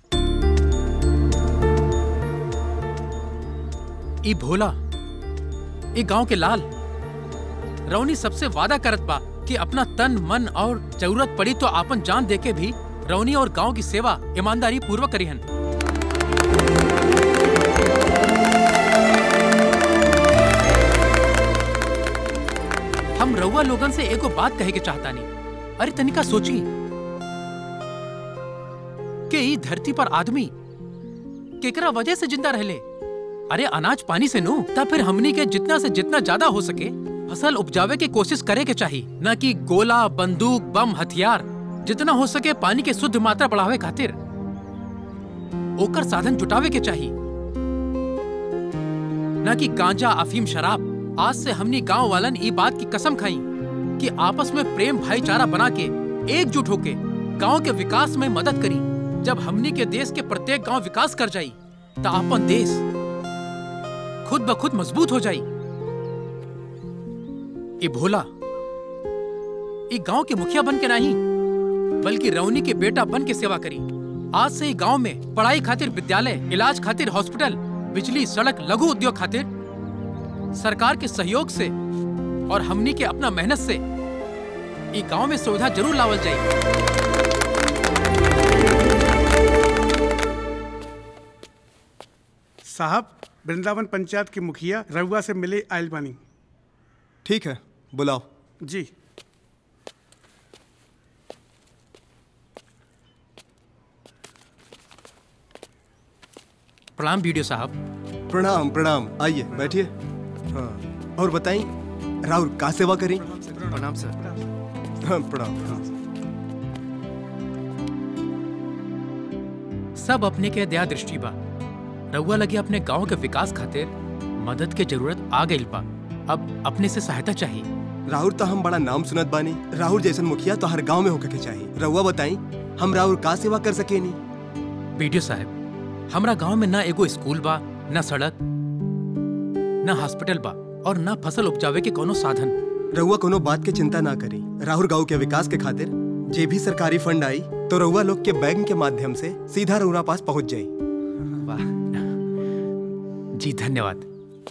ई भोला ई गांव के लाल रौनी सबसे वादा करत बा कि अपना तन मन और जरूरत पड़ी तो आपन जान देके भी रौनी और गांव की सेवा ईमानदारी पूर्वक करीहन हम रउआ लोगन से एगो बात कहे के चाहता नहीं अरे तनिका सोची कि ई धरती पर आदमी केकरा वजह से जिंदा रहले अरे अनाज पानी से नु तब फिर हमनी के जितना से जितना ज्यादा हो सके फसल उपजावे की कोशिश करे के चाहिए न कि गोला बंदूक बम हथियार जितना हो सके पानी के शुद्ध मात्रा बढ़ावे खातिर ओकर साधन जुटावे के चाहिए न कि गांजा अफीम शराब आज से हमनी गांव वालन ई बात की कसम खाई कि आपस में प्रेम भाईचारा बना के एकजुट होके गांव के विकास में मदद करी जब हमनी के देश के प्रत्येक गांव विकास कर जाई तो अपन देश खुद ब खुद मजबूत हो जाई ये भोला ये गांव के मुखिया बन के नहीं बल्कि रौनी के बेटा बन के सेवा करी आज से ही गांव में पढ़ाई खातिर विद्यालय इलाज खातिर हॉस्पिटल बिजली सड़क लघु उद्योग खातिर सरकार के सहयोग से और हमनी के अपना मेहनत से ये गांव में सुविधा जरूर लावल जाए साहब वृंदावन पंचायत के मुखिया रउआ से मिले आयल बानी ठीक है बुलाओ जी प्रणाम वीडियो साहब प्रणाम प्रणाम आइए बैठिए हाँ और बताइए राहुल का सेवा करी प्रणाम सर हाँ प्रणाम सब अपने के दया दृष्टि बा रउआ लगे अपने गांव के विकास खातिर मदद के जरूरत आ गई बा अब अपने से सहायता चाहिए राहुल तो हम बड़ा नाम सुनत बानी राहुल जैसन मुखिया तो हर गांव में होके के चाहिए रउआ बताई हम राहुल का सेवा कर सके नी वीडियो साहब हमरा गांव में ना एगो स्कूल बा ना सड़क ना हॉस्पिटल बा और ना फसल उपजावे के कोनो साधन रउआ कोनो बात के चिंता ना करी राहुल गांव के विकास के खातिर जे भी सरकारी फंड आई तो रउआ लोग के बैंक के माध्यम से सीधा रउरा पास पहुंच जाई वाह जी धन्यवाद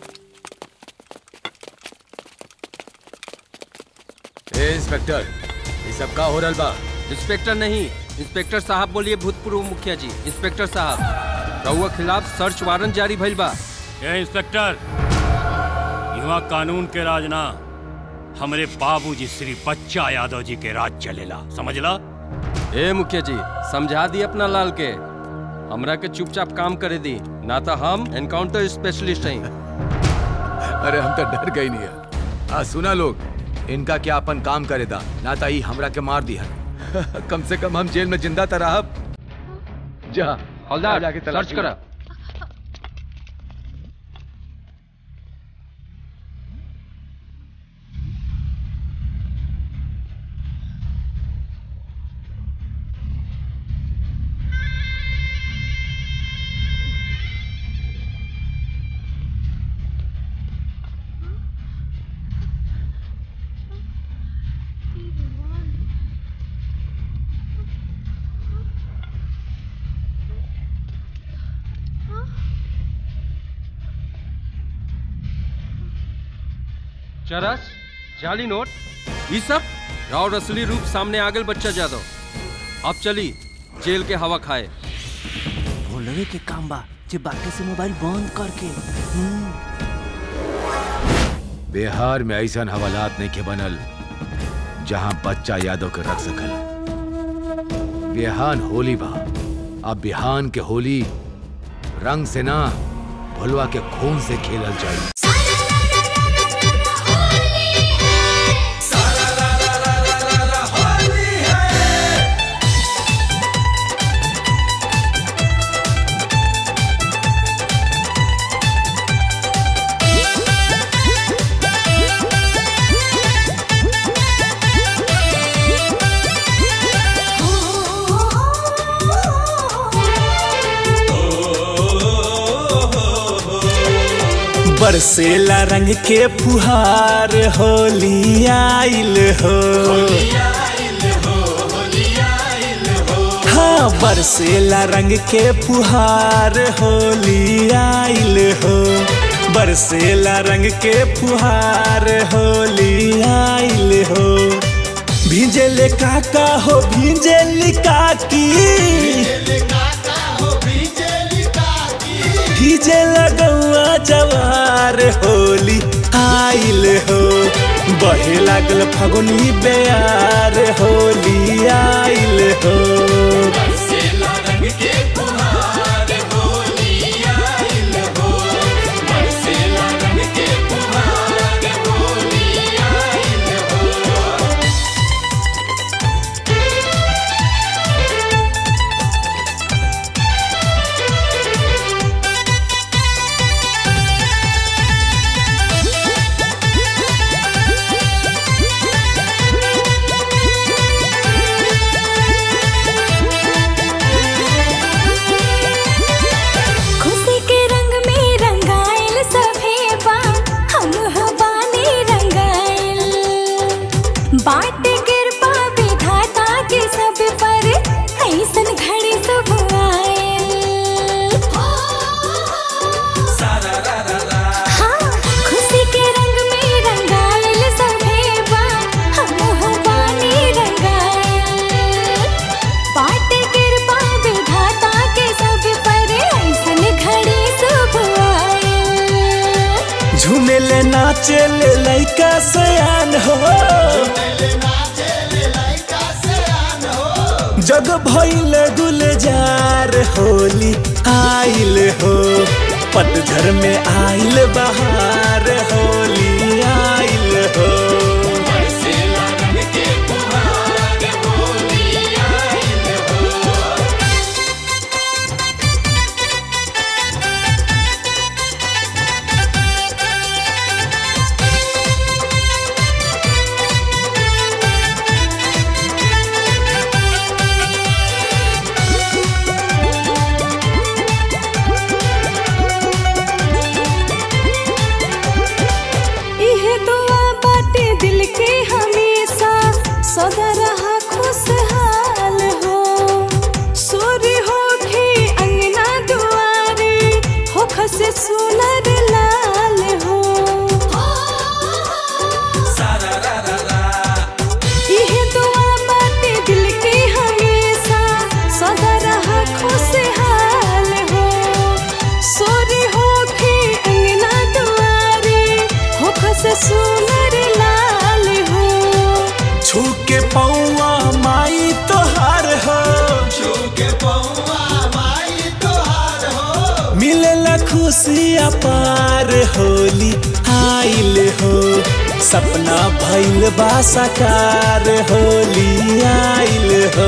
ए इंस्पेक्टर ये सब का हो रहल बा इंस्पेक्टर नहीं इंस्पेक्टर साहब बोलिए भूतपूर्व मुखिया जी इंस्पेक्टर साहब रउआ खिलाफ सर्च वारंट जारी भइल बा ए इंस्पेक्टर यहाँ कानून के राज ना हमरे बाबूजी श्री बच्चा यादव जी के राज चलेला समझला ए मुखिया जी समझा दी अपना लाल के हमरा के चुपचाप काम करे दी ना तो हम एनकाउंटर स्पेशलिस्ट हैं अरे हम तो डर गई नहीं है आ सुना लोग इनका क्या अपन काम करे था ना ताई हमरा के मार दिया कम से कम हम जेल में जिंदा तो रहब जा हवलदार, जाके तलाशी सर्च करा। मार। चरस जाली नोट ये सब राव असली रूप सामने आ गए बच्चा जादव अब चली जेल के हवा खाए भोलवे के काम बा जे बाकी से मोबाइल बंद करके हम्म, बिहार में ऐसा हवालात नहीं के बनल जहां बच्चा यादव के रख सकल बिहान होली बा अब बिहान के होली रंग से ना भुलवा के खून से खेलल जाई बरसेला रंग के फुहार होली आइल हो हाँ बरसेला रंग के फुहार होली आइल हो बरसेला रंग के फुहार होली आइल हो भींजल काका हो भींजल काकी भीजे लगौआ जवार होली आइल हो बहे लागल फगुनी बेयार होली आइल हो खुशी के रंग में रंगाइल सभे बा हम हवानी रंगाइल बाट कृपा विधाता के सब पर ऐसन घड़ी शुभ आइल हाँ, खुशी के रंग में रंगाइल सभे बा हम हवानी रंगाइल बाट कृपा विधाता के सब पर ऐसन घड़ी शुभ आइल झूमेले नाचेले लइका सयान हो जग भइल गुलजार होली आइल हो पतझर में आइल बहार होली आइल हो खुशी अपार होली आइल हो सपना भइल बा साकार होली आइल हो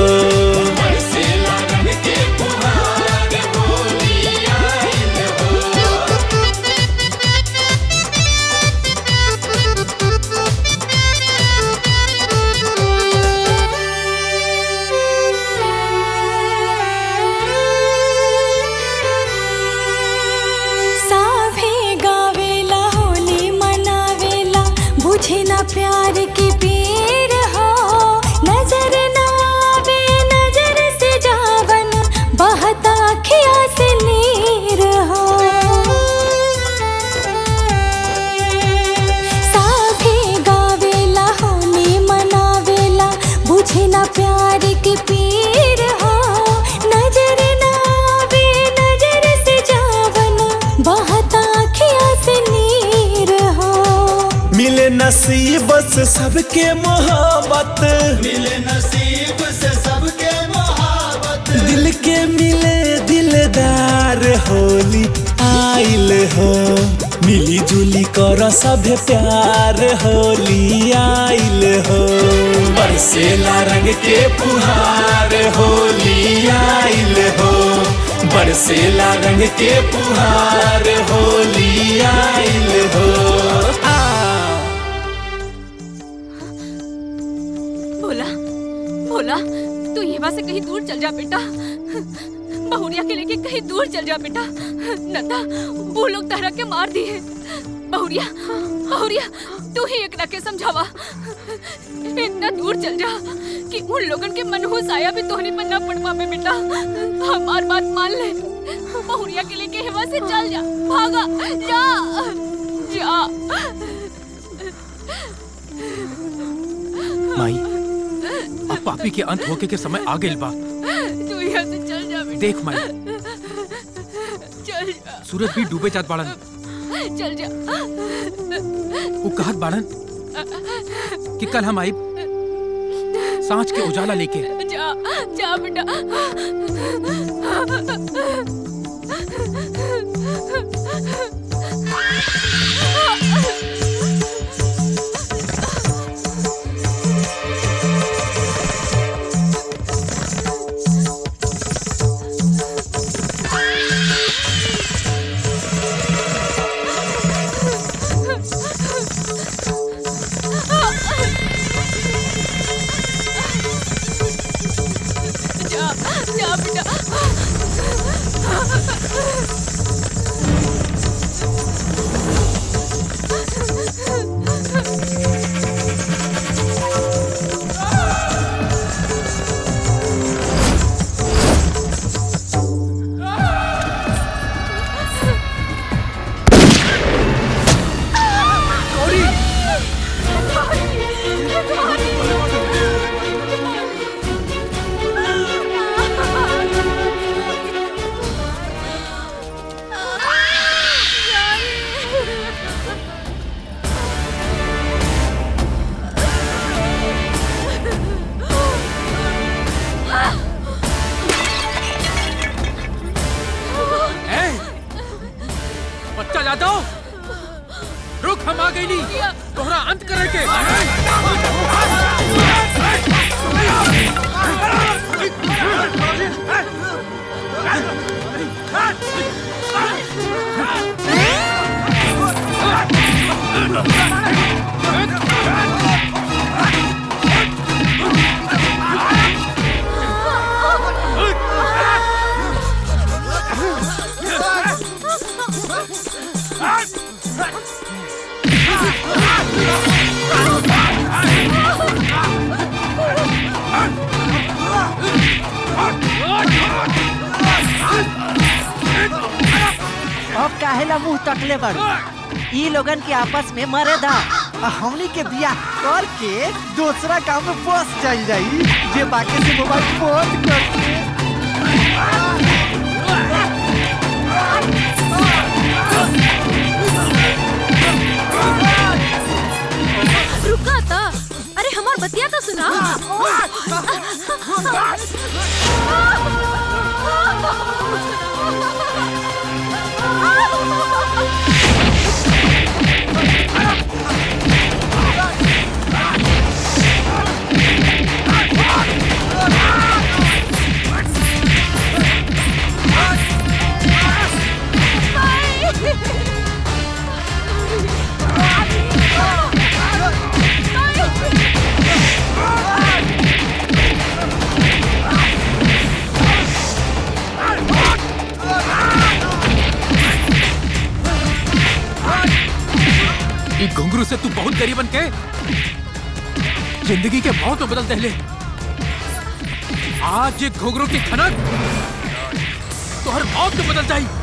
साभे गावेला होली मनावेला बुझे ना प्यार की पीर हो नजर ना आवे नजर से जावन बहता खिया से नीर हो साभे गावेला होली मनावेला बुझे ना प्यार की पीर हो नजर ना आवे नजर से जावन बहता खिया से नीर हो मिले नसीब से सबके मोहब्बत मिले नसीब से सबके मोहब्बत दिल के मिले दिलदार होली आइल हो मिली जुली कर सभे प्यार होली आइल हो बरसेला रंग के फुहार होली आइल हो बरसेला रंग के फुहार होली आइल हो आ भोला भोला तू यहाँ से कहीं दूर चल जा बेटा बहुरिया के लेके कहीं दूर चल जा बेटा नंदा वो लोग तहरा के मार दिए बहुरिया बहुरिया तू ही एकरा के समझावा इतना दूर चल जा कि उन लोगन के मनहूस आया भी तोहनी पर ना पड़ पावे बेटा हमार बात मान ले बहुरिया के लेके हिमा से चल जा भागा जा जा माई अब पापी के अंत होके के समय आ गइल बा तू यहाँ से चल जा बेटा देख माई चल जा सूरज भी डूबे जात बाड़न चल जा वो कहत बाड़न कि कल हम आइब सांझ के उजाला लेके जा जा बेटा जा जा बेटा ए, बच्चा यादव रुक हम आ गई नहीं तोहरा अंत करे के अब काहेला मुंह तकले बाड़ू ई लोगन के आपस में मरे दा आ हमनी के बियाह करके दूसरा काम में बस जाई जाई जे बाकी से मोबाइल बंद करके रुका था अरे हमार बतिया तो सुना Ah! घुघरू से तू बहुत गरीबन के जिंदगी के मौत में बदल दे आज ये घुघरू की खनक तो हर मौत में बदल जाई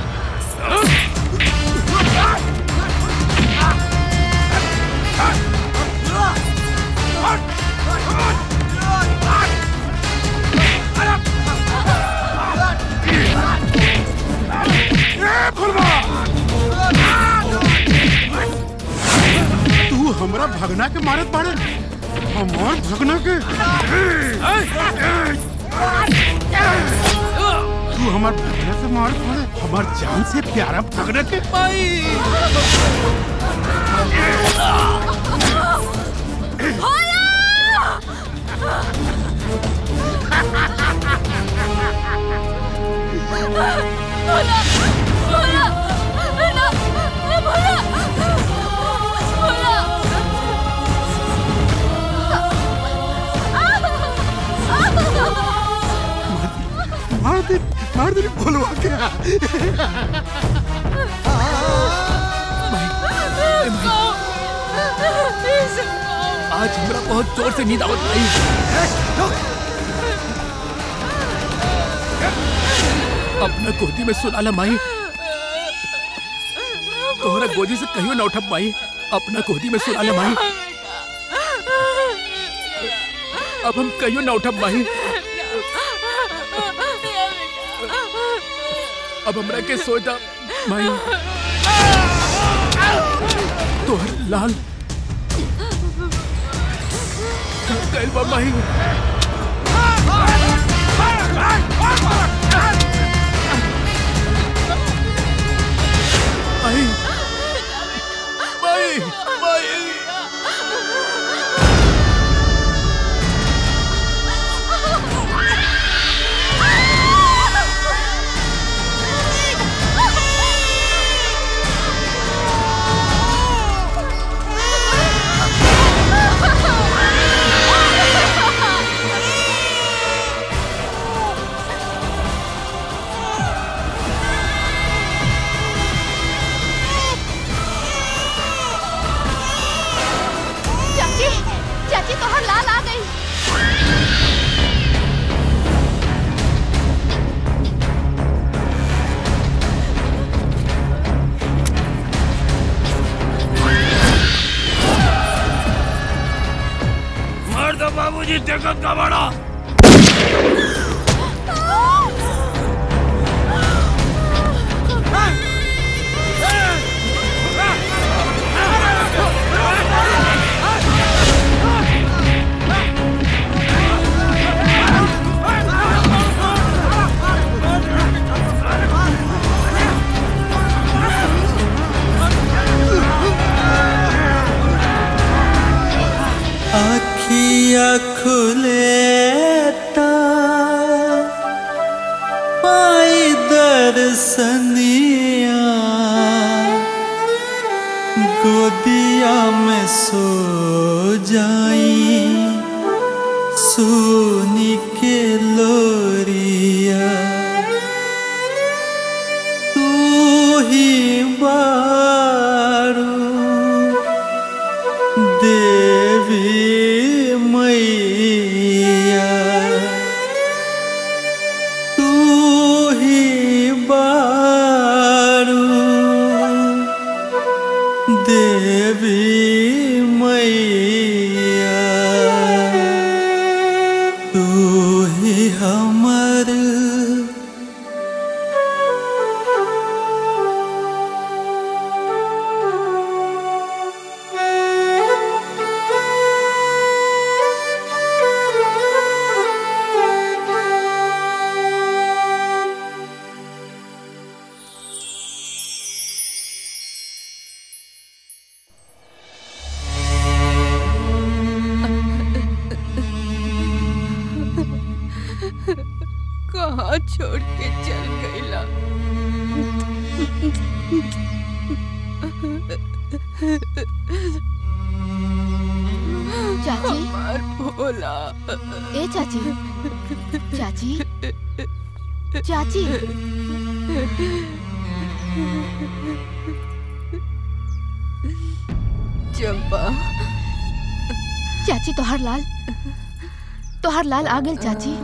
तू हमरा भगना के मारत बाड़े हमार भगना के तू हमार भगना के मारत बाड़े हमार जान से प्यारा भगना के मार दे मार दे बोलवा के आज हमरा बहुत जोर से नींद आवत नहीं अपना गोदी में सुला ला माई तोहरा गोदी से कहियो ना उठब माई अपना गोदी में सुला ला माई अब हम कहियो ना उठब माई अब हमरा के सोचा माई तोहर लाल गैल बा माई माई माई माई चाची चाची तोहर लाल आ गई मार दो बाबूजी देखत का बड़ा आखिया खुले ता पाई दर्शनिया गोदिया में सो जाई सोनी के लोरिया तू ही बारू देवी मैया तू ही बारू देवी मैया तू ही हमर कहाँ छोड़ के चल गईला चाची हमार भोला ए चाची चाची चाची चंपा चाची तोहर लाल तोहर लाल आ गेल चाची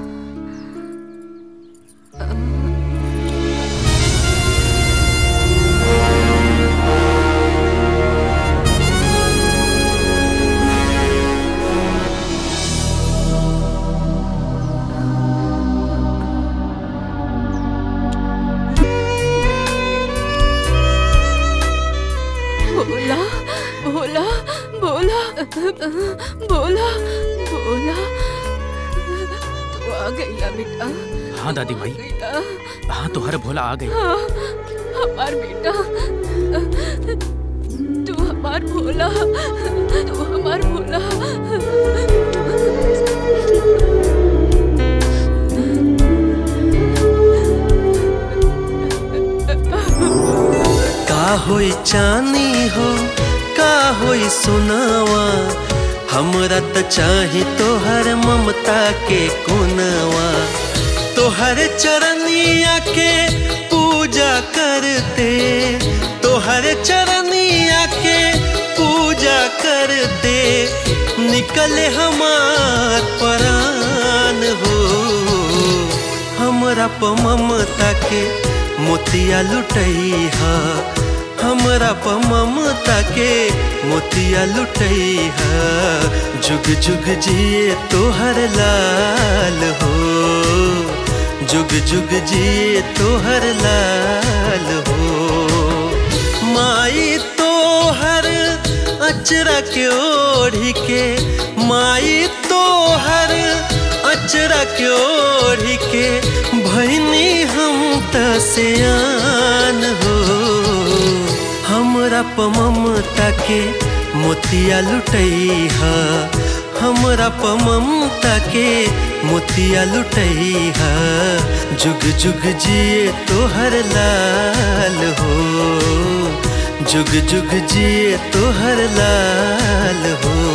भोला भोला भोला भोला भोला तू आ गईला बेटा हाँ दादी माई गईला हाँ तो हर भोला आ गई हाँ हमार बेटा तू हमार भोला तू हमार भोला का होई चानी हो का होई सुनावा हमरा त चाही तोहर ममता के कोनवा तोहर चरनिया के पूजा करते तोहर चरनिया के पूजा करते निकले हमार परान हो हमरा प ममता के मोतिया लुटैहा हमरा प ममता के मोतिया लुटैहा जुग जुग जिए तोहर लाल हो जुग जुग जिए तोहर लाल हो माई तोहर अचरा के ओढ़ी के माई तोहर अचरा के ओढ़ी के भैनी हम त सियान हो हमरा प ममता के मोतिया लुटैहा हमरा प ममता के मोतिया लुटैहा जुग जुग जिए तोहर लाल हो जुग जुग जिए तोहर लाल हो